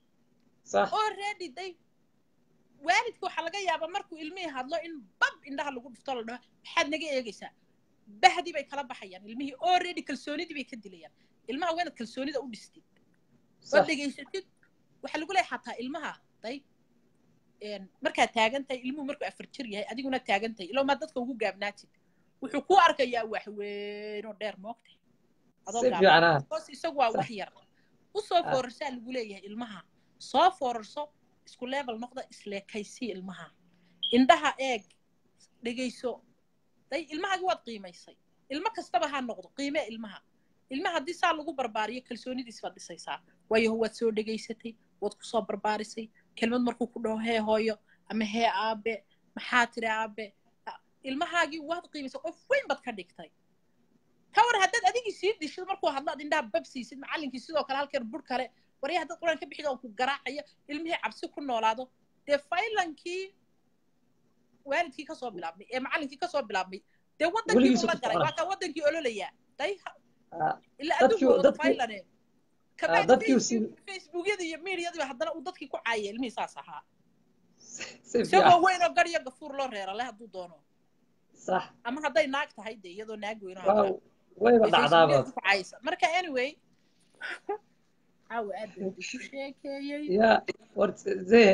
صح already day waalidka waxaa laga yaabaa markuu ilmihii hadlo in bab indhaha lagu dhufto la dhaho maxaad naga eegaysaa bahdii bay kala baxayaan ilmihii already kalsoonidii bay ka dilayaan ilmaha waa inaad kalsoonida u dhistid oo صح dhegaysatid waxaa lagu leeyahay xataa ilmaha day een, markaad taagan tahay ilmuhu markuu afar jir yahay adiguna taagan tahay ilaa maa dadka ugu gaabnaatid wuxuu ku arkayaa wax weyn oo dheer moogta adoo si gaaban fiican ah hoos isagu waa wax yar usoo Ah. foorarsaa lagu leeyahay ilmaha soo foorarso isku level noqda isleekaysii ilmaha indhaha eeg dhegayso day ilmahagi waad qiimaysay ilmo kastaba ha noqdo qiimee ilmaha ilmaha haddii saa lagu barbaariyo kalsoonidiis baad dhisaysaa waayo waad soo dhegaysatay waad kusoo barbaarisay kelmad markuu ku dhaho hee hooyo ama hee aabe maxaa tiri aabe Ah, ilmahaagii waad qiimaysay qof weyn baad ka dhigtay ka war haddaad adigii sii dishid markuu hadlo ad indhaha bab siisid macallinkii sidoo kale halkeer bur kale warya haddaad quraan ka bixid oo ku garaacayo ilmihii cabsi ku noolaado dee faylankii waalidkii kasoo bilaabmay ee macallinkii kasoo bilaabmay dee wadankii Weligiisa buu la ku galay socona. waa kaa wadankii ololayaa day Ah, ilaa Dadkii- adduunku wada dadkii- faylane kabacdi dadkii uu Facebook- facebookyadii iyo mediadiiba haddana uu dadkii ku caayay ilmihii saas ahaa si isagoo fiican weyn oo garyo gafuur loo reera leh hadduu doono sax ama hadday naag tahay dee iyadoo naag weyn oo waa haddana wayba ay dhacdaaba facebookyada ku caayaysa marka anyway caawa aad baan isu sheekeeyey ya war ze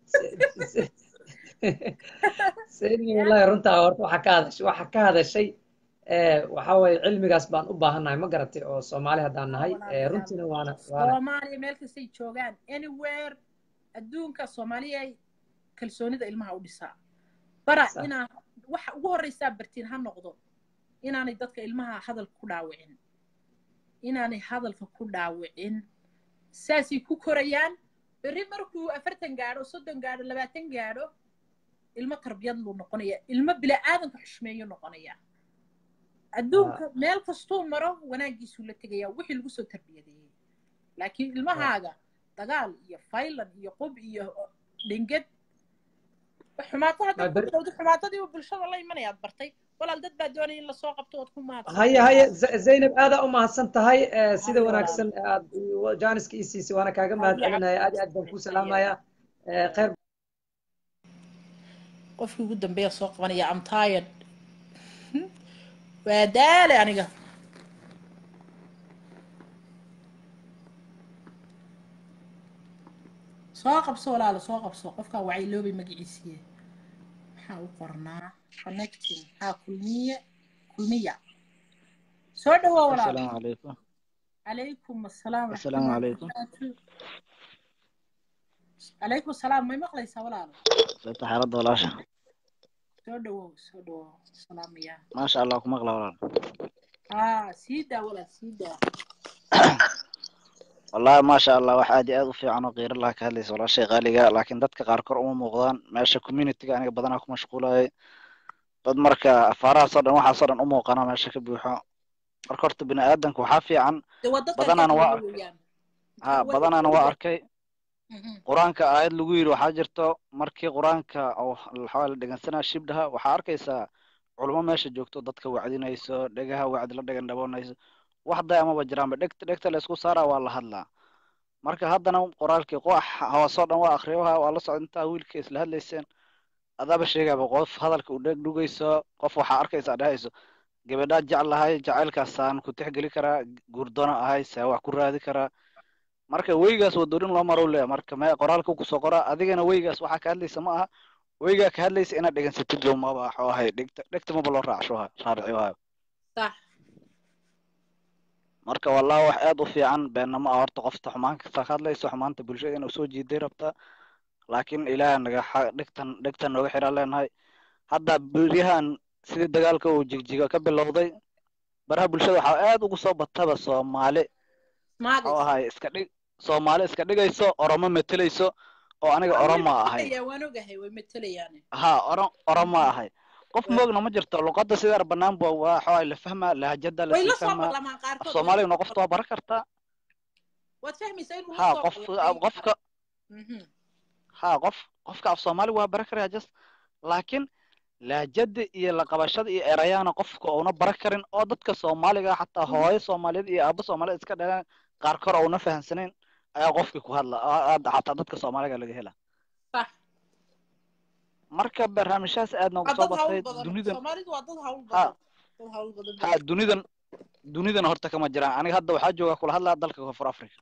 seni wallahi runtaa horta waxaa ka hadashay waxaa ka hadashay ee waxa weeye cilmigaas baan u baahannahay ma garatay oo soomaali haddaan nahay ee runtiina waana waana soomaaliya meel kastay joogaan anywhere adduunka soomaaliya ay kalsoonida ilmaha u dhisaa bara Sax. inaa waxa ugu horreysaa bartiin ha noqdo inaanay dadka ilmaha hadalka ku dhaawicin inaanay hadalka ku dhaawicin saasay ku korayaan berri markuu afartan gaadho soddon gaadho labaatan gaadho ilmo tarbiyad luu noqonaya ilmo bila'aadanka xushmeeyo noqonaya adduunka meel kastuu maro wanaagiisuu la tegaya wixii lagu soo tarbiyadeeyey laakiin ilmahaaga dagaal iyo faylan iyo qub iyo dhinged xumaato hadda Ma ku ber- bilowda xumaatadii bulshada la imanayaad bartay walaal dad baa doonaya in lasoo qabto ood ku mahadsan haya haya Z- zaynab aadaa u mahadsan tahay ee, sida Haya, wanaagsan aad jaaniska ii siisay waana kaaga mahad Haya, celinaya aad iyo aad baan kuu salaamaya ee, khayr qofkii ugu dambeeya soo qabanaya am tired waa daale aniga soo qabso walaalo soo qabso qofkaa wacyiloobay magaciisiye maxaa u qornaa connecting haa kulmiye kulmiya soo dhawaa walaalo السلام عليكم calaykum assalaam السلام عليكم calaykum assalaam may maqlaysaa walaalo سبت حالة ولاشة soo dhawow soo dhawow salaamaya ما شاء الله كم أغلى ولا haa sii daa walaal sii daa والله ما شاء الله واحد أدي في عنو غير الله كهليس ولا شيء غالي جا لكن دتك قاركر أم مقدان ماشي كوميونيتي أنا بدنا أكون مشغولة dad marka afaarahaas oo dhan waxaas oo dhan u muuqana meesha ka buuxo marka horta bini aadanka waxaa fiican dee waa dadka badanaana waa kale arkay weeyaan ha badanaana waa arkay Mhm. qur-aanka aayad lagu yidhi waxaa jirto markii qur-aanka oo waxaa la dhegeysanaa shibdhaha waxaa arkaysaa culimo meesha joogto dadka wacdinayso dhegaha wacdi la dhegan dhaboonayso wax day amaba jiraanba dhegta dhegta la isku saaraa waa la hadlaa marka haddana qoraalkii qox hoosoo dhan waa akhriyoha waa la socda intaa wiilka isla hadlayseen adaaba sheegaba qof hadalka u dheg dhugayso qof waxaa arkaysaa dhahayso gabadhaa jeclahay jacaylkaasaan ku tixgeli karaa guurdoona ahay saa wax ku raadi karaa marka weygaas wadoorin loo maro leeya marka me qoraalka kusoo qoraa adigana weygaas waxaa ka hadlaysa ma aha weygaa ka hadlaysa inaad dhegansatid lo maba waxuu ahay dhegta dhegta maba loo raacsho raariciyo hayo sax marka wallahi wax aad u fiican beenna ma aha horta qofta xumaan kasta ka hadlayso xumaanta bulshada inuu soo jiiday rabtaa laakiin ilaah naga xa- dhegtan dhegtan nooga xidhaan leenahay hadda beryahan sidii dagaalka uu jigjiga ka bilowday baraha bulshada waxaa aad ugu soo bataba soomaali maagis oo ahay iska dhig soomaali iska dhigayso oromo metelayso oo aniga Waa way oromo ahay metelayaa, waan ogahay way metelayaane ha oro oromo ahay qof moogna ma jirto luqadda sidaa banaan bu waa waxaa la fahmaa lahjada way lasii la soo fahmaa maqlamaan af qaarkood way la soomaaliguna soo qofta waa baran kartaa waad fahmaysaa inuu la ha soo qof maqlay qofka Mhm. ha qof qofka af soomaali waa baran karaya just laakiin lahjada iyo la qabashada iyo erayaana qofka uuna baran karin oo dadka soomaaliga xataa hooyo soomaaliyeed iyo aabo soomaaliyeed iska dhalaan qaar kor uuna fahamsanayn ayaa qofkii ku hadla aa- aa- xataa dadka soomaaliga laga hela sax marka barnaamijyahaas aad noogu waa soo dad hawl batay badan dunidan soomaalidu waa dad hawl ha badan dad hawl badan ha dunidan dunidan horta kama jiraan aniga hadda waxaa jooga kula hadlaa dalka koonfur africa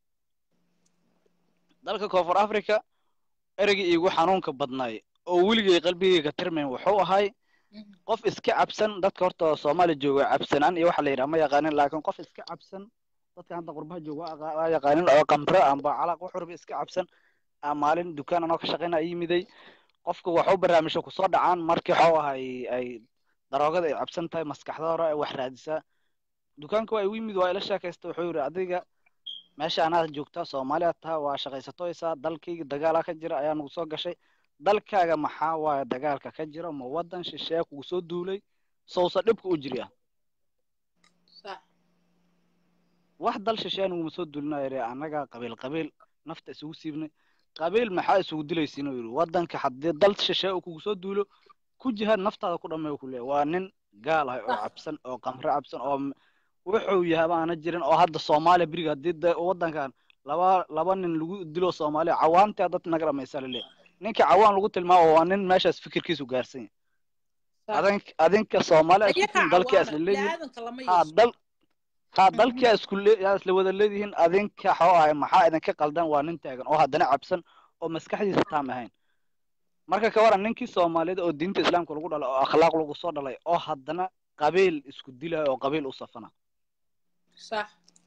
dalka koonfur africa ereygii iigu xanuunka badnaay oo weligay qalbigayga tirmayn wuxuu ahay qof iska cabsan dadka horta soomaaliya jooga cabsanaan iyo waxa la yidhaha ma yaqaanin laakiin qof iska cabsan dadka hadda qurbaha jooga waa aqa- waa yaqaanin oo qamre amba calaq wax walba iska cabsan aa maalin dukaan anoo ka shaqayna yimiday qofka waxu barnaamijyo kusoo dhacaan markii waxuu ahay ay daroogada ay cabsan tahay maskaxda hore ay wax raadisaa dukaanka waa igu yimid waa ila sheekaysta wuxuu yidhi adiga meesha anaad joogtaa soomaaliya taha waa shaqaysatoysaa dalkayga dagaalaa ka jira ayaa nagu soo gashay dalkaaga maxaa waaye dagaalka ka jira ma wadan shisheeye kugu soo duulay sowsa dhibka u jiri ah sax wax dal shisheeye naguma soo duulinayo yidhi annaga qabiil qabiil nafta isugu siibnay qabiil maxaa isugu dilaysiin oo yidhi wadanka haddii dal shisheeye uu kugu soo duulo ku jihaad naftaada ku dhammeeyo ku leeyahay waa nin gaal ah oo sax cabsan oo qamre cabsan oo m- wuxuu yahay aana jirin oo hadda soomaaliya beriga haddii de wadankan laba laba nin lagu dilo soomaaliya cawaantaa dad naga dhamaysa lale ninka cawaan lagu tilmaamo waa nin meeshaas fikirkiisu gaarsan yahay sax adink adinka soomaaliya isku ayaga tin dalkia cawaana isla leeyihin biniaadanka lama ha yeesho dal ha Mhm. dalkia isku le yaa isla wada leedihiin adinka xoo ahay maxaa idinka qaldan waa nin taagan oo haddana cabsan oo maskaxdiisa taam ahayn marka ka waran ninkii soomaaliyada oo diinta islaamka lagu dhalay oo akhlaaq lagu soo dhalay oo haddana qabiil isku dilayo oo qabiil u safana sax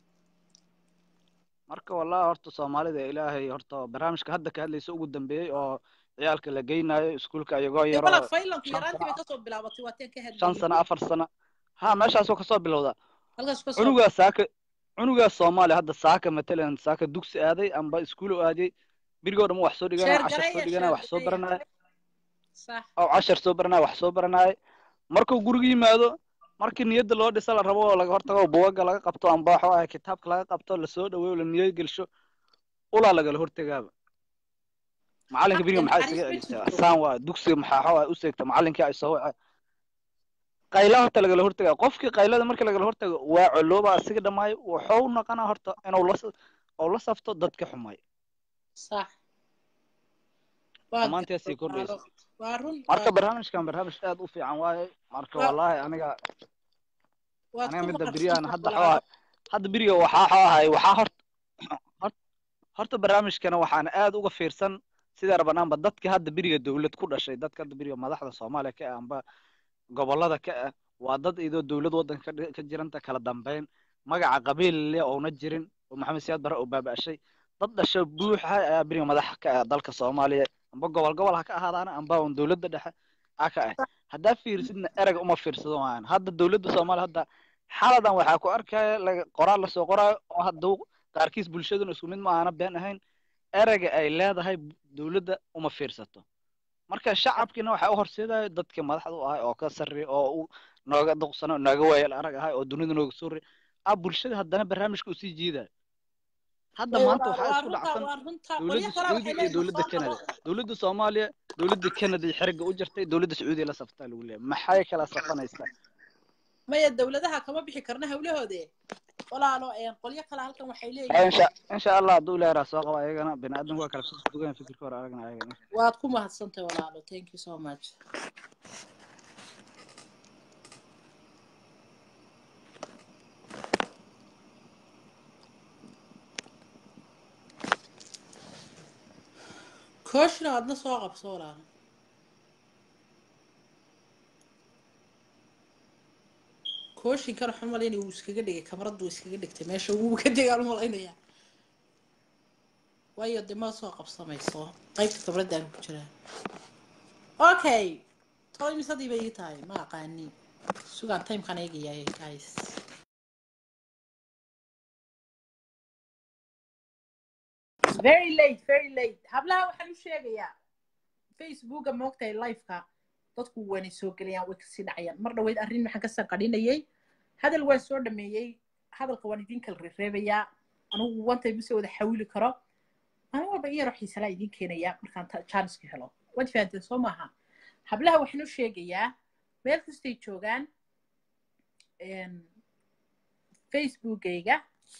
marka wallahi horta soomaalida ilaahay horta barnaamijka hadda ka hadlaysa ugu dambeeyey oo ciyaalka la geynayo iskuulka iyagoo dee yaro balad faylanku shan yaraantii bay sano kasoo bilaabatay waa teen ka shan hadlayay sano afar sano ha meeshaasoo kasoo bilowda halkaas kasoo cunugaa saaka cunugaa soomaaliya hadda saaka matalan saaka dugsi aaday amba iskuul u aadiyey berigoo dhan wax soo dhiganaya cashar soo sheergareeya dhiganaya wax soo sheergareeya baranaya sax oo cashar soo baranaya wax soo baranaya markuu guriga yimaado markii niyadda loo dhisa la rabo oo laga hortago bugaga laga qabto amba waxa waaye kitaabka laga qabto lasoo dhaweeyo la niyad gelsho ulaa lagala hortegaaba macalinka beriga xaqe maxaa naxariis isaga ma celisaa jirto saan waa dugsiga maxaa waxa waaye u seegta macalinkii ay soo wace qayla horta lagala hortagaa qofkii qaylada markii lagala hortago waa colooba asiga dhamaayo wuxuu noqonaa horta inuu la oo la safto dadka xumay sax waa dhammaantii sii garab kordhaysa walaalo waa run marka waa barnaamijkan barnaamij aad u fiican waaye marka waa wallahi aniga waad aniga ku midda mahadsan beriyahan tahay hadda walaalo xoo hadda beriga waxaa xoo ahay waxaa hort hort horta barnaamijkana waxaan aad uga fiirsan sidii rabanaanba dadka hadda beriga dowlad ku dhashay dadka hadda beriga madaxda soomaaliya ka ah amba gobolada ka ah waa dad idoo dowlad waddanka ka dhi- ka jiranta kala dambeyn magaca qabiil leh oona jirin oo maxamed siyaad bare oo baaba'shay dad dhasho buuxa ayaa beriga madax ka ah dalka soomaaliya amba gobol gobol ha ka ahaadaana amba un dowladda dhexe a ka ah haddaa fiirsidna ereg uma fiirsado maahan hadda dowladda soomaaliya hadda xaladan waxaa ku arkaya laga qoraal lasoo qoraayo oo hadduu qaarkiis bulshaduna isku mid ma ahana been ahayn ereyga ay leedahay dowladda uma fiirsato marka shacabkiina waxaa u horseedaya dadkii madaxda u ahay oo ka sarreeya oo u nooga duqsano nooga waayeel arag ahay oo dunida nooga soo rey a bulshada haddana barnaamijka usii jiidaya hadda Ee, maanta waa waxaa waa isku runta dhacsan waa runta dowladda qolyo kale waxay sacuudiga iyo leeyihin dowladda soo canada qabo dowladda soomaaliya dowladda canada iyo xerigga u jirtay dowladda sacuudiya la saftaa lagu leeyahay maxay kala safanaysaa maya dowladaha kama bixi karna hawlahoode walaalo een qolyo kale halkan waxay Ah, leeyihiin insha insha allah hadduu ilaahay soo qabo ayagana bini aadamku waa kala dugan fikirka hore aragna ayagana waad ku mahadsantahay walaalo thank you so much kooshna aadna soo qabso walaalo kooshinkan waxaan malaynaya wuu iskaga dhigay kamaradu iskaga dhigtay meesha wuu ka degaan malaynaya waayo dee ma soo qabsamayso qaybta kabradaan ku jiraa okay tolo imisadii bay ii tahay ma aqaani sugaan timekan eegayaay guys very late very late hablaha waxaan u sheegayaa facebooka moogtahay liveka dadku waanay soo gelayaan way kasii dhacayaan mar dhaweyd arrin maxaan ka sanqadhinayay hadal waan soo dhameeyey hadalka waan idin kala reereebayaa anigu wantay mase wada xawili karo maalin walba in yaroo xiisalaa idin keenayaa markaan jaaniska helo waad fahanteen soo maaha hablaha waxaan u sheegayaa meel kastay joogaan facebookayga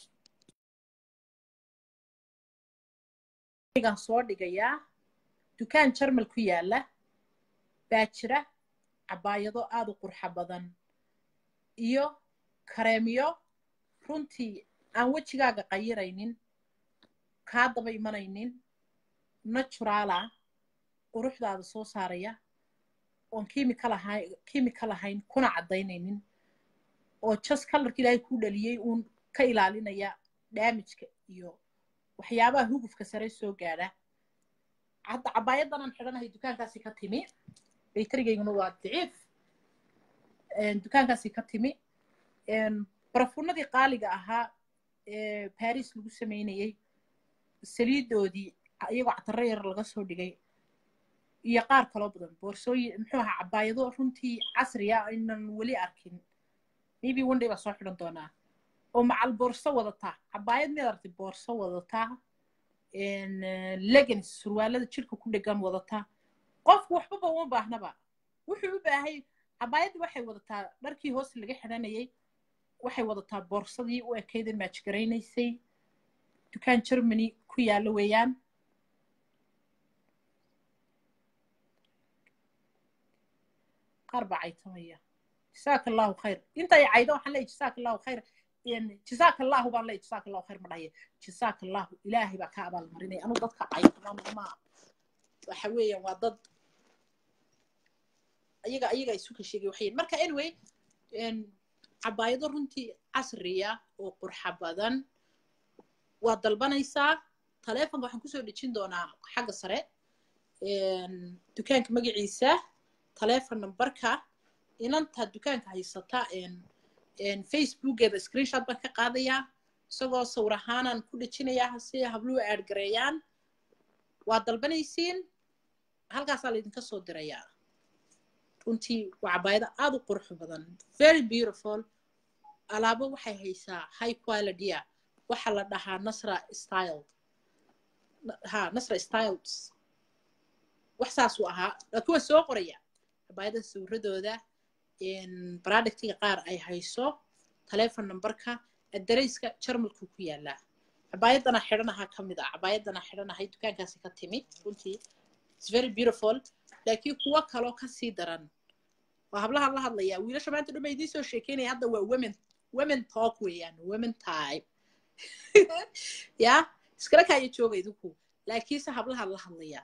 gaan soo dhigayaa dukaan jarmal ku yaala baa jira cabaayado aada u qurxa badan iyo kareemyo runtii aan wejigaaga qayiraynin kaa daba imanaynin naturaala quruxdaada soo saaraya oon chemical ahayn chemical ahayn kuna caddaynaynin oo just colorka ilaahay kuu dhaliyey uun ka ilaalinaya damageka iyo waxyaabaha hugufka sare soo gaadha hadda cabaayadanaan xidhanahay dukaankaasi ka timi baytarigayguna waa daciif dukaankaasi ka timi barafuunadii qaaliga ahaa ee baris lagu samaynayey saliidoodii iyagoo catarro yar laga soo dhigay iyo qaar kaloo badan boorsooyin muxuu ahaa cabaayado runtii casriya aynan weli arkin maybe one day baa soo xidhan doonaa oo macal boorso wadataa cabaayad miyaad aragtay boorso wadataa legans surwaalada jirka ku dhegan wadataa qofku waxbaba uma baahnaba wuxuu u baahay cabaayadii waxay wadataa dharkii hoos laga xidhanayay waxay wadataa boorsadii u ekaydan maajgaraynaysay dukaan germany ku yaalla weeyaan qaar baa caytamaya jasaaka allahu khayr intay caydo waxaan leeyahy jasaaka allahu khayr jasaaka allahu baan leeyahy jasaaka allahu khayr ma dhahaye jasaaka allahu ilaahay baa ka abaalmarinaya anu dadka caytama ma waxa weeyaan waa dad ayaga ayaga isu ka sheegay waxay marka anyway cabaayado runtii casriya oo qurxa badan waa dalbanaysaa taleefonka waxaan kusoo dhejin doonaa xagga sare dukaanka magaciisa taleefon numberka inanta dukaanka haysata facebookeeda screenshot baan ka qaadayaa isagoo sawir ahaanaan ku dhejinayaa si habluhu aadgareeyaan waa dalbanaysiin halkaasaa laydinka soo dirayaa runtii waa cabaayado aad u qurux badan very beautiful alaabo waxay haysaa high qualitya waxaa la dhahaa nasra style ha nasra styles wax saasuu ahaa laakiin waa soo qoraya cabaayada sawiradooda productiga qaar ay hayso telefon numberka adareyska jarmalku ku yaalaa cabaayadana xidhanaha ka mid ah cabaayadana xidhanahay dukaankaasi ka timid runtii its very beautiful laakiin kuwo kaloo kasii daran waa hablahan la hadlayaa wiilasha maanta dhuma idiin soo sheekeynaya hadda waa women women talk weeyaan women time ya iskala kaaya jooga idinku laakiinse hablahan la hadlayaa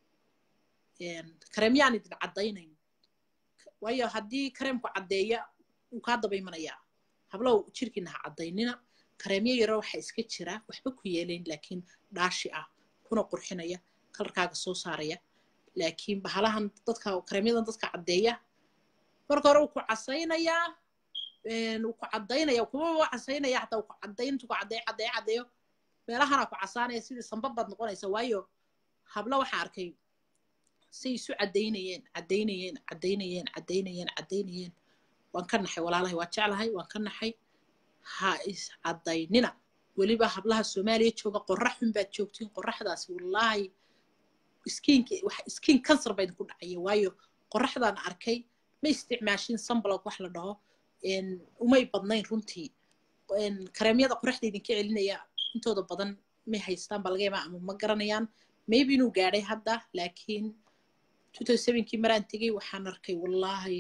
kareemyaan idin caddaynayn waayo haddii kareemku caddeeya wuu kaa daba imanayaa hablow jirkiina ha caddaynina kareemyo yaro waxa iska jira waxba ku yeelayn laakiin dhaashi ah kuna qurxinaya kalarkaaga soo saaraya laakiin bahalahan dadka kareemyadan dadka caddeeya marka hore wuu ku casaynayaa wuu ku caddaynaya kuma waa casaynaya hataa wuu ku caddayn intuu ku caddeeyo caddeeyo caddeeyo meelahana ku casaanaya sidii sambab baad noqonaysa waayo hablo waxaa arkay say isu caddaynayeen caddaynayeen caddaynayeen caddaynayeen caddaynayeen waan ka naxay walaalahay waa jeclahay waan ka naxay ha is caddaynina weliba hablaha soomaaliya jooga qorrax xun baad joogtiin qorraxdaasi wallaahi iskiinka wax iskiin kansar baa idinku dhacaya waayo qorraxdaan arkay ma isticmaashin sambalog wax la dhaho umay badnayn runtii kareemyada qorraxda idinka celinaya intooda badan may haystaan baa laga yaabaa ama ma garanayaan maybe inuu gaadhay hadda laakiin kii maraan tegey waxaan arkay wallaahi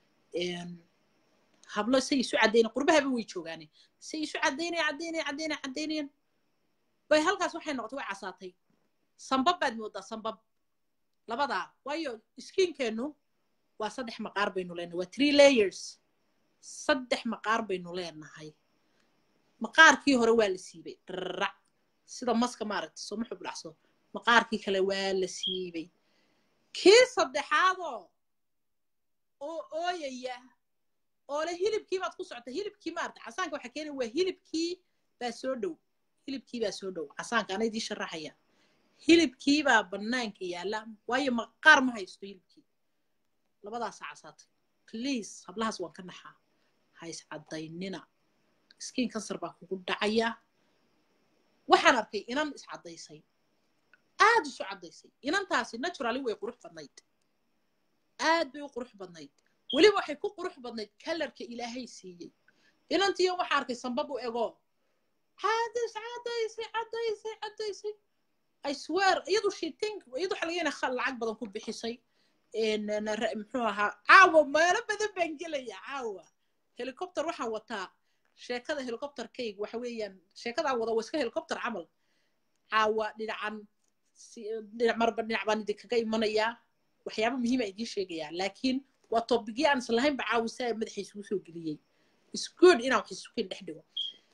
hablo say isu caddaynay qurbahaba way joogaane say isu caddaynaya caddaynaya caddaynaya caddaynayaan bay halkaas waxay noqotay way casaatay sambab baad moodaa sambab labadaa waayo iskiinkeennu waa saddex maqaar baynu leenahay waa three layers saddex maqaar baynu leenahay maqaarkii hore waa la siibay dharac sida maska maaragtay sooma xubdhacso maqaarkii kale waa la siibay kii saddexaadoo oo ooyaya oo le hilibkii baad ku socota hilibkii maarata casaanka waxaa keenaya waa hilibkii baa soo dhow hilibkii baa soo dhow casaanka ana idii sharaxaya hilibkii baa bannaanka yaalla waayo maqaar ma haysto hilibkii labadaasaa casaatay please hablahaas waan ka naxaa ha is caddaynina skiin kansar baa kugu dhacaya waxaan arkay inan is caddaysay aad isu caddaysay inantaasi naturally way qurux badnayd aad bay u qurux badnayd weliba waxay ku qurux badnayd kalarka ilaahay siiyey inantiyo waxaa arkay sambab u ego caadays caddaysay caddaysay caddaysay i swear iyadu shiting iyadu waxa laga yana lacag badan ku bixisay muxuu ahaa caawa meelo badan baan gelaya caawa helicopter waxaan wataa sheekada helicopterkayga waxa weeyaan sheekadaan wada waa iska helicopter camal caawa dhinacan dhinac marba dhinac baan idinkaga imanayaa waxyaaba muhiima idiin sheegayaa laakiin waa tobigii aan islahaynba caawisa ee madaxa isugu soo geliyey is good inaan wax isukin dhex dhigo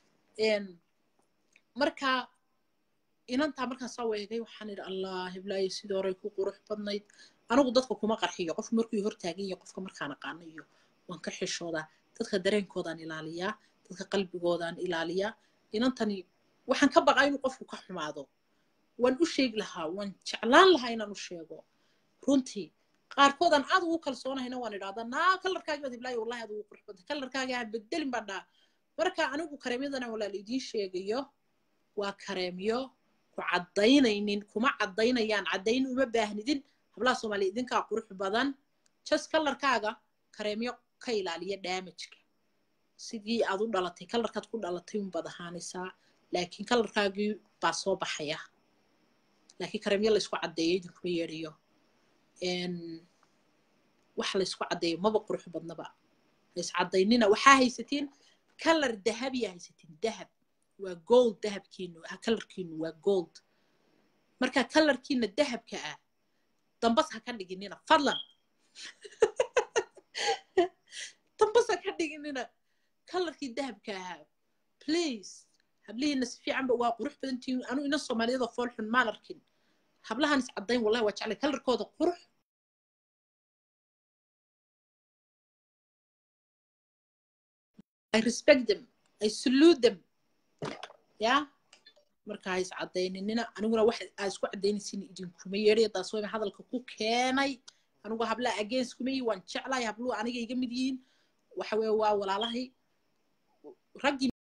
marka inantaa markaan saa weegay waxaan idhi allah hiblaayo sidii horey ku qurux badnayd anigu dadka kuma qarxiyo qofka markuu hortaagan yahay qofka markaan aqaano iyo waan ka xishoodaa dadka dareenkoodaan ilaaliyaa dadka qalbigoodaan ilaaliyaa inantani waxaan ka baqaa inuu qofku ka xumaado waan u sheegi lahaa waan jeclaan lahaa inaan u sheego runtii qaarkoodaan aad ugu kalsoonahayna waan idhahdaa naa kalarkaagi baad hiblaayo wallahi aad ugu qurux badnay kalarkaagi ha bedelin baan dhaha marka anigu kareemyadana walaal idiin sheegayo waa kareemyo ku caddaynaynin kuma caddaynayaan caddayn uma baahnidin hablaha soomaaliya idinkaa qurux badan just kalarkaaga kareemyo ka ilaaliya damageka sidii aad u dhalatay kalarkaad ku dhalatay unbaad ahaanaysaa laakiin kalarkaagii baa soo baxaya laakiin kareemyo laysku caddeeyo idinkuma yeedhayo wax laysku caddeeyo maba qurux badnaba lays caddaynina waxaa haysatiin kalar dahabiya haysatiin dahab waa gold dahabkiinu kalarkiinu waa gold marka kalarkiina dahabka ah dambas ha ka dhiginina fadlan dambas ha ka dhiginina kalarkii dahabka ahaa please hablihiina si fiicanba waa qurux badantihiin anu ina soomaaliyada fool xun maan arkin hablahan is caddayn wallahi waa jeclay kalarkooda qurux I respect them I salute them ya marka ha is caddayninina aniguna wax aa isku caddaynaysin idinkuma yeedhay taas waa hadalka ku keenay anigu hablaha against kuma yihi waan jeclahay habluhu aniga iga mid yihiin waxa weeye waa walaalahay raggii